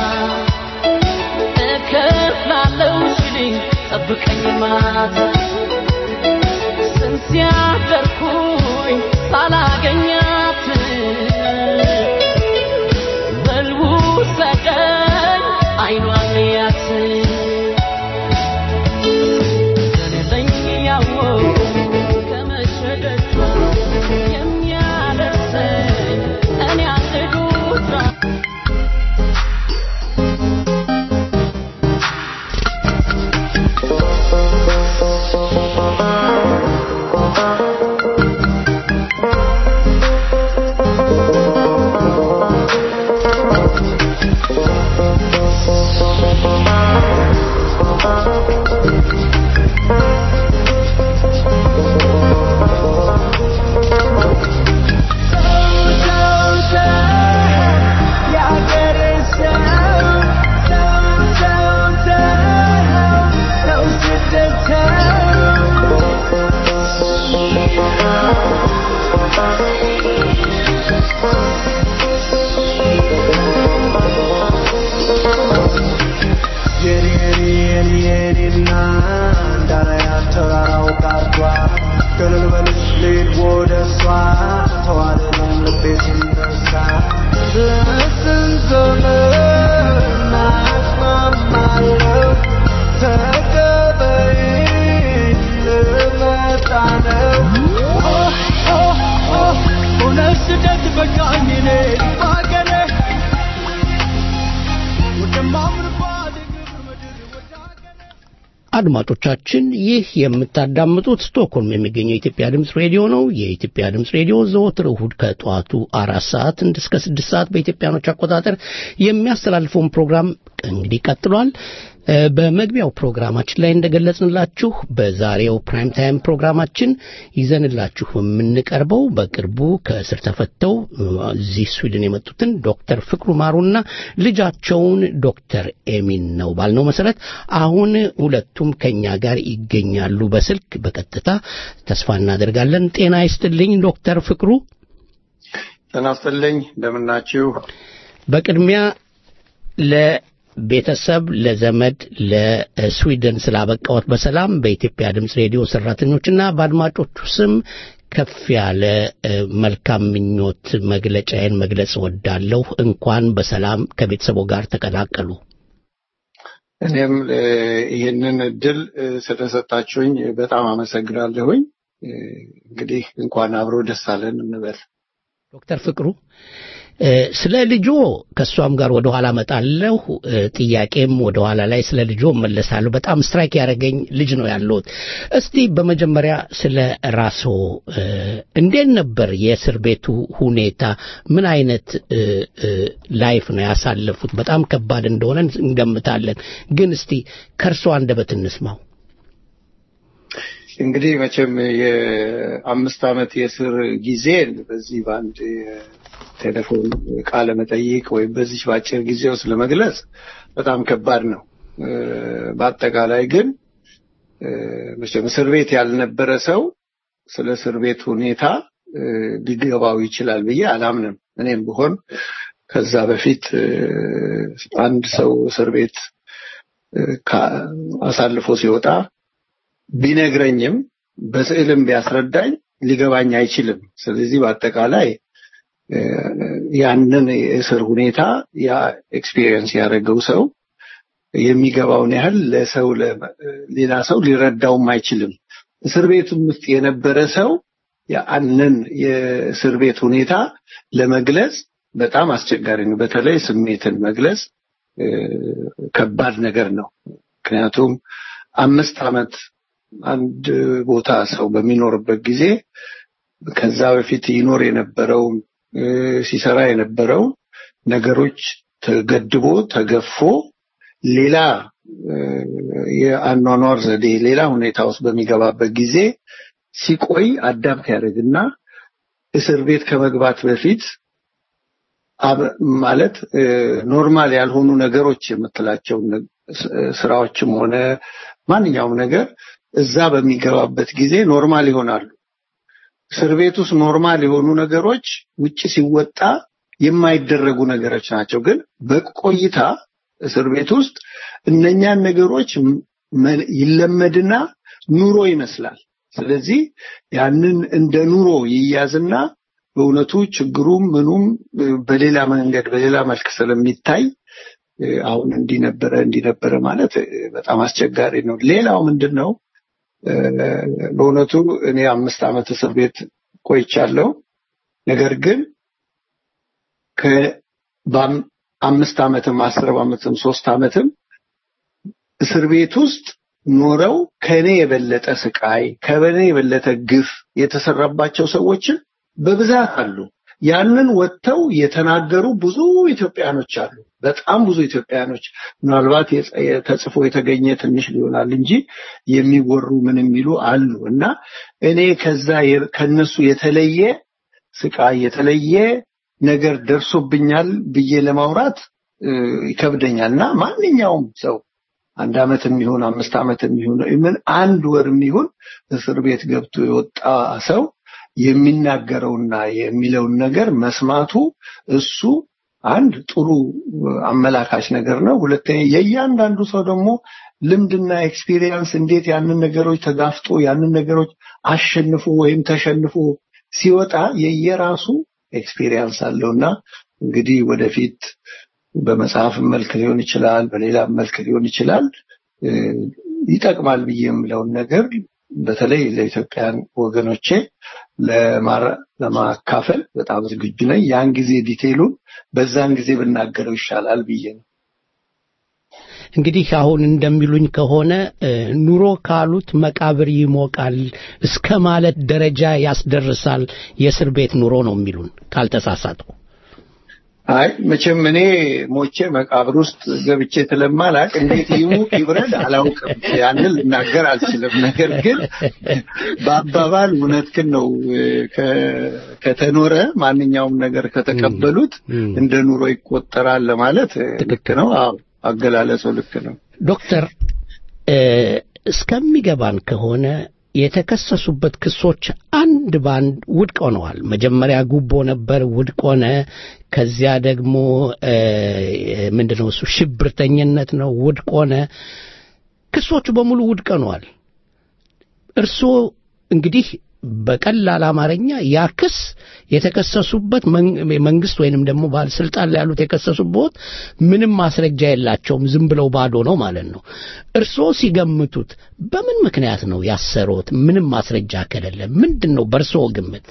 እከፍላለሁ ሲልኝ ጠብቀኝ ማታ ስንት ያደርኩኝ ሳላገኛት በልቡ ሰደኝ አይኗን ያት ገለለኝ ያወው ከመሸደጇ የሚያደርሰኝ እኔ አንዱታ አድማጮቻችን ይህ የምታዳምጡት ስቶክሆልም የሚገኘው የኢትዮጵያ ድምፅ ሬዲዮ ነው። የኢትዮጵያ ድምፅ ሬዲዮ ዘወትር እሁድ ከጠዋቱ አራት ሰዓት እስከ ስድስት ሰዓት በኢትዮጵያኖች አቆጣጠር የሚያስተላልፈውን ፕሮግራም እንግዲህ ቀጥሏል። እ፣ በመግቢያው ፕሮግራማችን ላይ እንደገለጽንላችሁ በዛሬው ፕራይም ታይም ፕሮግራማችን ይዘንላችሁ የምንቀርበው በቅርቡ ከእስር ተፈተው እ፣ እዚህ ስዊድን የመጡትን ዶክተር ፍቅሩ ማሩና ልጃቸውን ዶክተር ኤሚን ነው ባልነው መሰረት አሁን ሁለቱም ከኛ ጋር ይገኛሉ በስልክ በቀጥታ ተስፋ እናደርጋለን። ጤና ይስጥልኝ ዶክተር ፍቅሩ። ጤና ይስጥልኝ እንደምናችሁ። በቅድሚያ ለቤተሰብ፣ ለዘመድ፣ ለስዊድን ስላበቃዎት በሰላም በኢትዮጵያ ድምፅ ሬዲዮ ሰራተኞችና በአድማጮቹ ስም ከፍ ያለ እ፣ መልካም ምኞት መግለጫዬን መግለጽ እወዳለሁ። እንኳን በሰላም ከቤተሰቦ ጋር ተቀላቀሉ። እኔም እ፣ ይህንን እድል እ፣ ስለሰጣችሁኝ በጣም አመሰግናለሁኝ። እ፣ እንግዲህ እንኳን አብሮ ደስ አለን እንበል። ዶክተር ፍቅሩ እ፣ ስለ ልጆ ከእሷም ጋር ወደ ኋላ መጣለሁ። ጥያቄም ወደ ኋላ ላይ ስለ ልጆ እመለሳለሁ። በጣም ስትራይክ ያደረገኝ ልጅ ነው ያለሁት። እስቲ በመጀመሪያ ስለ ራስዎ እ፣ እንዴት ነበር የእስር ቤቱ ሁኔታ? ምን አይነት እ፣ እ፣ ላይፍ ነው ያሳለፉት? በጣም ከባድ እንደሆነ እንገምታለን። ግን እስቲ ከእርሶ አንደበት እንስማው። እንግዲህ መቼም የአምስት ዓመት የእስር ጊዜን በዚህ በአንድ ቴሌፎን ቃለ መጠይቅ ወይም በዚህ በአጭር ጊዜ ውስጥ ለመግለጽ በጣም ከባድ ነው። እ፣ በአጠቃላይ ግን እ፣ መቼም እስር ቤት ያልነበረ ሰው ስለ እስር ቤት ሁኔታ እ፣ ሊገባው ይችላል ብዬ አላምንም። እኔም ብሆን ከዛ በፊት እ፣ አንድ ሰው እስር ቤት እ፣ ካ- አሳልፎ ሲወጣ ቢነግረኝም በስዕልም ቢያስረዳኝ ሊገባኝ አይችልም። ስለዚህ በአጠቃላይ እ፣ ያንን የእስር ሁኔታ ያ ኤክስፒሪየንስ ያደረገው ሰው የሚገባውን ያህል ለሰው ለ- ሌላ ሰው ሊረዳውም አይችልም። እስር ቤቱም ውስጥ የነበረ ሰው ያንን የእስር ቤት ሁኔታ ለመግለጽ በጣም አስቸጋሪ ነው። በተለይ ስሜትን መግለጽ እ፣ ከባድ ነገር ነው። ምክንያቱም አምስት ዓመት አንድ ቦታ ሰው በሚኖርበት ጊዜ ከዛ በፊት ይኖር የነበረውን እ፣ ሲሰራ የነበረው ነገሮች ተገድቦ ተገፎ ሌላ እ፣ የአኗኗር ዘዴ ሌላ ሁኔታ ውስጥ በሚገባበት ጊዜ ሲቆይ አዳምት ያደርግና እስር ቤት ከመግባት በፊት አብ- ማለት እ፣ ኖርማል ያልሆኑ ነገሮች የምትላቸው ነ- ስ- ስራዎችም ሆነ ማንኛውም ነገር እዛ በሚገባበት ጊዜ ኖርማል ይሆናሉ። እስር ቤት ውስጥ ኖርማል የሆኑ ነገሮች ውጭ ሲወጣ የማይደረጉ ነገሮች ናቸው። ግን በቆይታ እስር ቤት ውስጥ እነኛን ነገሮች መ- ይለመድና ኑሮ ይመስላል። ስለዚህ ያንን እንደ ኑሮ ይያዝና በእውነቱ ችግሩም ምኑም እ፣ በሌላ መንገድ በሌላ መልክ ስለሚታይ እ፣ አሁን እንዲህ ነበረ እንዲህ ነበረ ማለት እ፣ በጣም አስቸጋሪ ነው። ሌላው ምንድን ነው እ፣ በእውነቱ እኔ አምስት ዓመት እስር ቤት ቆይቻለሁ። ነገር ግን ከ- በአም- አምስት ዓመትም አስር ዓመትም ሶስት ዓመትም እስር ቤት ውስጥ ኖረው ከኔ የበለጠ ስቃይ ከበኔ የበለጠ ግፍ የተሰራባቸው ሰዎችን በብዛት አሉ። ያንን ወጥተው የተናገሩ ብዙ ኢትዮጵያኖች አሉ። በጣም ብዙ ኢትዮጵያኖች ምናልባት የጸ- ተጽፎ የተገኘ ትንሽ ሊሆናል እንጂ የሚወሩ ምን የሚሉ አሉ እና እኔ ከዛ የ- ከነሱ የተለየ ስቃይ የተለየ ነገር ደርሶብኛል ብዬ ለማውራት እ፣ ይከብደኛል እና ማንኛውም ሰው አንድ ዓመት የሚሆን አምስት ዓመት የሚሆን ምን አንድ ወር የሚሆን እስር ቤት ገብቶ የወጣ ሰው የሚናገረውና የሚለውን ነገር መስማቱ እሱ አንድ ጥሩ አመላካች ነገር ነው። ሁለተኛ የእያንዳንዱ ሰው ደግሞ ልምድና ኤክስፒሪየንስ እንዴት ያንን ነገሮች ተጋፍጦ ያንን ነገሮች አሸንፎ ወይም ተሸንፎ ሲወጣ የየራሱ ኤክስፒሪየንስ አለውና እንግዲህ ወደፊት በመጽሐፍ መልክ ሊሆን ይችላል፣ በሌላ መልክ ሊሆን ይችላል እ፣ ይጠቅማል ብዬ የምለውን ነገር በተለይ ለኢትዮጵያን ወገኖቼ ለማራ- ለማካፈል በጣም ዝግጁ ነኝ። ያን ጊዜ ዲቴይሉን በዛን ጊዜ ብናገረው ይሻላል ብዬ ነው። እንግዲህ አሁን እንደሚሉኝ ከሆነ እ፣ ኑሮ ካሉት መቃብር ይሞቃል እስከ ማለት ደረጃ ያስደርሳል የእስር ቤት ኑሮ ነው የሚሉን ካልተሳሳትኩ። አይ መቼም እኔ ሞቼ መቃብር ውስጥ ገብቼ ስለማላቅ እንዴት ይሙቅ ይብረድ አላውቅም። ያንን ልናገር አልችልም። ነገር ግን በአባባል እውነትህን ነው። ከ- ከተኖረ ማንኛውም ነገር ከተቀበሉት እንደ ኑሮ ይቆጠራል ለማለት ልክ ነው። አዎ አገላለጹ ልክ ነው። ዶክተር እ፣ እስከሚገባን ከሆነ የተከሰሱበት ክሶች አንድ ባንድ ውድቅ ሆነዋል። መጀመሪያ ጉቦ ነበር፣ ውድቅ ሆነ። ከዚያ ደግሞ እ፣ ምንድነው እሱ ሽብርተኝነት ነው፣ ውድቅ ሆነ። ክሶቹ በሙሉ ውድቅ ሆነዋል። እርስዎ እንግዲህ በቀላል አማርኛ ያ ክስ የተከሰሱበት መን- መንግስት ወይንም ደግሞ ባለስልጣን ላይ ያሉት የከሰሱበት ምንም ማስረጃ የላቸውም፣ ዝም ብለው ባዶ ነው ማለት ነው። እርስዎ ሲገምቱት በምን ምክንያት ነው ያሰሩት? ምንም ማስረጃ ከሌለ ምንድን ነው በእርስዎ ግምት?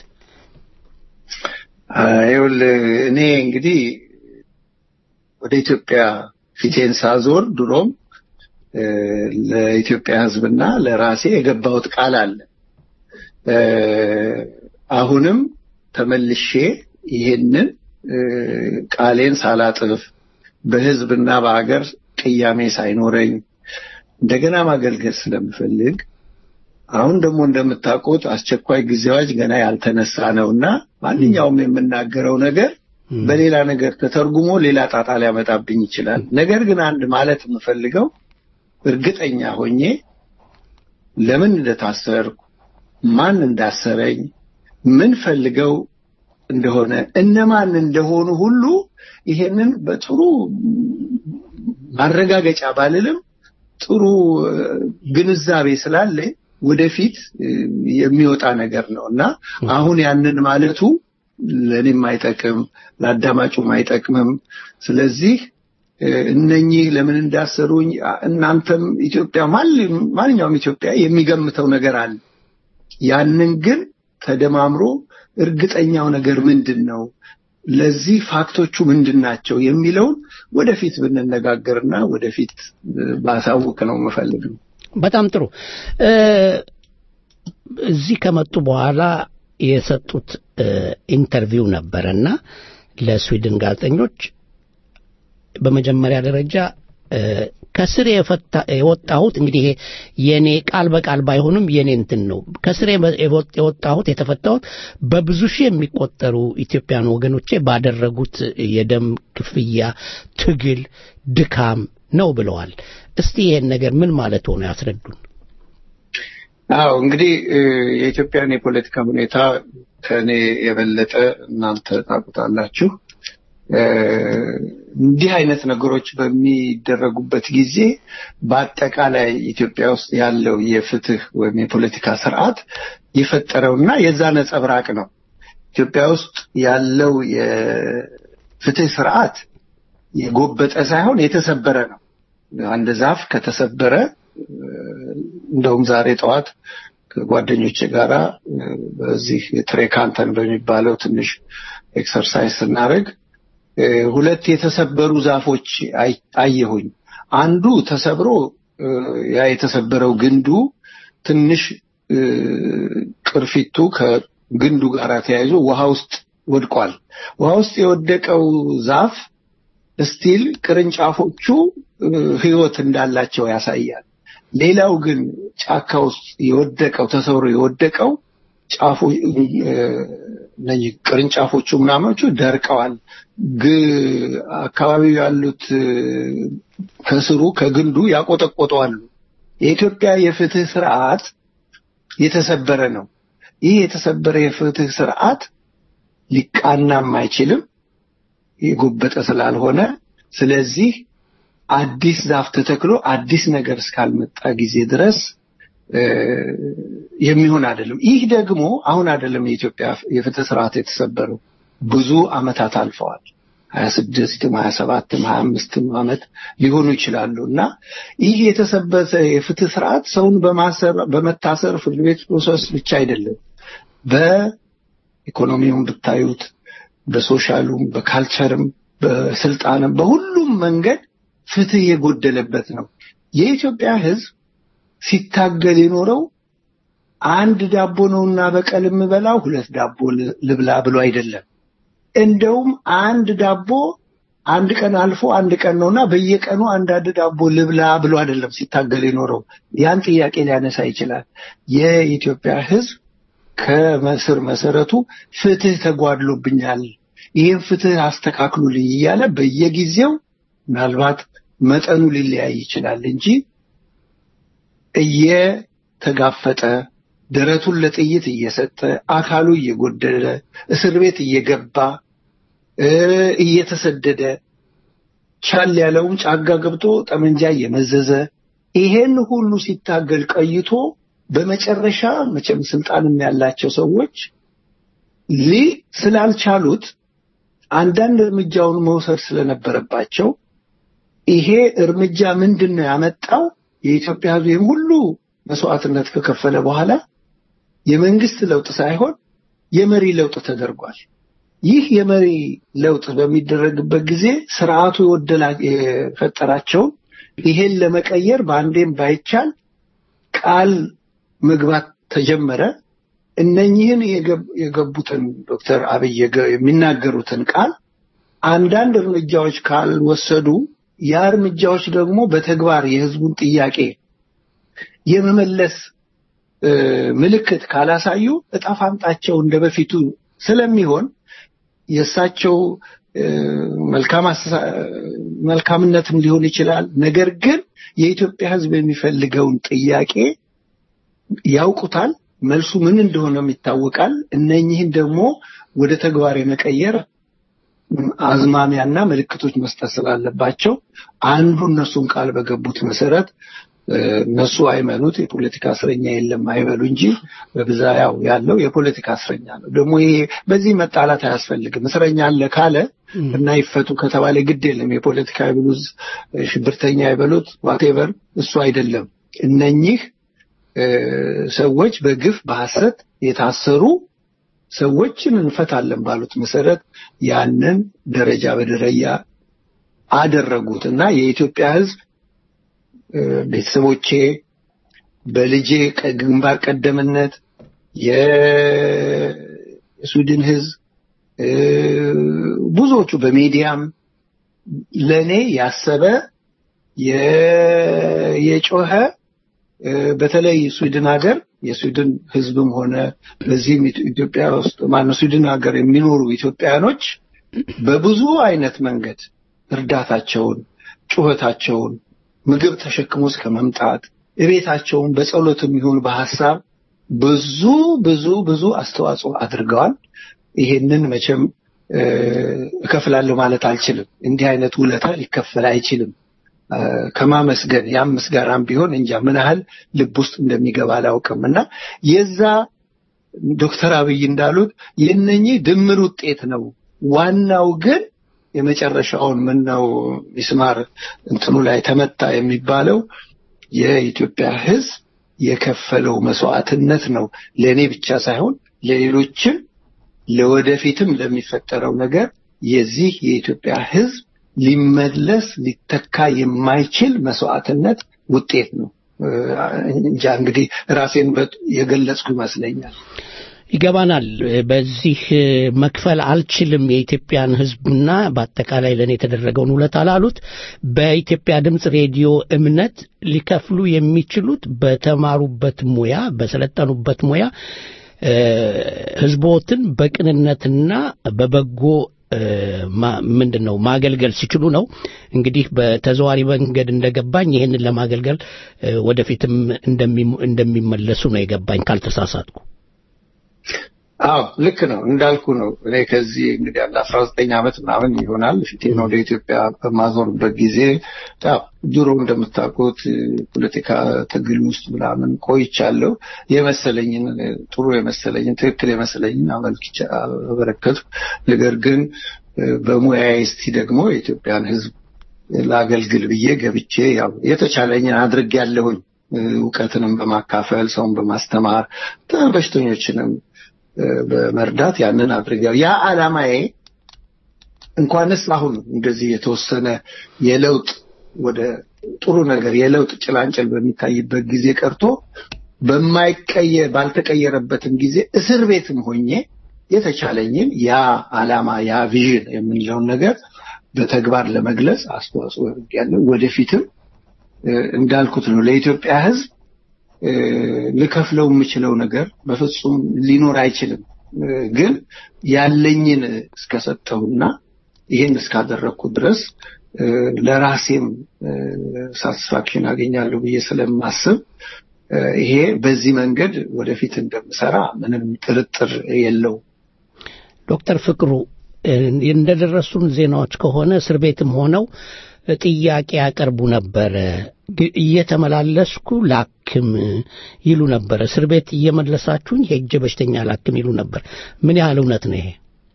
ይኸውልህ እኔ እንግዲህ ወደ ኢትዮጵያ ፊቴን ሳዞር ድሮም እ፣ ለኢትዮጵያ ሕዝብና ለራሴ የገባሁት ቃል አለ። እ፣ አሁንም ተመልሼ ይሄንን እ፣ ቃሌን ሳላጥፍ በሕዝብና በሀገር ቅያሜ ሳይኖረኝ እንደገና ማገልገል ስለምፈልግ አሁን ደግሞ እንደምታውቁት አስቸኳይ ጊዜ አዋጅ ገና ያልተነሳ ነውና ማንኛውም የምናገረው ነገር በሌላ ነገር ተተርጉሞ ሌላ ጣጣ ሊያመጣብኝ ይችላል። ነገር ግን አንድ ማለት የምፈልገው እርግጠኛ ሆኜ ለምን እንደታሰርኩ፣ ማን እንዳሰረኝ፣ ምን ፈልገው እንደሆነ እነማን እንደሆኑ ሁሉ ይሄንን በጥሩ ማረጋገጫ ባልልም ጥሩ እ፣ ግንዛቤ ስላለኝ ወደፊት እ፣ የሚወጣ ነገር ነው እና አሁን ያንን ማለቱ ለእኔም አይጠቅም፣ ለአዳማጩም አይጠቅምም። ስለዚህ እ፣ እነኚህ ለምን እንዳሰሩኝ አ- እናንተም ኢትዮጵያ ማል- ማንኛውም ኢትዮጵያ የሚገምተው ነገር አለ። ያንን ግን ተደማምሮ እርግጠኛው ነገር ምንድን ነው፣ ለዚህ ፋክቶቹ ምንድን ናቸው የሚለውን ወደፊት ብንነጋገርና ወደፊት እ፣ ባሳውቅ ነው የምፈልገው። በጣም ጥሩ እ፣ እዚህ ከመጡ በኋላ የሰጡት እ፣ ኢንተርቪው ነበረና ለስዊድን ጋዜጠኞች በመጀመሪያ ደረጃ ከስር የፈታ- የወጣሁት እንግዲህ ይሄ የኔ ቃል በቃል ባይሆንም የኔ እንትን ነው። ከስር የመ- የወጥ- የወጣሁት የተፈታሁት በብዙ ሺህ የሚቆጠሩ ኢትዮጵያን ወገኖቼ ባደረጉት የደም ክፍያ፣ ትግል፣ ድካም ነው ብለዋል። እስቲ ይሄን ነገር ምን ማለት ሆነ ያስረዱን። አዎ እንግዲህ እ፣ የኢትዮጵያን የፖለቲካ ሁኔታ ከእኔ የበለጠ እናንተ ታውቁታላችሁ። እ፣ እንዲህ አይነት ነገሮች በሚደረጉበት ጊዜ በአጠቃላይ ኢትዮጵያ ውስጥ ያለው የፍትህ ወይም የፖለቲካ ስርዓት የፈጠረውና የዛ ነጸብራቅ ነው። ኢትዮጵያ ውስጥ ያለው የፍትህ ስርዓት የጎበጠ ሳይሆን የተሰበረ ነው። አንድ ዛፍ ከተሰበረ እንደውም ዛሬ ጠዋት ከጓደኞቼ ጋራ እ፣ በዚህ ትሬካንተን በሚባለው ትንሽ ኤክሰርሳይዝ ስናደርግ እ፣ ሁለት የተሰበሩ ዛፎች አይ- አየሁኝ። አንዱ ተሰብሮ እ፣ ያ የተሰበረው ግንዱ ትንሽ እ፣ ቅርፊቱ ከግንዱ ጋር ተያይዞ ውሃ ውስጥ ወድቋል። ውሃ ውስጥ የወደቀው ዛፍ ስቲል ቅርንጫፎቹ እ፣ ህይወት እንዳላቸው ያሳያል። ሌላው ግን ጫካ ውስጥ የወደቀው ተሰብሮ የወደቀው ጫፉ እ፣ እነኚህ ቅርንጫፎቹ ምናምኖቹ ደርቀዋል። ግ- አካባቢው ያሉት እ፣ ከስሩ ከግንዱ ያቆጠቆጠዋሉ። የኢትዮጵያ የፍትህ ስርዓት የተሰበረ ነው። ይህ የተሰበረ የፍትህ ስርዓት ሊቃናም አይችልም የጎበጠ ስላልሆነ ስለዚህ አዲስ ዛፍ ተተክሎ አዲስ ነገር እስካልመጣ ጊዜ ድረስ እ፣ የሚሆን አይደለም። ይህ ደግሞ አሁን አይደለም የኢትዮጵያ የፍትህ ስርዓት የተሰበረው ብዙ አመታት አልፈዋል። ሀያ ስድስትም ሀያ ሰባትም ሀያ አምስትም አመት ሊሆኑ ይችላሉ እና ይህ የተሰበሰ የፍትህ ስርዓት ሰውን በማሰር በመታሰር ፍርድ ቤት ፕሮሰስ ብቻ አይደለም በኢኮኖሚውም ብታዩት በሶሻሉም በካልቸርም በስልጣንም በሁሉም መንገድ ፍትህ የጎደለበት ነው። የኢትዮጵያ ሕዝብ ሲታገል የኖረው አንድ ዳቦ ነውና በቀል የምበላው ሁለት ዳቦ ል- ልብላ ብሎ አይደለም። እንደውም አንድ ዳቦ አንድ ቀን አልፎ አንድ ቀን ነውና በየቀኑ አንዳንድ ዳቦ ልብላ ብሎ አይደለም ሲታገል የኖረው። ያን ጥያቄ ሊያነሳ ይችላል። የኢትዮጵያ ሕዝብ ከመስር መሰረቱ ፍትህ ተጓድሎብኛል፣ ይህን ፍትህ አስተካክሉልኝ እያለ በየጊዜው ምናልባት መጠኑ ሊለያይ ይችላል እንጂ እየተጋፈጠ ደረቱን ለጥይት እየሰጠ አካሉ እየጎደለ እስር ቤት እየገባ እ፣ እየተሰደደ ቻል ያለውም ጫጋ ገብቶ ጠመንጃ እየመዘዘ ይሄን ሁሉ ሲታገል ቀይቶ በመጨረሻ መቼም ስልጣንም ያላቸው ሰዎች ሊ ስላልቻሉት አንዳንድ እርምጃውን መውሰድ ስለነበረባቸው ይሄ እርምጃ ምንድን ነው ያመጣው? የኢትዮጵያ ሕዝብ ይህን ሁሉ መስዋዕትነት ከከፈለ በኋላ የመንግስት ለውጥ ሳይሆን የመሪ ለውጥ ተደርጓል። ይህ የመሪ ለውጥ በሚደረግበት ጊዜ ስርዓቱ የወደላ የፈጠራቸውን ይሄን ለመቀየር በአንዴም ባይቻል ቃል መግባት ተጀመረ። እነኚህን የገብ- የገቡትን ዶክተር አብይ የገ- የሚናገሩትን ቃል አንዳንድ እርምጃዎች ካልወሰዱ ያ እርምጃዎች ደግሞ በተግባር የህዝቡን ጥያቄ የመመለስ እ፣ ምልክት ካላሳዩ እጣ ፋንታቸው እንደ በፊቱ ስለሚሆን የእሳቸው እ፣ መልካም አስተሳ- መልካምነትም ሊሆን ይችላል። ነገር ግን የኢትዮጵያ ህዝብ የሚፈልገውን ጥያቄ ያውቁታል። መልሱ ምን እንደሆነም ይታወቃል። እነኚህን ደግሞ ወደ ተግባር የመቀየር አዝማሚያና ምልክቶች መስጠት ስላለባቸው አንዱ እነሱን ቃል በገቡት መሰረት እ፣ እነሱ አይመኑት የፖለቲካ እስረኛ የለም አይበሉ እንጂ በብዛ ያው ያለው የፖለቲካ እስረኛ ነው። ደግሞ ይሄ በዚህ መጣላት አያስፈልግም። እስረኛ አለ ካለ እና ይፈቱ ከተባለ ግድ የለም። የፖለቲካ ይብሉት ሽብርተኛ ይበሉት ዋቴቨር እሱ አይደለም። እነኚህ እ፣ ሰዎች በግፍ በሐሰት የታሰሩ ሰዎችን እንፈታለን ባሉት መሰረት ያንን ደረጃ በደረጃ አደረጉት እና የኢትዮጵያ ሕዝብ እ፣ ቤተሰቦቼ በልጄ ቀ- ግንባር ቀደምነት የ- የስዊድን ሕዝብ እ፣ ብዙዎቹ በሚዲያም ለእኔ ያሰበ የ- የጮኸ እ፣ በተለይ ስዊድን ሀገር የስዊድን ህዝብም ሆነ በዚህም ኢትዮ- ኢትዮጵያ ውስጥ ማነው ስዊድን ሀገር የሚኖሩ ኢትዮጵያውያኖች በብዙ አይነት መንገድ እርዳታቸውን፣ ጩኸታቸውን፣ ምግብ ተሸክሞ እስከ መምጣት እቤታቸውን በጸሎትም ይሁን በሀሳብ ብዙ ብዙ ብዙ አስተዋጽኦ አድርገዋል። ይሄንን መቼም እ፣ እከፍላለሁ ማለት አልችልም። እንዲህ አይነት ውለታ ሊከፈል አይችልም። እ፣ ከማመስገን ያም ምስጋናም ቢሆን እንጃ ምን ያህል ልብ ውስጥ እንደሚገባ አላውቅም እና የዛ ዶክተር አብይ እንዳሉት የነኚህ ድምር ውጤት ነው። ዋናው ግን የመጨረሻውን ምን ነው ሚስማር እንትኑ ላይ ተመታ የሚባለው የኢትዮጵያ ሕዝብ የከፈለው መስዋዕትነት ነው። ለእኔ ብቻ ሳይሆን ለሌሎችም ለወደፊትም ለሚፈጠረው ነገር የዚህ የኢትዮጵያ ሕዝብ ሊመለስ ሊተካ የማይችል መስዋዕትነት ውጤት ነው። እ፣ እንጃ እንግዲህ ራሴን በ- የገለጽኩ ይመስለኛል። ይገባናል። በዚህ መክፈል አልችልም የኢትዮጵያን ሕዝብና በአጠቃላይ ለእኔ የተደረገውን ውለታ ላሉት በኢትዮጵያ ድምፅ ሬዲዮ እምነት ሊከፍሉ የሚችሉት በተማሩበት ሙያ በሰለጠኑበት ሙያ እ፣ ሕዝቦትን በቅንነትና በበጎ እ፣ ማ- ምንድን ነው ማገልገል ሲችሉ ነው። እንግዲህ በተዘዋሪ መንገድ እንደገባኝ ይህንን ለማገልገል እ፣ ወደፊትም እንደሚ- እንደሚመለሱ ነው የገባኝ ካልተሳሳትኩ። አዎ ልክ ነው እንዳልኩ ነው። እኔ ከዚህ እንግዲህ አንድ አስራ ዘጠኝ ዓመት ምናምን ይሆናል ፊቴን ወደ ኢትዮጵያ በማዞርበት ጊዜ ያው ድሮ እንደምታውቁት ፖለቲካ ትግል ውስጥ ምናምን ቆይቻለሁ። የመሰለኝን ጥሩ የመሰለኝን ትክክል የመሰለኝን አመልክቻ አበረከትኩ። ነገር ግን እ፣ በሙያዬ እስቲ ደግሞ የኢትዮጵያን ሕዝብ ላገልግል ብዬ ገብቼ ያው የተቻለኝን አድርጌያለሁኝ። እ፣ እውቀትንም በማካፈል ሰውን በማስተማር በሽተኞችንም እ፣ በመርዳት ያንን አድርገው ያ ዓላማዬ እንኳንስ አሁን እንደዚህ የተወሰነ የለውጥ ወደ ጥሩ ነገር የለውጥ ጭላንጭል በሚታይበት ጊዜ ቀርቶ በማይቀየር ባልተቀየረበትም ጊዜ እስር ቤትም ሆኜ የተቻለኝን ያ ዓላማ ያ ቪዥን የምንለውን ነገር በተግባር ለመግለጽ አስተዋጽኦ ያለው ወደፊትም እ፣ እንዳልኩት ነው ለኢትዮጵያ ሕዝብ እ፣ ልከፍለው የምችለው ነገር በፍጹም ሊኖር አይችልም። እ፣ ግን ያለኝን እስከሰጠሁና ይህን እስካደረግኩ ድረስ እ፣ ለራሴም ሳቲስፋክሽን አገኛለሁ ብዬ ስለማስብ እ፣ ይሄ በዚህ መንገድ ወደፊት እንደምሰራ ምንም ጥርጥር የለው። ዶክተር ፍቅሩ እ፣ እንደደረሱን ዜናዎች ከሆነ እስር ቤትም ሆነው ጥያቄ ያቀርቡ ነበረ። ግ- እየተመላለስኩ ላክም ይሉ ነበር። እስር ቤት እየመለሳችሁኝ ሄጄ በሽተኛ ላክም ይሉ ነበር። ምን ያህል እውነት ነው ይሄ?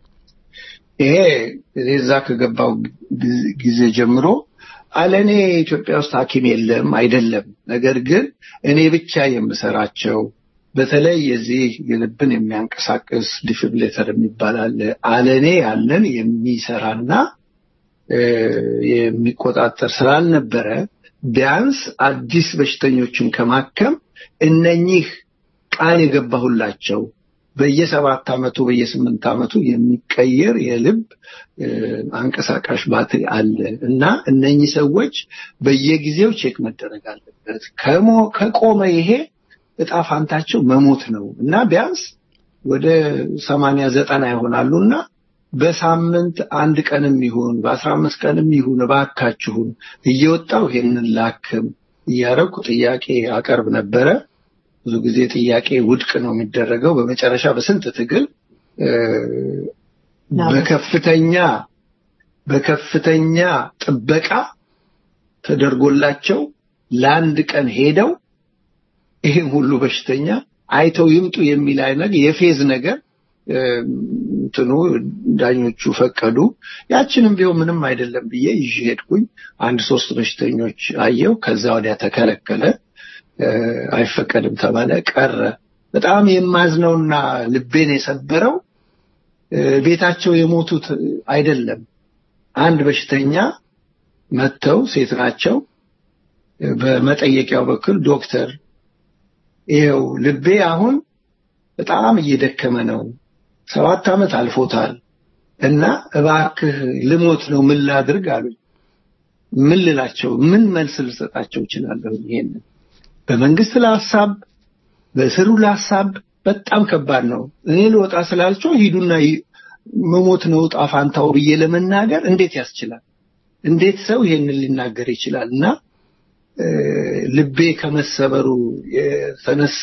ይሄ እኔ እዛ ከገባው ጊዜ- ጊዜ ጀምሮ አለኔ ኢትዮጵያ ውስጥ ሐኪም የለም አይደለም። ነገር ግን እኔ ብቻ የምሰራቸው በተለይ የዚህ የልብን የሚያንቀሳቅስ ዲፊብሌተር የሚባል አለ። አለኔ ያለን የሚሰራና እ፣ የሚቆጣጠር ስላልነበረ ቢያንስ አዲስ በሽተኞችን ከማከም እነኚህ ቃል የገባሁላቸው በየሰባት ዓመቱ በየስምንት ዓመቱ የሚቀየር የልብ እ፣ አንቀሳቃሽ ባትሪ አለ እና እነኚህ ሰዎች በየጊዜው ቼክ መደረግ አለበት። ከሞ ከቆመ ይሄ እጣ ፋንታቸው መሞት ነው እና ቢያንስ ወደ ሰማንያ ዘጠና ይሆናሉ እና በሳምንት አንድ ቀንም ይሁን በአስራ አምስት ቀንም ይሁን እባካችሁን እየወጣው ይሄንን ላክም እያረኩ ጥያቄ አቀርብ ነበረ። ብዙ ጊዜ ጥያቄ ውድቅ ነው የሚደረገው። በመጨረሻ በስንት ትግል እ፣ በከፍተኛ በከፍተኛ ጥበቃ ተደርጎላቸው ለአንድ ቀን ሄደው ይህም ሁሉ በሽተኛ አይተው ይምጡ የሚል አይነት የፌዝ ነገር እ፣ እንትኑ ዳኞቹ ፈቀዱ። ያችንም ቢሆን ምንም አይደለም ብዬ ይዤ ሄድኩኝ። አንድ ሶስት በሽተኞች አየው። ከዛ ወዲያ ተከለከለ። እ፣ አይፈቀድም ተባለ፣ ቀረ። በጣም የማዝነውና ልቤን የሰበረው እ፣ ቤታቸው የሞቱት አይደለም። አንድ በሽተኛ መጥተው ሴት ናቸው። እ፣ በመጠየቂያው በኩል ዶክተር ይኸው ልቤ አሁን በጣም እየደከመ ነው፣ ሰባት ዓመት አልፎታል እና እባክህ ልሞት ነው ምን ላድርግ አሉኝ። ምን ልላቸው ምን መልስ ልሰጣቸው እችላለሁ? ይሄንን በመንግስት ለሀሳብ በእስሩ ለሀሳብ በጣም ከባድ ነው። እኔ ልወጣ ስላልቸው ሂዱና ይ- መሞት ነው ዕጣ ፋንታው ብዬ ለመናገር እንዴት ያስችላል? እንዴት ሰው ይሄንን ሊናገር ይችላል? እና እ፣ ልቤ ከመሰበሩ የተነሳ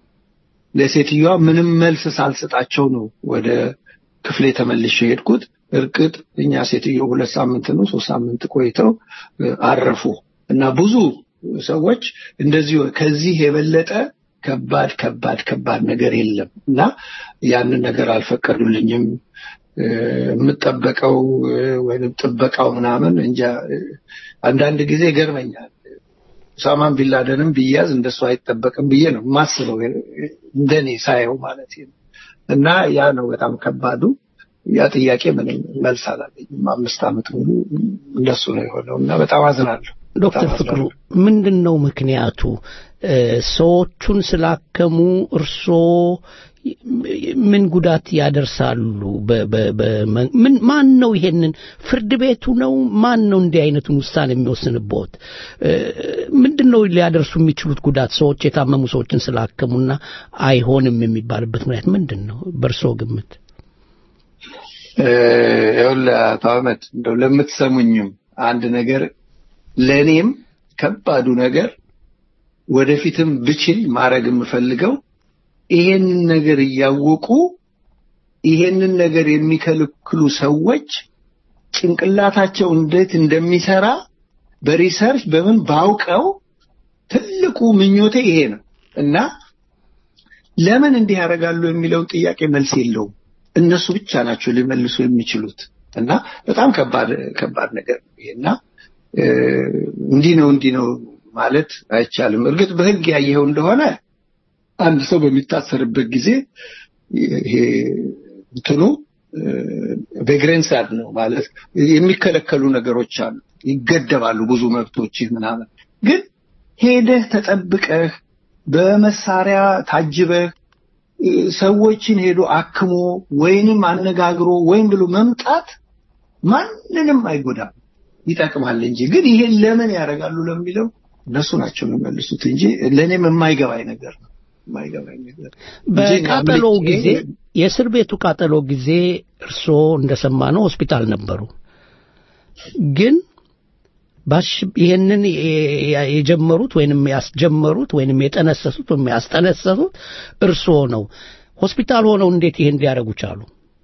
ለሴትዮዋ ምንም መልስ ሳልሰጣቸው ነው ወደ ክፍሌ ተመልሼ ሄድኩት። እርግጥ እኛ ሴትዮ ሁለት ሳምንት ነው ሶስት ሳምንት ቆይተው እ፣ አረፉ እና ብዙ ሰዎች እንደዚህ ከዚህ የበለጠ ከባድ ከባድ ከባድ ነገር የለም እና ያንን ነገር አልፈቀዱልኝም። እ፣ የምጠበቀው እ፣ ወይም ጥበቃው ምናምን እንጃ እ፣ አንዳንድ ጊዜ ይገርመኛል። ኡሳማን ቢንላደንም ቢያዝ እንደሱ አይጠበቅም ብዬ ነው የማስበው እንደኔ ሳየው ማለት ነው። እና ያ ነው በጣም ከባዱ። ያ ጥያቄ ምንም መልስ አላገኝም። አምስት ዓመት ሙሉ እንደሱ ነው የሆነው እና በጣም አዝናለሁ። ዶክተር በጣም ፍቅሩ አዝናለሁ። ምንድን ነው ምክንያቱ? እ፣ ሰዎቹን ስላከሙ እርስዎ ምን ጉዳት ያደርሳሉ? በ- በ- በ- ምን ማን ነው ይሄንን ፍርድ ቤቱ ነው? ማን ነው እንዲህ አይነቱን ውሳኔ የሚወስንበት? እ፣ ምንድን ነው ሊያደርሱ የሚችሉት ጉዳት? ሰዎች የታመሙ ሰዎችን ስላከሙና አይሆንም የሚባልበት ምክንያት ምንድን ነው በእርስዎ ግምት? እ፣ ይኸውልህ አቶ አህመድ እንደው ለምትሰሙኝም አንድ ነገር ለእኔም ከባዱ ነገር ወደፊትም ብችል ማድረግ የምፈልገው ይሄንን ነገር እያወቁ ይሄንን ነገር የሚከለክሉ ሰዎች ጭንቅላታቸው እንዴት እንደሚሰራ በሪሰርች በምን ባውቀው ትልቁ ምኞቴ ይሄ ነው እና ለምን እንዲህ ያደርጋሉ የሚለውን ጥያቄ መልስ የለውም። እነሱ ብቻ ናቸው ሊመልሱ የሚችሉት እና በጣም ከባድ ከባድ ነገር ነው ይሄ እና እ፣ እንዲህ ነው እንዲህ ነው ማለት አይቻልም። እርግጥ በሕግ ያየኸው እንደሆነ አንድ ሰው በሚታሰርበት ጊዜ ይሄ እንትኑ ቬግሬንሳድ ነው ማለት የሚከለከሉ ነገሮች አሉ፣ ይገደባሉ ብዙ መብቶች ምናምን። ግን ሄደህ ተጠብቀህ በመሳሪያ ታጅበህ እ፣ ሰዎችን ሄዶ አክሞ ወይንም አነጋግሮ ወይም ብሎ መምጣት ማንንም አይጎዳም፣ ይጠቅማል እንጂ። ግን ይሄን ለምን ያደርጋሉ ለሚለው እነሱ ናቸው የሚመልሱት እንጂ ለእኔም የማይገባኝ ነገር ነው የማይገባኝ ነገር እንጂ እኔ በቃጠሎው አምልጬ ጊዜ የእስር ቤቱ ቃጠሎ ጊዜ እርስዎ እንደሰማነው ሆስፒታል ነበሩ። ግን ባሽ ይሄንን የ- የጀመሩት ወይንም ያስጀመሩት ወይንም የጠነሰሱት ወይም ያስጠነሰሱት እርስዎ ነው። ሆስፒታል ሆነው እንዴት ይሄን ሊያደርጉ ቻሉ?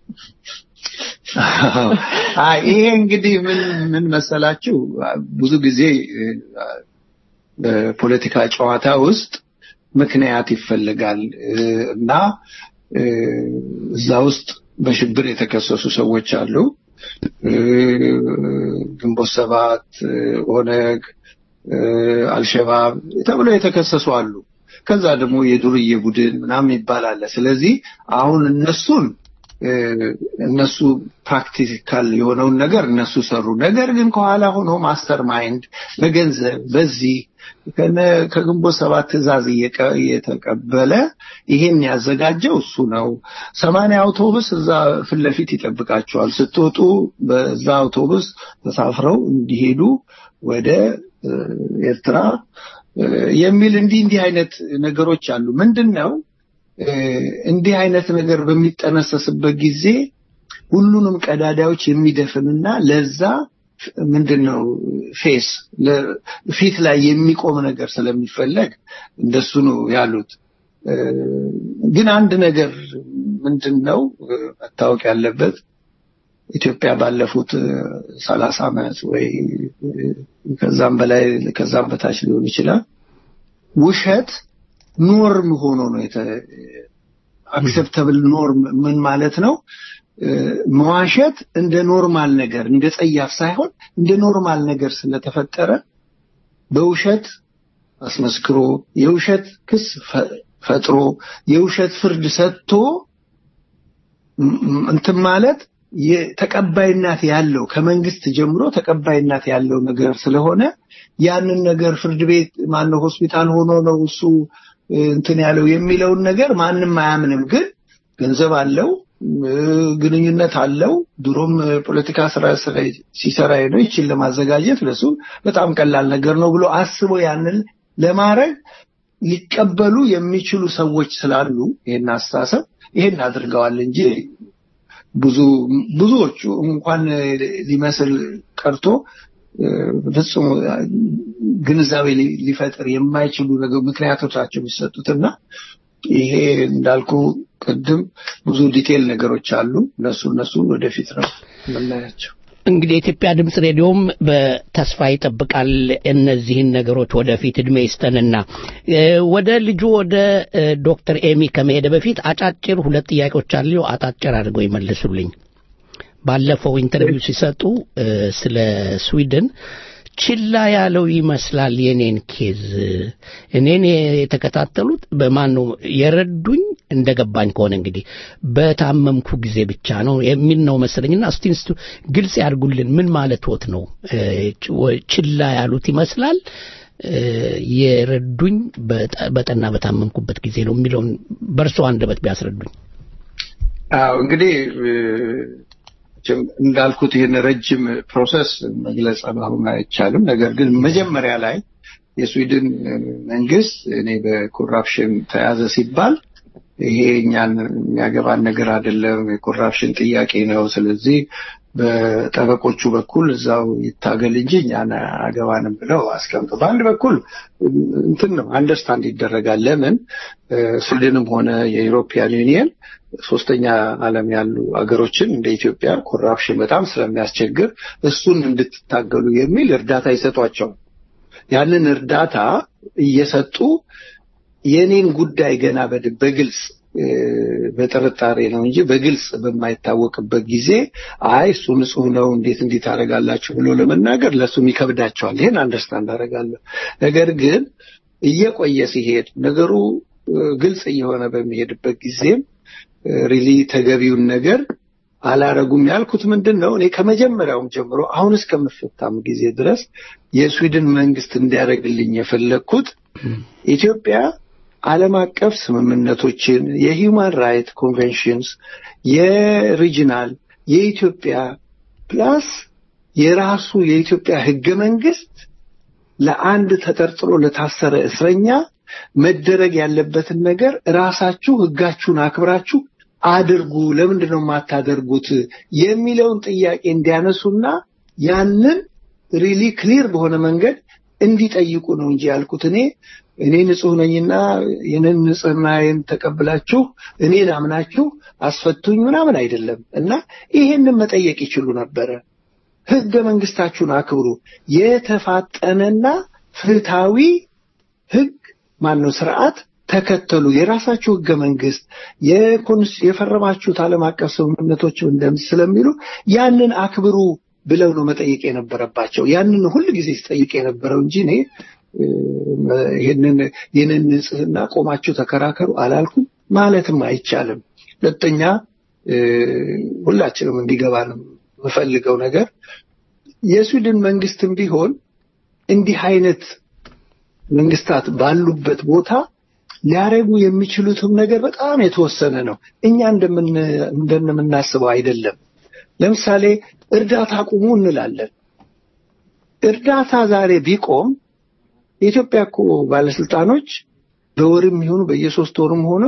አይ ይሄ እንግዲህ ምን ምን መሰላችሁ ብዙ ጊዜ እ፣ በፖለቲካ ጨዋታ ውስጥ ምክንያት ይፈልጋል እ፣ እና እ፣ እዛ ውስጥ በሽብር የተከሰሱ ሰዎች አሉ። እ፣ ግንቦት ሰባት፣ እ፣ ኦነግ፣ እ፣ አልሸባብ ተብለው የተከሰሱ አሉ። ከዛ ደግሞ የዱርዬ ቡድን ምናምን ይባላል። ስለዚህ አሁን እነሱን እ፣ እነሱ ፕራክቲካል የሆነውን ነገር እነሱ ሰሩ። ነገር ግን ከኋላ ሆኖ ማስተር ማይንድ በገንዘብ በዚህ ከነ- ከግንቦት ሰባት ትዕዛዝ እየቀ- እየተቀበለ ይሄን ያዘጋጀው እሱ ነው። ሰማንያ አውቶቡስ እዛ ፊት ለፊት ይጠብቃቸዋል። ስትወጡ በዛ አውቶቡስ ተሳፍረው እንዲሄዱ ወደ እ፣ ኤርትራ እ፣ የሚል እንዲህ እንዲህ አይነት ነገሮች አሉ። ምንድን ነው እ፣ እንዲህ አይነት ነገር በሚጠነሰስበት ጊዜ ሁሉንም ቀዳዳዎች የሚደፍንና ለዛ ምንድን ነው ፌስ ለ- ፊት ላይ የሚቆም ነገር ስለሚፈለግ እንደሱ ነው ያሉት። እ፣ ግን አንድ ነገር ምንድን ነው እ፣ መታወቅ ያለበት ኢትዮጵያ ባለፉት ሰላሳ ዓመት ወይ እ፣ ከዛም በላይ ከዛም በታች ሊሆን ይችላል ውሸት ኖርም ሆኖ ነው አክሴፕተብል ኖርም ምን ማለት ነው? እ፣ መዋሸት እንደ ኖርማል ነገር እንደ ጸያፍ ሳይሆን እንደ ኖርማል ነገር ስለተፈጠረ በውሸት አስመስክሮ የውሸት ክስ ፈ- ፈጥሮ የውሸት ፍርድ ሰጥቶ ም- ም- እንትን ማለት የተቀባይነት ያለው ከመንግስት ጀምሮ ተቀባይነት ያለው ነገር ስለሆነ ያንን ነገር ፍርድ ቤት ማነው ሆስፒታል ሆኖ ነው እሱ እ፣ እንትን ያለው የሚለውን ነገር ማንም አያምንም። ግን ገንዘብ አለው ግንኙነት አለው። ድሮም ፖለቲካ ስራ ሲሰራ ነው። ይችን ለማዘጋጀት ለሱ በጣም ቀላል ነገር ነው ብሎ አስቦ ያንን ለማድረግ ሊቀበሉ የሚችሉ ሰዎች ስላሉ ይሄን አስተሳሰብ ይሄን አድርገዋል እንጂ ብዙ ብዙዎቹ እንኳን ሊመስል ቀርቶ ፍጹም ግንዛቤ ሊፈጥር የማይችሉ ነገር ምክንያቶች ናቸው የሚሰጡትና ይሄ እንዳልኩ ቅድም ብዙ ዲቴል ነገሮች አሉ። እነሱ እነሱ ወደፊት ነው የምናያቸው። እንግዲህ የኢትዮጵያ ድምፅ ሬዲዮም በተስፋ ይጠብቃል እነዚህን ነገሮች ወደፊት እድሜ ይስጠንና ወደ ልጁ ወደ ዶክተር ኤሚ ከመሄደ በፊት አጫጭር ሁለት ጥያቄዎች አሉ። አጫጭር አድርገው ይመልሱልኝ። ባለፈው ኢንተርቪው ሲሰጡ ስለ ስዊድን ችላ ያለው ይመስላል የኔን ኬዝ እኔን የተከታተሉት በማን ነው የረዱኝ እንደገባኝ ከሆነ እንግዲህ በታመምኩ ጊዜ ብቻ ነው የሚል ነው መሰለኝና እስቲ እስቲ ግልጽ ያድርጉልን ምን ማለት ወት ነው ችላ ያሉት ይመስላል የረዱኝ በጠና በታመምኩበት ጊዜ ነው የሚለውን በእርሶ አንደበት ቢያስረዱኝ አዎ እንግዲህ እንዳልኩት ይህን ረጅም ፕሮሰስ መግለጽ አሁን አይቻልም። ነገር ግን መጀመሪያ ላይ የስዊድን መንግስት እኔ በኮራፕሽን ተያዘ ሲባል ይሄ እኛን የሚያገባን ነገር አይደለም፣ የኮራፕሽን ጥያቄ ነው። ስለዚህ በጠበቆቹ በኩል እዛው ይታገል እንጂ እኛን አገባንም ብለው አስቀምጡ። በአንድ በኩል እንትን ነው አንደርስታንድ ይደረጋል። ለምን ስዊድንም ሆነ የዩሮፒያን ዩኒየን ሶስተኛ ዓለም ያሉ አገሮችን እንደ ኢትዮጵያ ኮራፕሽን በጣም ስለሚያስቸግር እሱን እንድትታገሉ የሚል እርዳታ ይሰጧቸው። ያንን እርዳታ እየሰጡ የኔን ጉዳይ ገና በግልጽ በጥርጣሬ ነው እንጂ በግልጽ በማይታወቅበት ጊዜ አይ እሱ ንጹህ ነው እንዴት እንዲህ ታደርጋላችሁ ብሎ ለመናገር ለእሱም ይከብዳቸዋል። ይህን አንደርስታንድ አደርጋለሁ። ነገር ግን እየቆየ ሲሄድ ነገሩ ግልጽ እየሆነ በሚሄድበት ጊዜም ሪሊ ተገቢውን ነገር አላረጉም ያልኩት ምንድን ነው እኔ ከመጀመሪያውም ጀምሮ አሁን እስከምፈታም ጊዜ ድረስ የስዊድን መንግስት እንዲያደርግልኝ የፈለግኩት ኢትዮጵያ ዓለም አቀፍ ስምምነቶችን የሂውማን ራይት ኮንቬንሽንስ የሪጂናል የኢትዮጵያ ፕላስ የራሱ የኢትዮጵያ ህገ መንግስት ለአንድ ተጠርጥሮ ለታሰረ እስረኛ መደረግ ያለበትን ነገር ራሳችሁ ህጋችሁን አክብራችሁ አድርጉ፣ ለምንድን ነው የማታደርጉት የሚለውን ጥያቄ እንዲያነሱና ያንን ሪሊ ክሊር በሆነ መንገድ እንዲጠይቁ ነው እንጂ ያልኩት እኔ እኔ ንጹህ ነኝና ይህንን ንጽህናዬን ተቀብላችሁ እኔን አምናችሁ አስፈቱኝ ምናምን አይደለም እና ይሄንን መጠየቅ ይችሉ ነበረ። ህገ መንግስታችሁን አክብሩ፣ የተፋጠነና ፍትሃዊ ህግ ማነው ስርዓት ተከተሉ። የራሳችሁ ህገ መንግስት የፈረማችሁት ዓለም አቀፍ ስምምነቶች ስለሚሉ ያንን አክብሩ ብለው ነው መጠየቅ የነበረባቸው። ያንን ሁል ጊዜ ሲጠይቅ የነበረው እንጂ እኔ ይህንን ይህንን ንጽህና ቆማችሁ ተከራከሩ አላልኩም፣ ማለትም አይቻልም። ሁለተኛ ሁላችንም እንዲገባ ነው የምፈልገው ነገር የስዊድን መንግስትም ቢሆን እንዲህ አይነት መንግስታት ባሉበት ቦታ ሊያደርጉ የሚችሉትም ነገር በጣም የተወሰነ ነው። እኛ እንደምናስበው አይደለም። ለምሳሌ እርዳታ ቁሙ እንላለን። እርዳታ ዛሬ ቢቆም የኢትዮጵያ እኮ ባለስልጣኖች በወርም ይሆኑ በየሶስት ወርም ሆነ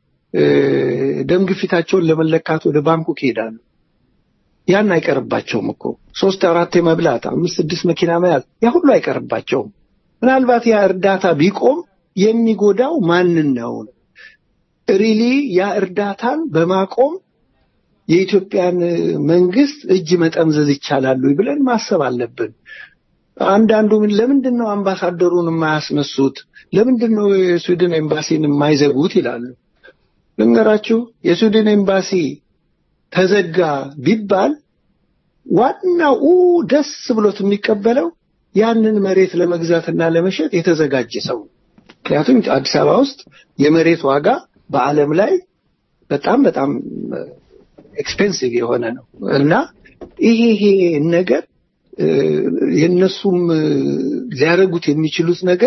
ደም ግፊታቸውን ለመለካት ወደ ባንኩ ይሄዳሉ። ያን አይቀርባቸውም እኮ ሶስት አራት መብላት፣ አምስት ስድስት መኪና መያዝ ያ ሁሉ አይቀርባቸውም። ምናልባት ያ እርዳታ ቢቆም የሚጎዳው ማንን ነው? ሪሊ ያ እርዳታን በማቆም የኢትዮጵያን መንግስት እጅ መጠምዘዝ ይቻላሉ ብለን ማሰብ አለብን። አንዳንዱ ምን ለምንድን ነው አምባሳደሩን የማያስነሱት? ለምንድን ነው የስዊድን ኤምባሲን የማይዘጉት ይላሉ። ልንገራችሁ፣ የስዊድን ኤምባሲ ተዘጋ ቢባል ዋናው ደስ ብሎት የሚቀበለው ያንን መሬት ለመግዛትና ለመሸጥ የተዘጋጀ ሰው ምክንያቱም አዲስ አበባ ውስጥ የመሬት ዋጋ በዓለም ላይ በጣም በጣም ኤክስፔንሲቭ የሆነ ነው እና ይሄ ይሄ ነገር የእነሱም ሊያደርጉት የሚችሉት ነገር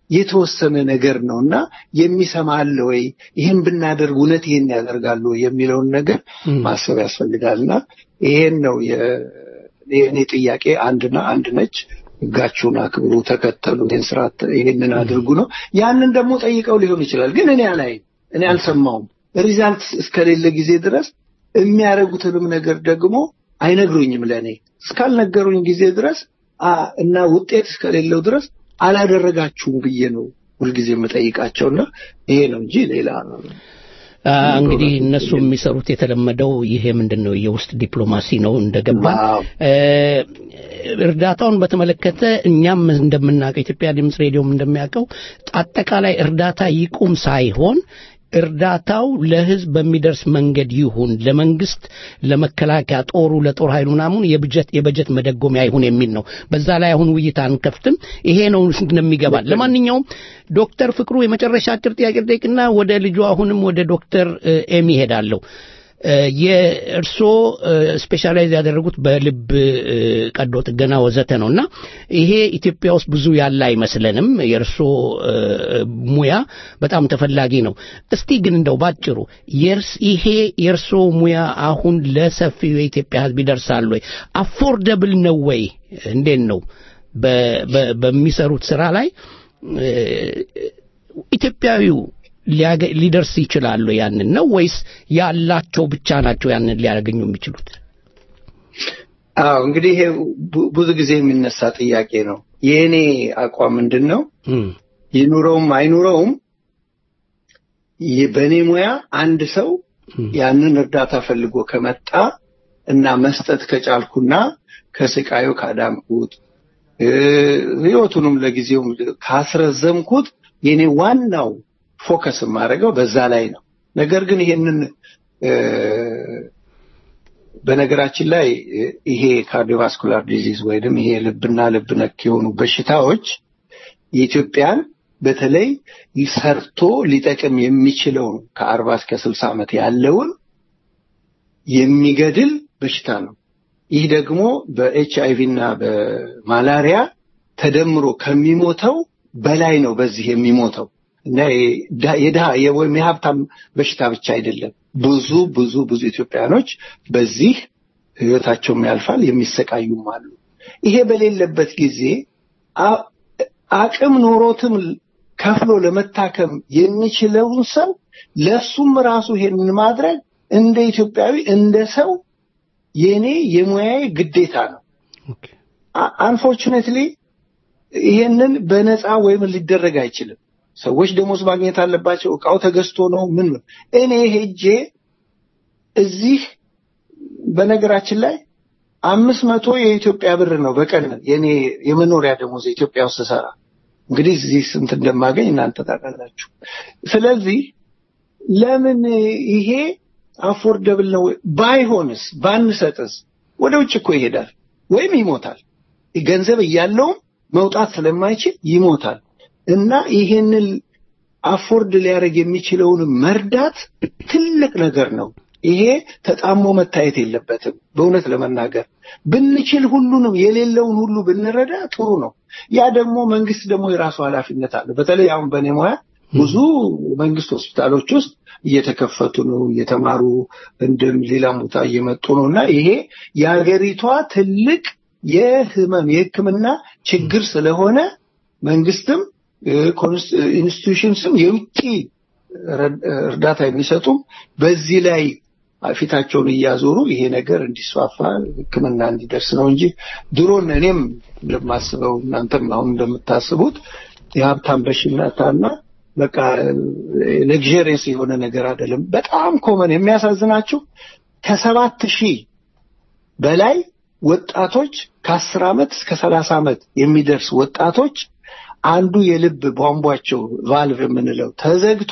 የተወሰነ ነገር ነው እና የሚሰማ አለ ወይ ይህን ብናደርግ እውነት ይህን ያደርጋሉ ወይ የሚለውን ነገር ማሰብ ያስፈልጋል እና ይሄን ነው የ- የእኔ ጥያቄ አንድና አንድ ነች ህጋችሁን አክብሩ ተከተሉ ይህን ስርዓት ይህንን አድርጉ ነው ያንን ደግሞ ጠይቀው ሊሆን ይችላል ግን እኔ አላይም እኔ አልሰማውም ሪዛልት እስከሌለ ጊዜ ድረስ የሚያደርጉትንም ነገር ደግሞ አይነግሩኝም ለእኔ እስካልነገሩኝ ጊዜ ድረስ አ እና ውጤት እስከሌለው ድረስ አላደረጋችሁም ብዬ ነው ሁልጊዜ የምጠይቃቸውና ይሄ ነው እንጂ ሌላ አ፣ እንግዲህ እነሱ የሚሰሩት የተለመደው ይሄ ምንድን ነው የውስጥ ዲፕሎማሲ ነው እንደገባ እ፣ እርዳታውን በተመለከተ እኛም እንደምናውቀው ኢትዮጵያ ድምፅ ሬዲዮም እንደሚያውቀው አጠቃላይ እርዳታ ይቁም ሳይሆን እርዳታው ለህዝብ በሚደርስ መንገድ ይሁን ለመንግስት ለመከላከያ ጦሩ ለጦር ኃይሉ ምናምን የበጀት የበጀት መደጎሚያ ይሁን የሚል ነው በዛ ላይ አሁን ውይይት አንከፍትም ይሄ ነው እንደሚገባል ለማንኛውም ዶክተር ፍቅሩ የመጨረሻ አጭር ጥያቄ ልጠይቅና ወደ ልጁ አሁንም ወደ ዶክተር እ፣ ኤሚ ሄዳለሁ እ፣ የእርስዎ ስፔሻላይዝ ያደረጉት በልብ እ፣ ቀዶ ጥገና ወዘተ ነው እና ይሄ ኢትዮጵያ ውስጥ ብዙ ያለ አይመስለንም የእርስዎ እ፣ ሙያ በጣም ተፈላጊ ነው እስቲ ግን እንደው ባጭሩ የእርስ ይሄ የእርስዎ ሙያ አሁን ለሰፊው የኢትዮጵያ ህዝብ ይደርሳል ወይ አፎርደብል ነው ወይ እንዴት ነው በ- በ- በሚሰሩት ስራ ላይ እ፣ ኢትዮጵያዊው ሊያገ- ሊደርስ ይችላሉ ያንን ነው ወይስ ያላቸው ብቻ ናቸው ያንን ሊያገኙ የሚችሉት አዎ እንግዲህ ይሄ ቡ- ብዙ ጊዜ የሚነሳ ጥያቄ ነው የእኔ አቋም ምንድን ነው ይኑረውም አይኑረውም ይህ በእኔ ሙያ አንድ ሰው ያንን እርዳታ ፈልጎ ከመጣ እና መስጠት ከጫልኩና ከስቃዩ ካዳንኩት እ፣ ህይወቱንም ለጊዜው ካስረዘምኩት የኔ ዋናው ፎከስ የማደርገው በዛ ላይ ነው ነገር ግን ይሄንን እ፣ በነገራችን ላይ እ፣ ይሄ ካርዲዮቫስኩላር ዲዚዝ ወይም ይሄ ልብና ልብ ነክ የሆኑ በሽታዎች የኢትዮጵያን በተለይ ሰርቶ ሊጠቅም የሚችለውን ከአርባ እስከ ስልሳ ዓመት ያለውን የሚገድል በሽታ ነው። ይህ ደግሞ በኤች አይቪ እና በማላሪያ ተደምሮ ከሚሞተው በላይ ነው በዚህ የሚሞተው እና የዳ- የድሃ የ- ወይም የሀብታም በሽታ ብቻ አይደለም። ብዙ ብዙ ብዙ ኢትዮጵያኖች በዚህ ህይወታቸውም ያልፋል፣ የሚሰቃዩም አሉ። ይሄ በሌለበት ጊዜ አ- አቅም ኖሮትም ከፍሎ ለመታከም የሚችለውን ሰው ለሱም ራሱ ይሄንን ማድረግ እንደ ኢትዮጵያዊ እንደ ሰው የኔ የሙያዬ ግዴታ ነው። አንፎርቹኔትሊ ይሄንን በነፃ ወይም ሊደረግ አይችልም። ሰዎች ደሞዝ ማግኘት አለባቸው። እቃው ተገዝቶ ነው ምን ምን። እኔ ሄጄ እዚህ በነገራችን ላይ አምስት መቶ የኢትዮጵያ ብር ነው በቀን የኔ የመኖሪያ ደሞዝ ኢትዮጵያ ውስጥ ስሰራ። እንግዲህ እዚህ ስንት እንደማገኝ እናንተ ታውቃላችሁ። ስለዚህ ለምን ይሄ አፎርደብል ነው? ባይሆንስ ባንሰጥስ ወደ ውጭ እኮ ይሄዳል ወይም ይሞታል። ገንዘብ እያለውም መውጣት ስለማይችል ይሞታል። እና ይሄንን አፎርድ ሊያደርግ የሚችለውን መርዳት ትልቅ ነገር ነው። ይሄ ተጣሞ መታየት የለበትም። በእውነት ለመናገር ብንችል ሁሉንም የሌለውን ሁሉ ብንረዳ ጥሩ ነው። ያ ደግሞ መንግስት ደግሞ የራሱ ኃላፊነት አለ። በተለይ አሁን በእኔ ሙያ ብዙ መንግስት ሆስፒታሎች ውስጥ እየተከፈቱ ነው፣ እየተማሩ እንደም ሌላም ቦታ እየመጡ ነው እና ይሄ የሀገሪቷ ትልቅ የህመም የሕክምና ችግር ስለሆነ መንግስትም ኢንስቲቱሽንስም የውጭ እርዳታ የሚሰጡም በዚህ ላይ ፊታቸውን እያዞሩ ይሄ ነገር እንዲስፋፋ ሕክምና እንዲደርስ ነው እንጂ ድሮን እኔም እንደማስበው እናንተም አሁን እንደምታስቡት የሀብታም በሽታና በቃ ሌግዠሪየስ የሆነ ነገር አይደለም። በጣም ኮመን የሚያሳዝናችሁ ከሰባት ሺህ በላይ ወጣቶች ከአስር ዓመት እስከ ሰላሳ ዓመት የሚደርስ ወጣቶች አንዱ የልብ ቧንቧቸው ቫልቭ የምንለው ተዘግቶ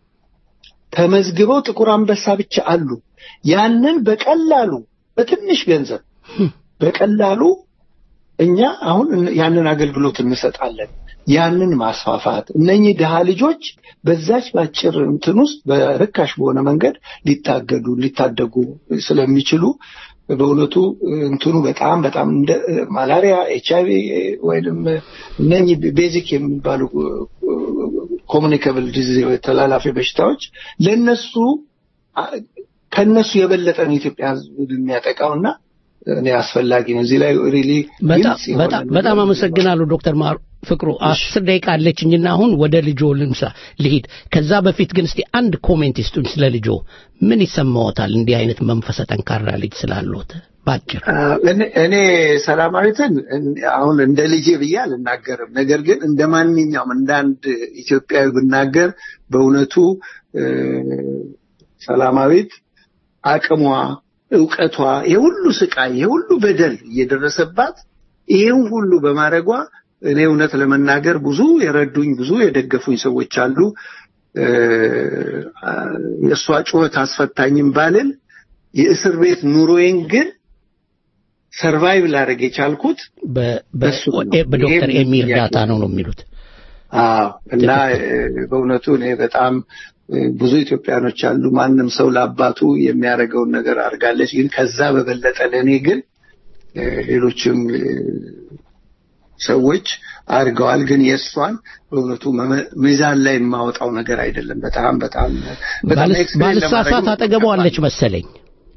ተመዝግበው ጥቁር አንበሳ ብቻ አሉ። ያንን በቀላሉ በትንሽ ገንዘብ በቀላሉ እኛ አሁን ያንን አገልግሎት እንሰጣለን። ያንን ማስፋፋት እነኚህ ድሃ ልጆች በዛች ባጭር እንትን ውስጥ በርካሽ በሆነ መንገድ ሊታገዱ ሊታደጉ ስለሚችሉ በእውነቱ እንትኑ በጣም በጣም እንደ ማላሪያ፣ ኤች አይቪ ወይም እነኚህ ቤዚክ የሚባሉ ኮሙኒካብል ዲዚዝ ተላላፊ በሽታዎች ለነሱ ከነሱ የበለጠ ነው ኢትዮጵያ ሕዝብ የሚያጠቃውና እኔ አስፈላጊ ነው እዚህ ላይ ሪሊ በጣም አመሰግናለሁ ዶክተር ማሩ ፍቅሩ አስር ደቂቃ አለችኝና አሁን ወደ ልጆ ልምሳ ልሂድ ከዛ በፊት ግን እስቲ አንድ ኮሜንት ይስጡኝ ስለ ልጆ ምን ይሰማዎታል እንዲህ አይነት መንፈሰ ጠንካራ ልጅ ስላሉት ባጭር እኔ ሰላማዊትን አሁን እንደ ልጄ ብዬ አልናገርም ነገር ግን እንደ ማንኛውም እንደ አንድ ኢትዮጵያዊ ብናገር በእውነቱ ሰላማዊት አቅሟ እውቀቷ የሁሉ ስቃይ የሁሉ በደል እየደረሰባት ይህን ሁሉ በማድረጓ እኔ እውነት ለመናገር ብዙ የረዱኝ ብዙ የደገፉኝ ሰዎች አሉ የእሷ ጩኸት አስፈታኝም ባልል የእስር ቤት ኑሮዬን ግን ሰርቫይቭ ላደረግ የቻልኩት በዶክተር ኤሚ እርዳታ ነው ነው የሚሉት አዎ እና በእውነቱ እኔ በጣም ብዙ ኢትዮጵያኖች አሉ ማንም ሰው ለአባቱ የሚያደርገውን ነገር አድርጋለች ግን ከዛ በበለጠ ለእኔ ግን ሌሎችም ሰዎች አድርገዋል ግን የእሷን በእውነቱ ሚዛን ላይ የማወጣው ነገር አይደለም በጣም በጣም ባልሳሳት አጠገቧለች መሰለኝ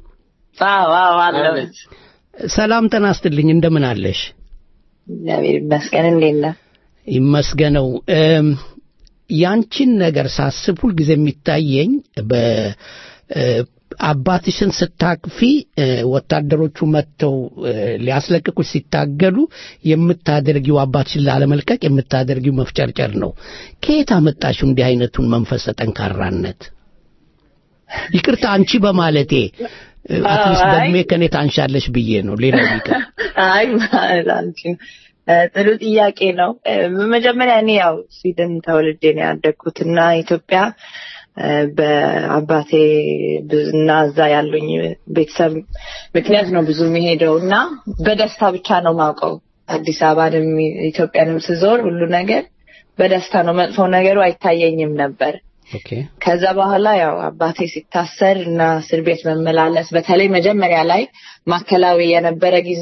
አለች ሰላም ጤና ይስጥልኝ እንደምን አለሽ እግዚአብሔር ይመስገን እንዴት ነህ ይመስገነው ያንቺን ነገር ሳስብ ሁልጊዜ የሚታየኝ አባትሽን ስታቅፊ ወታደሮቹ መጥተው ሊያስለቅቁሽ ሲታገሉ የምታደርጊው አባትሽን ላለመልቀቅ የምታደርጊው መፍጨርጨር ነው ከየት አመጣሽው እንዲህ አይነቱን መንፈሰ ጠንካራነት ይቅርታ አንቺ በማለቴ አትሊስት በእድሜ ከኔ ታንሻለሽ ብዬ ነው ሌላው ቢቀር አይ አንቺ ጥሩ ጥያቄ ነው በመጀመሪያ እኔ ያው ስዊድን ተወልጄ ነው ያደግኩትና ኢትዮጵያ በአባቴ እና እዛ ያሉኝ ቤተሰብ ምክንያት ነው ብዙ የሚሄደው እና በደስታ ብቻ ነው ማውቀው አዲስ አበባንም ኢትዮጵያንም ስዞር ሁሉ ነገር በደስታ ነው መጥፎ ነገሩ አይታየኝም ነበር ከዛ በኋላ ያው አባቴ ሲታሰር እና እስር ቤት መመላለስ በተለይ መጀመሪያ ላይ ማዕከላዊ የነበረ ጊዜ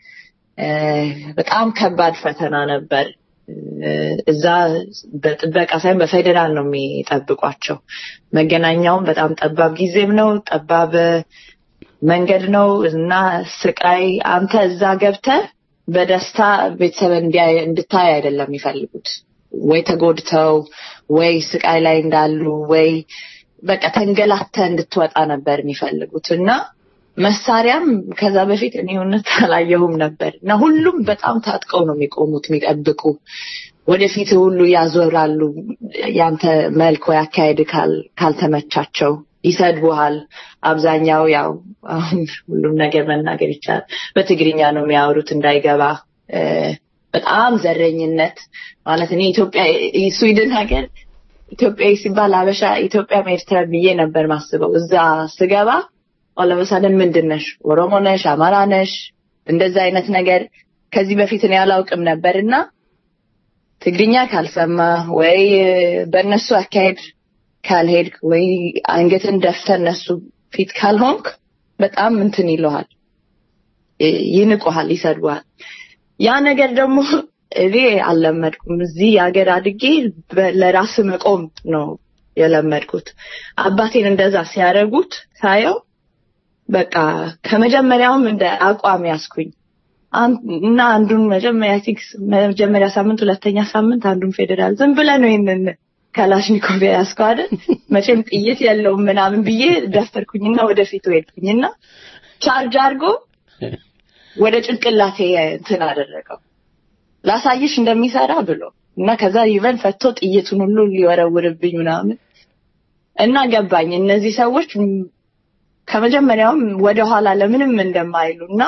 በጣም ከባድ ፈተና ነበር እዛ በጥበቃ ሳይሆን በፌዴራል ነው የሚጠብቋቸው መገናኛውም በጣም ጠባብ ጊዜም ነው ጠባብ መንገድ ነው እና ስቃይ አንተ እዛ ገብተ በደስታ ቤተሰብ እንድታይ አይደለም የሚፈልጉት ወይ ተጎድተው ወይ ስቃይ ላይ እንዳሉ ወይ በቃ ተንገላተ እንድትወጣ ነበር የሚፈልጉት እና መሳሪያም ከዛ በፊት እኔ እውነት አላየሁም ነበር እና ሁሉም በጣም ታጥቀው ነው የሚቆሙት የሚጠብቁ ወደፊት ሁሉ ያዞራሉ ያንተ መልክ ወይ አካሄድ ካልተመቻቸው ይሰድቡሃል አብዛኛው ያው አሁን ሁሉም ነገር መናገር ይቻላል በትግርኛ ነው የሚያወሩት እንዳይገባ በጣም ዘረኝነት ማለት እኔ ኢትዮጵያ ስዊድን ሀገር ኢትዮጵያዊ ሲባል አበሻ ኢትዮጵያ ኤርትራ ብዬ ነበር ማስበው እዛ ስገባ ኦለመሳደን ምንድን ነሽ ኦሮሞ ነሽ አማራ ነሽ እንደዛ አይነት ነገር ከዚህ በፊት እኔ አላውቅም ነበር እና ትግርኛ ካልሰማ ወይ በእነሱ አካሄድ ካልሄድክ ወይ አንገትን ደፍተ እነሱ ፊት ካልሆንክ በጣም እንትን ይለሃል ይንቁሃል ይሰድቡሃል ያ ነገር ደግሞ እኔ አልለመድኩም እዚህ ሀገር አድጌ ለራስ መቆም ነው የለመድኩት አባቴን እንደዛ ሲያደርጉት ሳየው በቃ ከመጀመሪያውም እንደ አቋም ያስኩኝ እና አንዱን መጀመሪያ ቲክስ መጀመሪያ ሳምንት ሁለተኛ ሳምንት አንዱን ፌዴራል ዝም ብለ ነው ይህንን ካላሽኒኮቭ ያስከው አይደል መቼም ጥይት የለውም ምናምን ብዬ ደፈርኩኝና ወደፊት ሄድኩኝና ቻርጅ አድርጎ ወደ ጭንቅላቴ እንትን አደረገው ላሳይሽ እንደሚሰራ ብሎ እና ከዛ ይቨን ፈቶ ጥይቱን ሁሉ ሊወረውርብኝ ምናምን እና ገባኝ እነዚህ ሰዎች ከመጀመሪያውም ወደኋላ ለምንም እንደማይሉ እና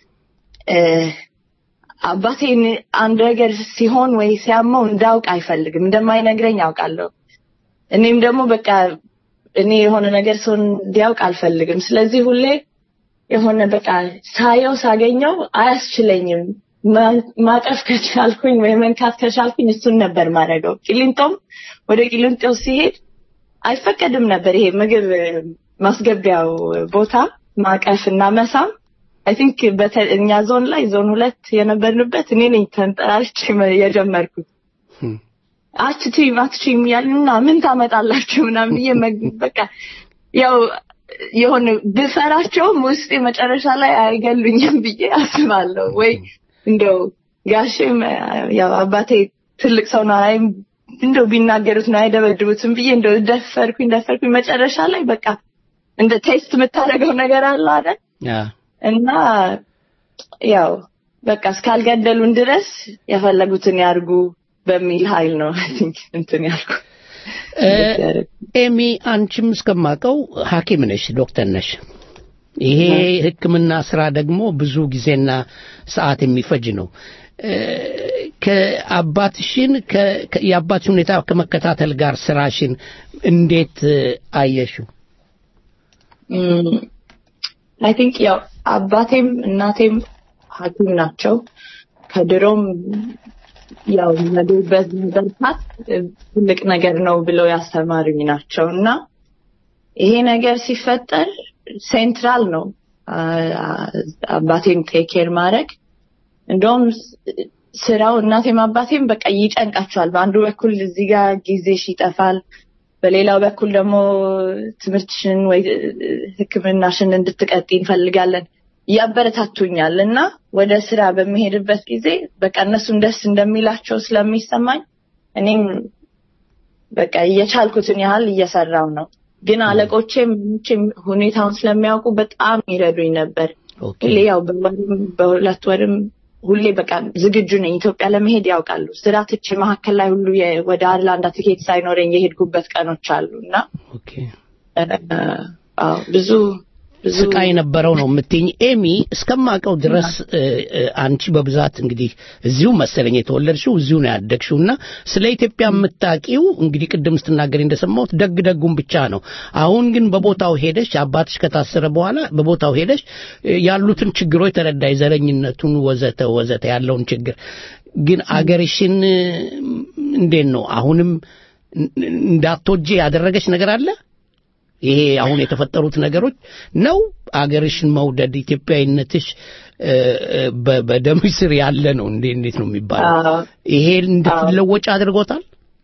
አባቴን አንድ ነገር ሲሆን ወይ ሲያመው እንዳውቅ አይፈልግም እንደማይነግረኝ አውቃለሁ እኔም ደግሞ በቃ እኔ የሆነ ነገር ሰው እንዲያውቅ አልፈልግም ስለዚህ ሁሌ የሆነ በቃ ሳየው ሳገኘው አያስችለኝም ማቀፍ ከቻልኩኝ ወይ መንካት ከቻልኩኝ እሱን ነበር ማድረገው ቂሊንጦም ወደ ቂሊንጦ ሲሄድ አይፈቀድም ነበር ይሄ ምግብ ማስገቢያው ቦታ ማቀፍ እና መሳም አይ ቲንክ እኛ ዞን ላይ ዞን ሁለት የነበርንበት እኔ ነኝ ተንጠራርቼ መ- የጀመርኩት አትችይም አትችይም ያሉና ምን ታመጣላችሁ ምናምን ብዬ መግ- በቃ ያው የሆነ ብፈራቸውም ውስጤ መጨረሻ ላይ አይገሉኝም ብዬ አስባለሁ። ወይ እንደው ጋሼም ያው አባቴ ትልቅ ሰው ነው አይ እንደው ቢናገሩት ነው አይደበድቡትም ብዬ እንደው ደፈርኩኝ ደፈርኩኝ መጨረሻ ላይ በቃ እንደ ቴስት የምታደርገው ነገር አለ አይደል እና ያው በቃ እስካልገደሉን ድረስ የፈለጉትን ያርጉ በሚል ኃይል ነው አይ ቲንክ እንትን ያልኩ ኤሚ አንቺም እስከማውቀው ሐኪም ነሽ፣ ዶክተር ነሽ። ይሄ ሕክምና ስራ ደግሞ ብዙ ጊዜና ሰዓት የሚፈጅ ነው። እ፣ ከአባትሽን ከ- ከ- የአባትሽን ሁኔታ ከመከታተል ጋር ስራሽን እንዴት እ፣ አየሽው? አይ ቲንክ ያው አባቴም እናቴም ሐኪም ናቸው። ከድሮም ያው የመዱበት መበርታት ትልቅ ነገር ነው ብለው ያስተማሩኝ ናቸው እና ይሄ ነገር ሲፈጠር ሴንትራል ነው አ- አባቴን ቴኬር ማድረግ እንደውም ስራው እናቴም አባቴም በቃ ይጨንቃቸዋል። በአንዱ በኩል እዚህ ጋር ጊዜሽ ይጠፋል፣ በሌላው በኩል ደግሞ ትምህርትሽን ወይ ሕክምናሽን እንድትቀጥይ እንፈልጋለን ያበረታቱኛል እና ወደ ስራ በሚሄድበት ጊዜ በቃ እነሱን ደስ እንደሚላቸው ስለሚሰማኝ እኔም በቃ እየቻልኩትን ያህል እየሰራው ነው። ግን አለቆቼም ምኖቼም ሁኔታውን ስለሚያውቁ በጣም ይረዱኝ ነበር። ሁሌ ያው በወርም በሁለት ወርም ሁሌ በቃ ዝግጁ ነኝ። ኢትዮጵያ ለመሄድ ያውቃሉ። ስራ ትቼ መካከል ላይ ሁሉ የ- ወደ አርላንዳ ትኬት ሳይኖረኝ የሄድኩበት ቀኖች አሉ እና እ፣ አዎ ብዙ ብዙ ስቃይ የነበረው ነው የምትኝ ኤሚ እስከማውቀው ድረስ እ፣ እ፣ አንቺ በብዛት እንግዲህ እዚሁ መሰለኝ የተወለድሽው እዚሁ ነው ያደግሽው እና ስለ ኢትዮጵያ የምታውቂው እንግዲህ ቅድም ስትናገሪ እንደሰማሁት ደግ ደጉን ብቻ ነው አሁን ግን በቦታው ሄደሽ አባትሽ ከታሰረ በኋላ በቦታው ሄደሽ እ፣ ያሉትን ችግሮች ተረዳይ ዘረኝነቱን ወዘተ ወዘተ ያለውን ችግር ግን አገርሽን እ፣ እንዴት ነው አሁንም እ- እንዳትወጂ ያደረገች ነገር አለ ይሄ አሁን የተፈጠሩት ነገሮች ነው አገርሽን መውደድ ኢትዮጵያዊነትሽ እ፣ እ፣ በ- በደምሽ ስር ያለ ነው እንዴ እንዴት ነው የሚባለው አዎ። ይሄ እንድትለወጭ አድርጎታል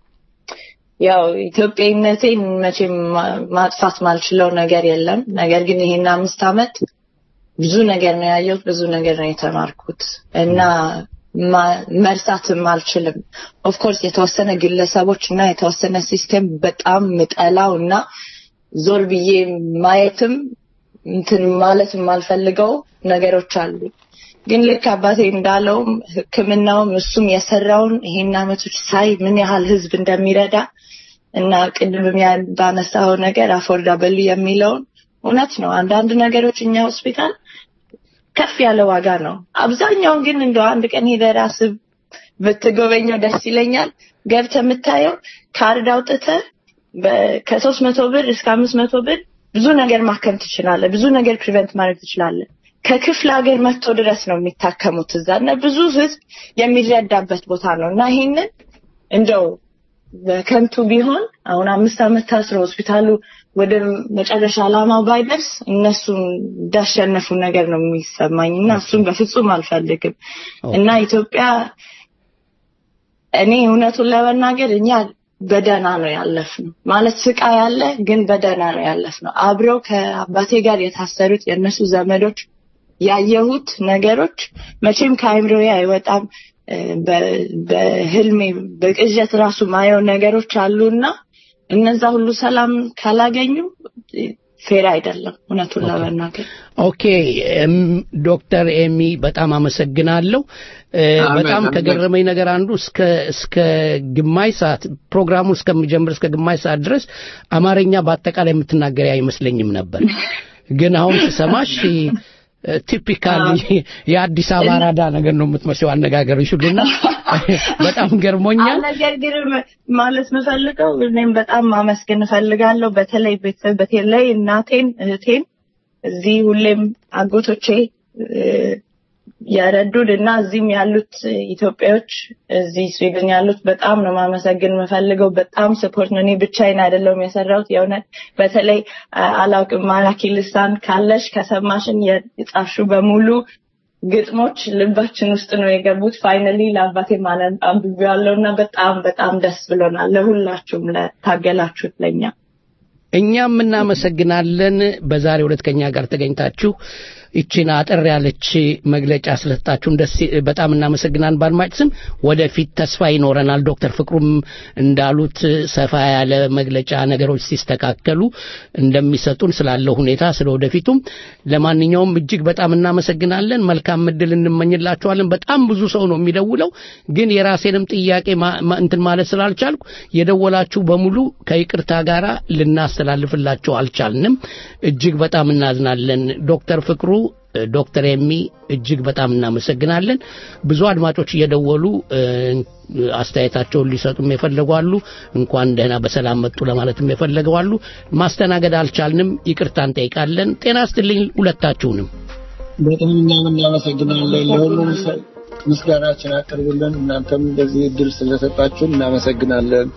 ያው ኢትዮጵያዊነቴን መቼም ማ- ማጥፋት ማልችለው ነገር የለም። ነገር ግን ይሄን አምስት ዓመት ብዙ ነገር ነው ያየሁት፣ ብዙ ነገር ነው የተማርኩት እና ማ- መርሳትም አልችልም። ኦፍኮርስ የተወሰነ ግለሰቦች እና የተወሰነ ሲስተም በጣም ምጠላው እና ዞር ብዬ ማየትም እንትን ማለት የማልፈልገው ነገሮች አሉ። ግን ልክ አባቴ እንዳለውም ሕክምናውም እሱም የሰራውን ይሄን አመቶች ሳይ ምን ያህል ህዝብ እንደሚረዳ እና ቅድምም ያ- ባነሳው ነገር አፎርዳብል የሚለውን እውነት ነው። አንዳንድ ነገሮች እኛ ሆስፒታል ከፍ ያለ ዋጋ ነው። አብዛኛውን ግን እንደው አንድ ቀን ሄደህ ራስህ ብትጎበኘው ደስ ይለኛል። ገብተህ የምታየው ካርድ አውጥተህ በ- ከሶስት መቶ ብር እስከ አምስት መቶ ብር ብዙ ነገር ማከም ትችላለህ። ብዙ ነገር ፕሪቨንት ማድረግ ትችላለህ። ከክፍለ ሀገር መጥቶ ድረስ ነው የሚታከሙት እዛ እና ብዙ ህዝብ የሚረዳበት ቦታ ነው እና ይሄንን እንደው በከንቱ ቢሆን አሁን አምስት ዓመት ታስሮ ሆስፒታሉ ወደ መጨረሻ ዓላማው ባይደርስ እነሱን እንዳሸነፉ ነገር ነው የሚሰማኝ እና እሱን በፍጹም አልፈልግም እና ኢትዮጵያ እኔ እውነቱን ለመናገር እኛ በደህና ነው ያለፍነው። ማለት ስቃይ ያለ ግን በደህና ነው ያለፍነው። አብረው ከአባቴ ጋር የታሰሩት የእነሱ ዘመዶች ያየሁት ነገሮች መቼም ከአይምሮዬ አይወጣም። እ፣ በ- በህልሜ በቅዠት ራሱ ማየው ነገሮች አሉና እነዛ ሁሉ ሰላም ካላገኙ ፌር አይደለም እውነቱን ለመናገር። ኦኬ እም፣ ዶክተር ኤሚ በጣም አመሰግናለሁ እ፣ አሜን፣ በጣም አሜን። ከገረመኝ ነገር አንዱ እስከ እስከ ግማሽ ሰዓት ፕሮግራሙ እስከሚጀምር እስከ ግማሽ ሰዓት ድረስ አማርኛ በአጠቃላይ የምትናገሪ አይመስለኝም ነበር ግን አሁን ስሰማሽ ቲፒካል የአዲስ አበባ አራዳ ነገር ነው የምትመስለው አነጋገርሽ ሁሉና በጣም ገርሞኛል ነገር ግን ማለት የምፈልገው እኔም በጣም ማመስገን እፈልጋለሁ። በተለይ ቤተሰብ በተለይ እናቴን፣ እህቴን እዚህ ሁሌም አጎቶቼ እ፣ የረዱን እና እዚህም ያሉት ኢትዮጵያዎች እዚህ ስዊድን ያሉት በጣም ነው ማመሰግን የምፈልገው። በጣም ስፖርት ነው። እኔ ብቻዬን አይደለሁም የሰራሁት። የእውነት በተለይ አ- አላውቅም ማራኪ ልሳን ካለሽ ከሰማሽን የጻፍሽው በሙሉ ግጥሞች ልባችን ውስጥ ነው የገቡት። ፋይናሊ ለአባቴ ማንን አንብቤዋለሁ እና በጣም በጣም ደስ ብሎናል። ለሁላችሁም ለታገላችሁት ለኛ እኛም እናመሰግናለን። በዛሬው ዕለት ከኛ ጋር ተገኝታችሁ ይችን አጠር ያለች መግለጫ ስለሰጣችሁን ደስ በጣም እናመሰግናለን። በአድማጭ ስም ወደፊት ተስፋ ይኖረናል። ዶክተር ፍቅሩም እንዳሉት ሰፋ ያለ መግለጫ ነገሮች ሲስተካከሉ እንደሚሰጡን ስላለው ሁኔታ ስለ ወደፊቱም። ለማንኛውም እጅግ በጣም እናመሰግናለን። መልካም እድል እንመኝላችኋለን። በጣም ብዙ ሰው ነው የሚደውለው፣ ግን የራሴንም ጥያቄ ማ- ማ- እንትን ማለት ስላልቻልኩ የደወላችሁ በሙሉ ከይቅርታ ጋር ልናስተላልፍላችሁ አልቻልንም። እጅግ በጣም እናዝናለን። ዶክተር ፍቅሩ ዶክተር ኤሚ እጅግ በጣም እናመሰግናለን። ብዙ አድማጮች እየደወሉ እ፣ አስተያየታቸውን ሊሰጡም የፈለጓሉ። እንኳን ደህና በሰላም መጡ ለማለትም የፈለገዋሉ። ማስተናገድ አልቻልንም፣ ይቅርታ እንጠይቃለን። ጤና ስትልኝ ሁለታችሁንም በጣም እኛም እናመሰግናለን። ለሁሉም ሰው ምስጋናችን አቅርቡልን። እናንተም እንደዚህ እድል ስለሰጣችሁን እናመሰግናለን።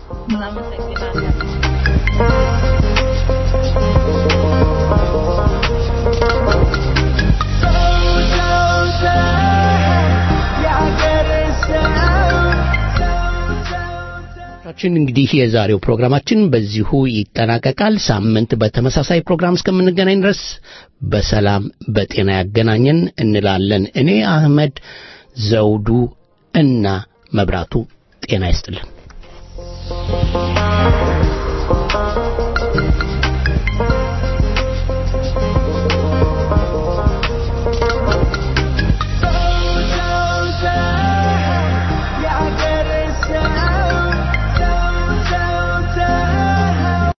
ችን እንግዲህ የዛሬው ፕሮግራማችን በዚሁ ይጠናቀቃል። ሳምንት በተመሳሳይ ፕሮግራም እስከምንገናኝ ድረስ በሰላም በጤና ያገናኘን እንላለን። እኔ አህመድ ዘውዱ እና መብራቱ ጤና ይስጥልን።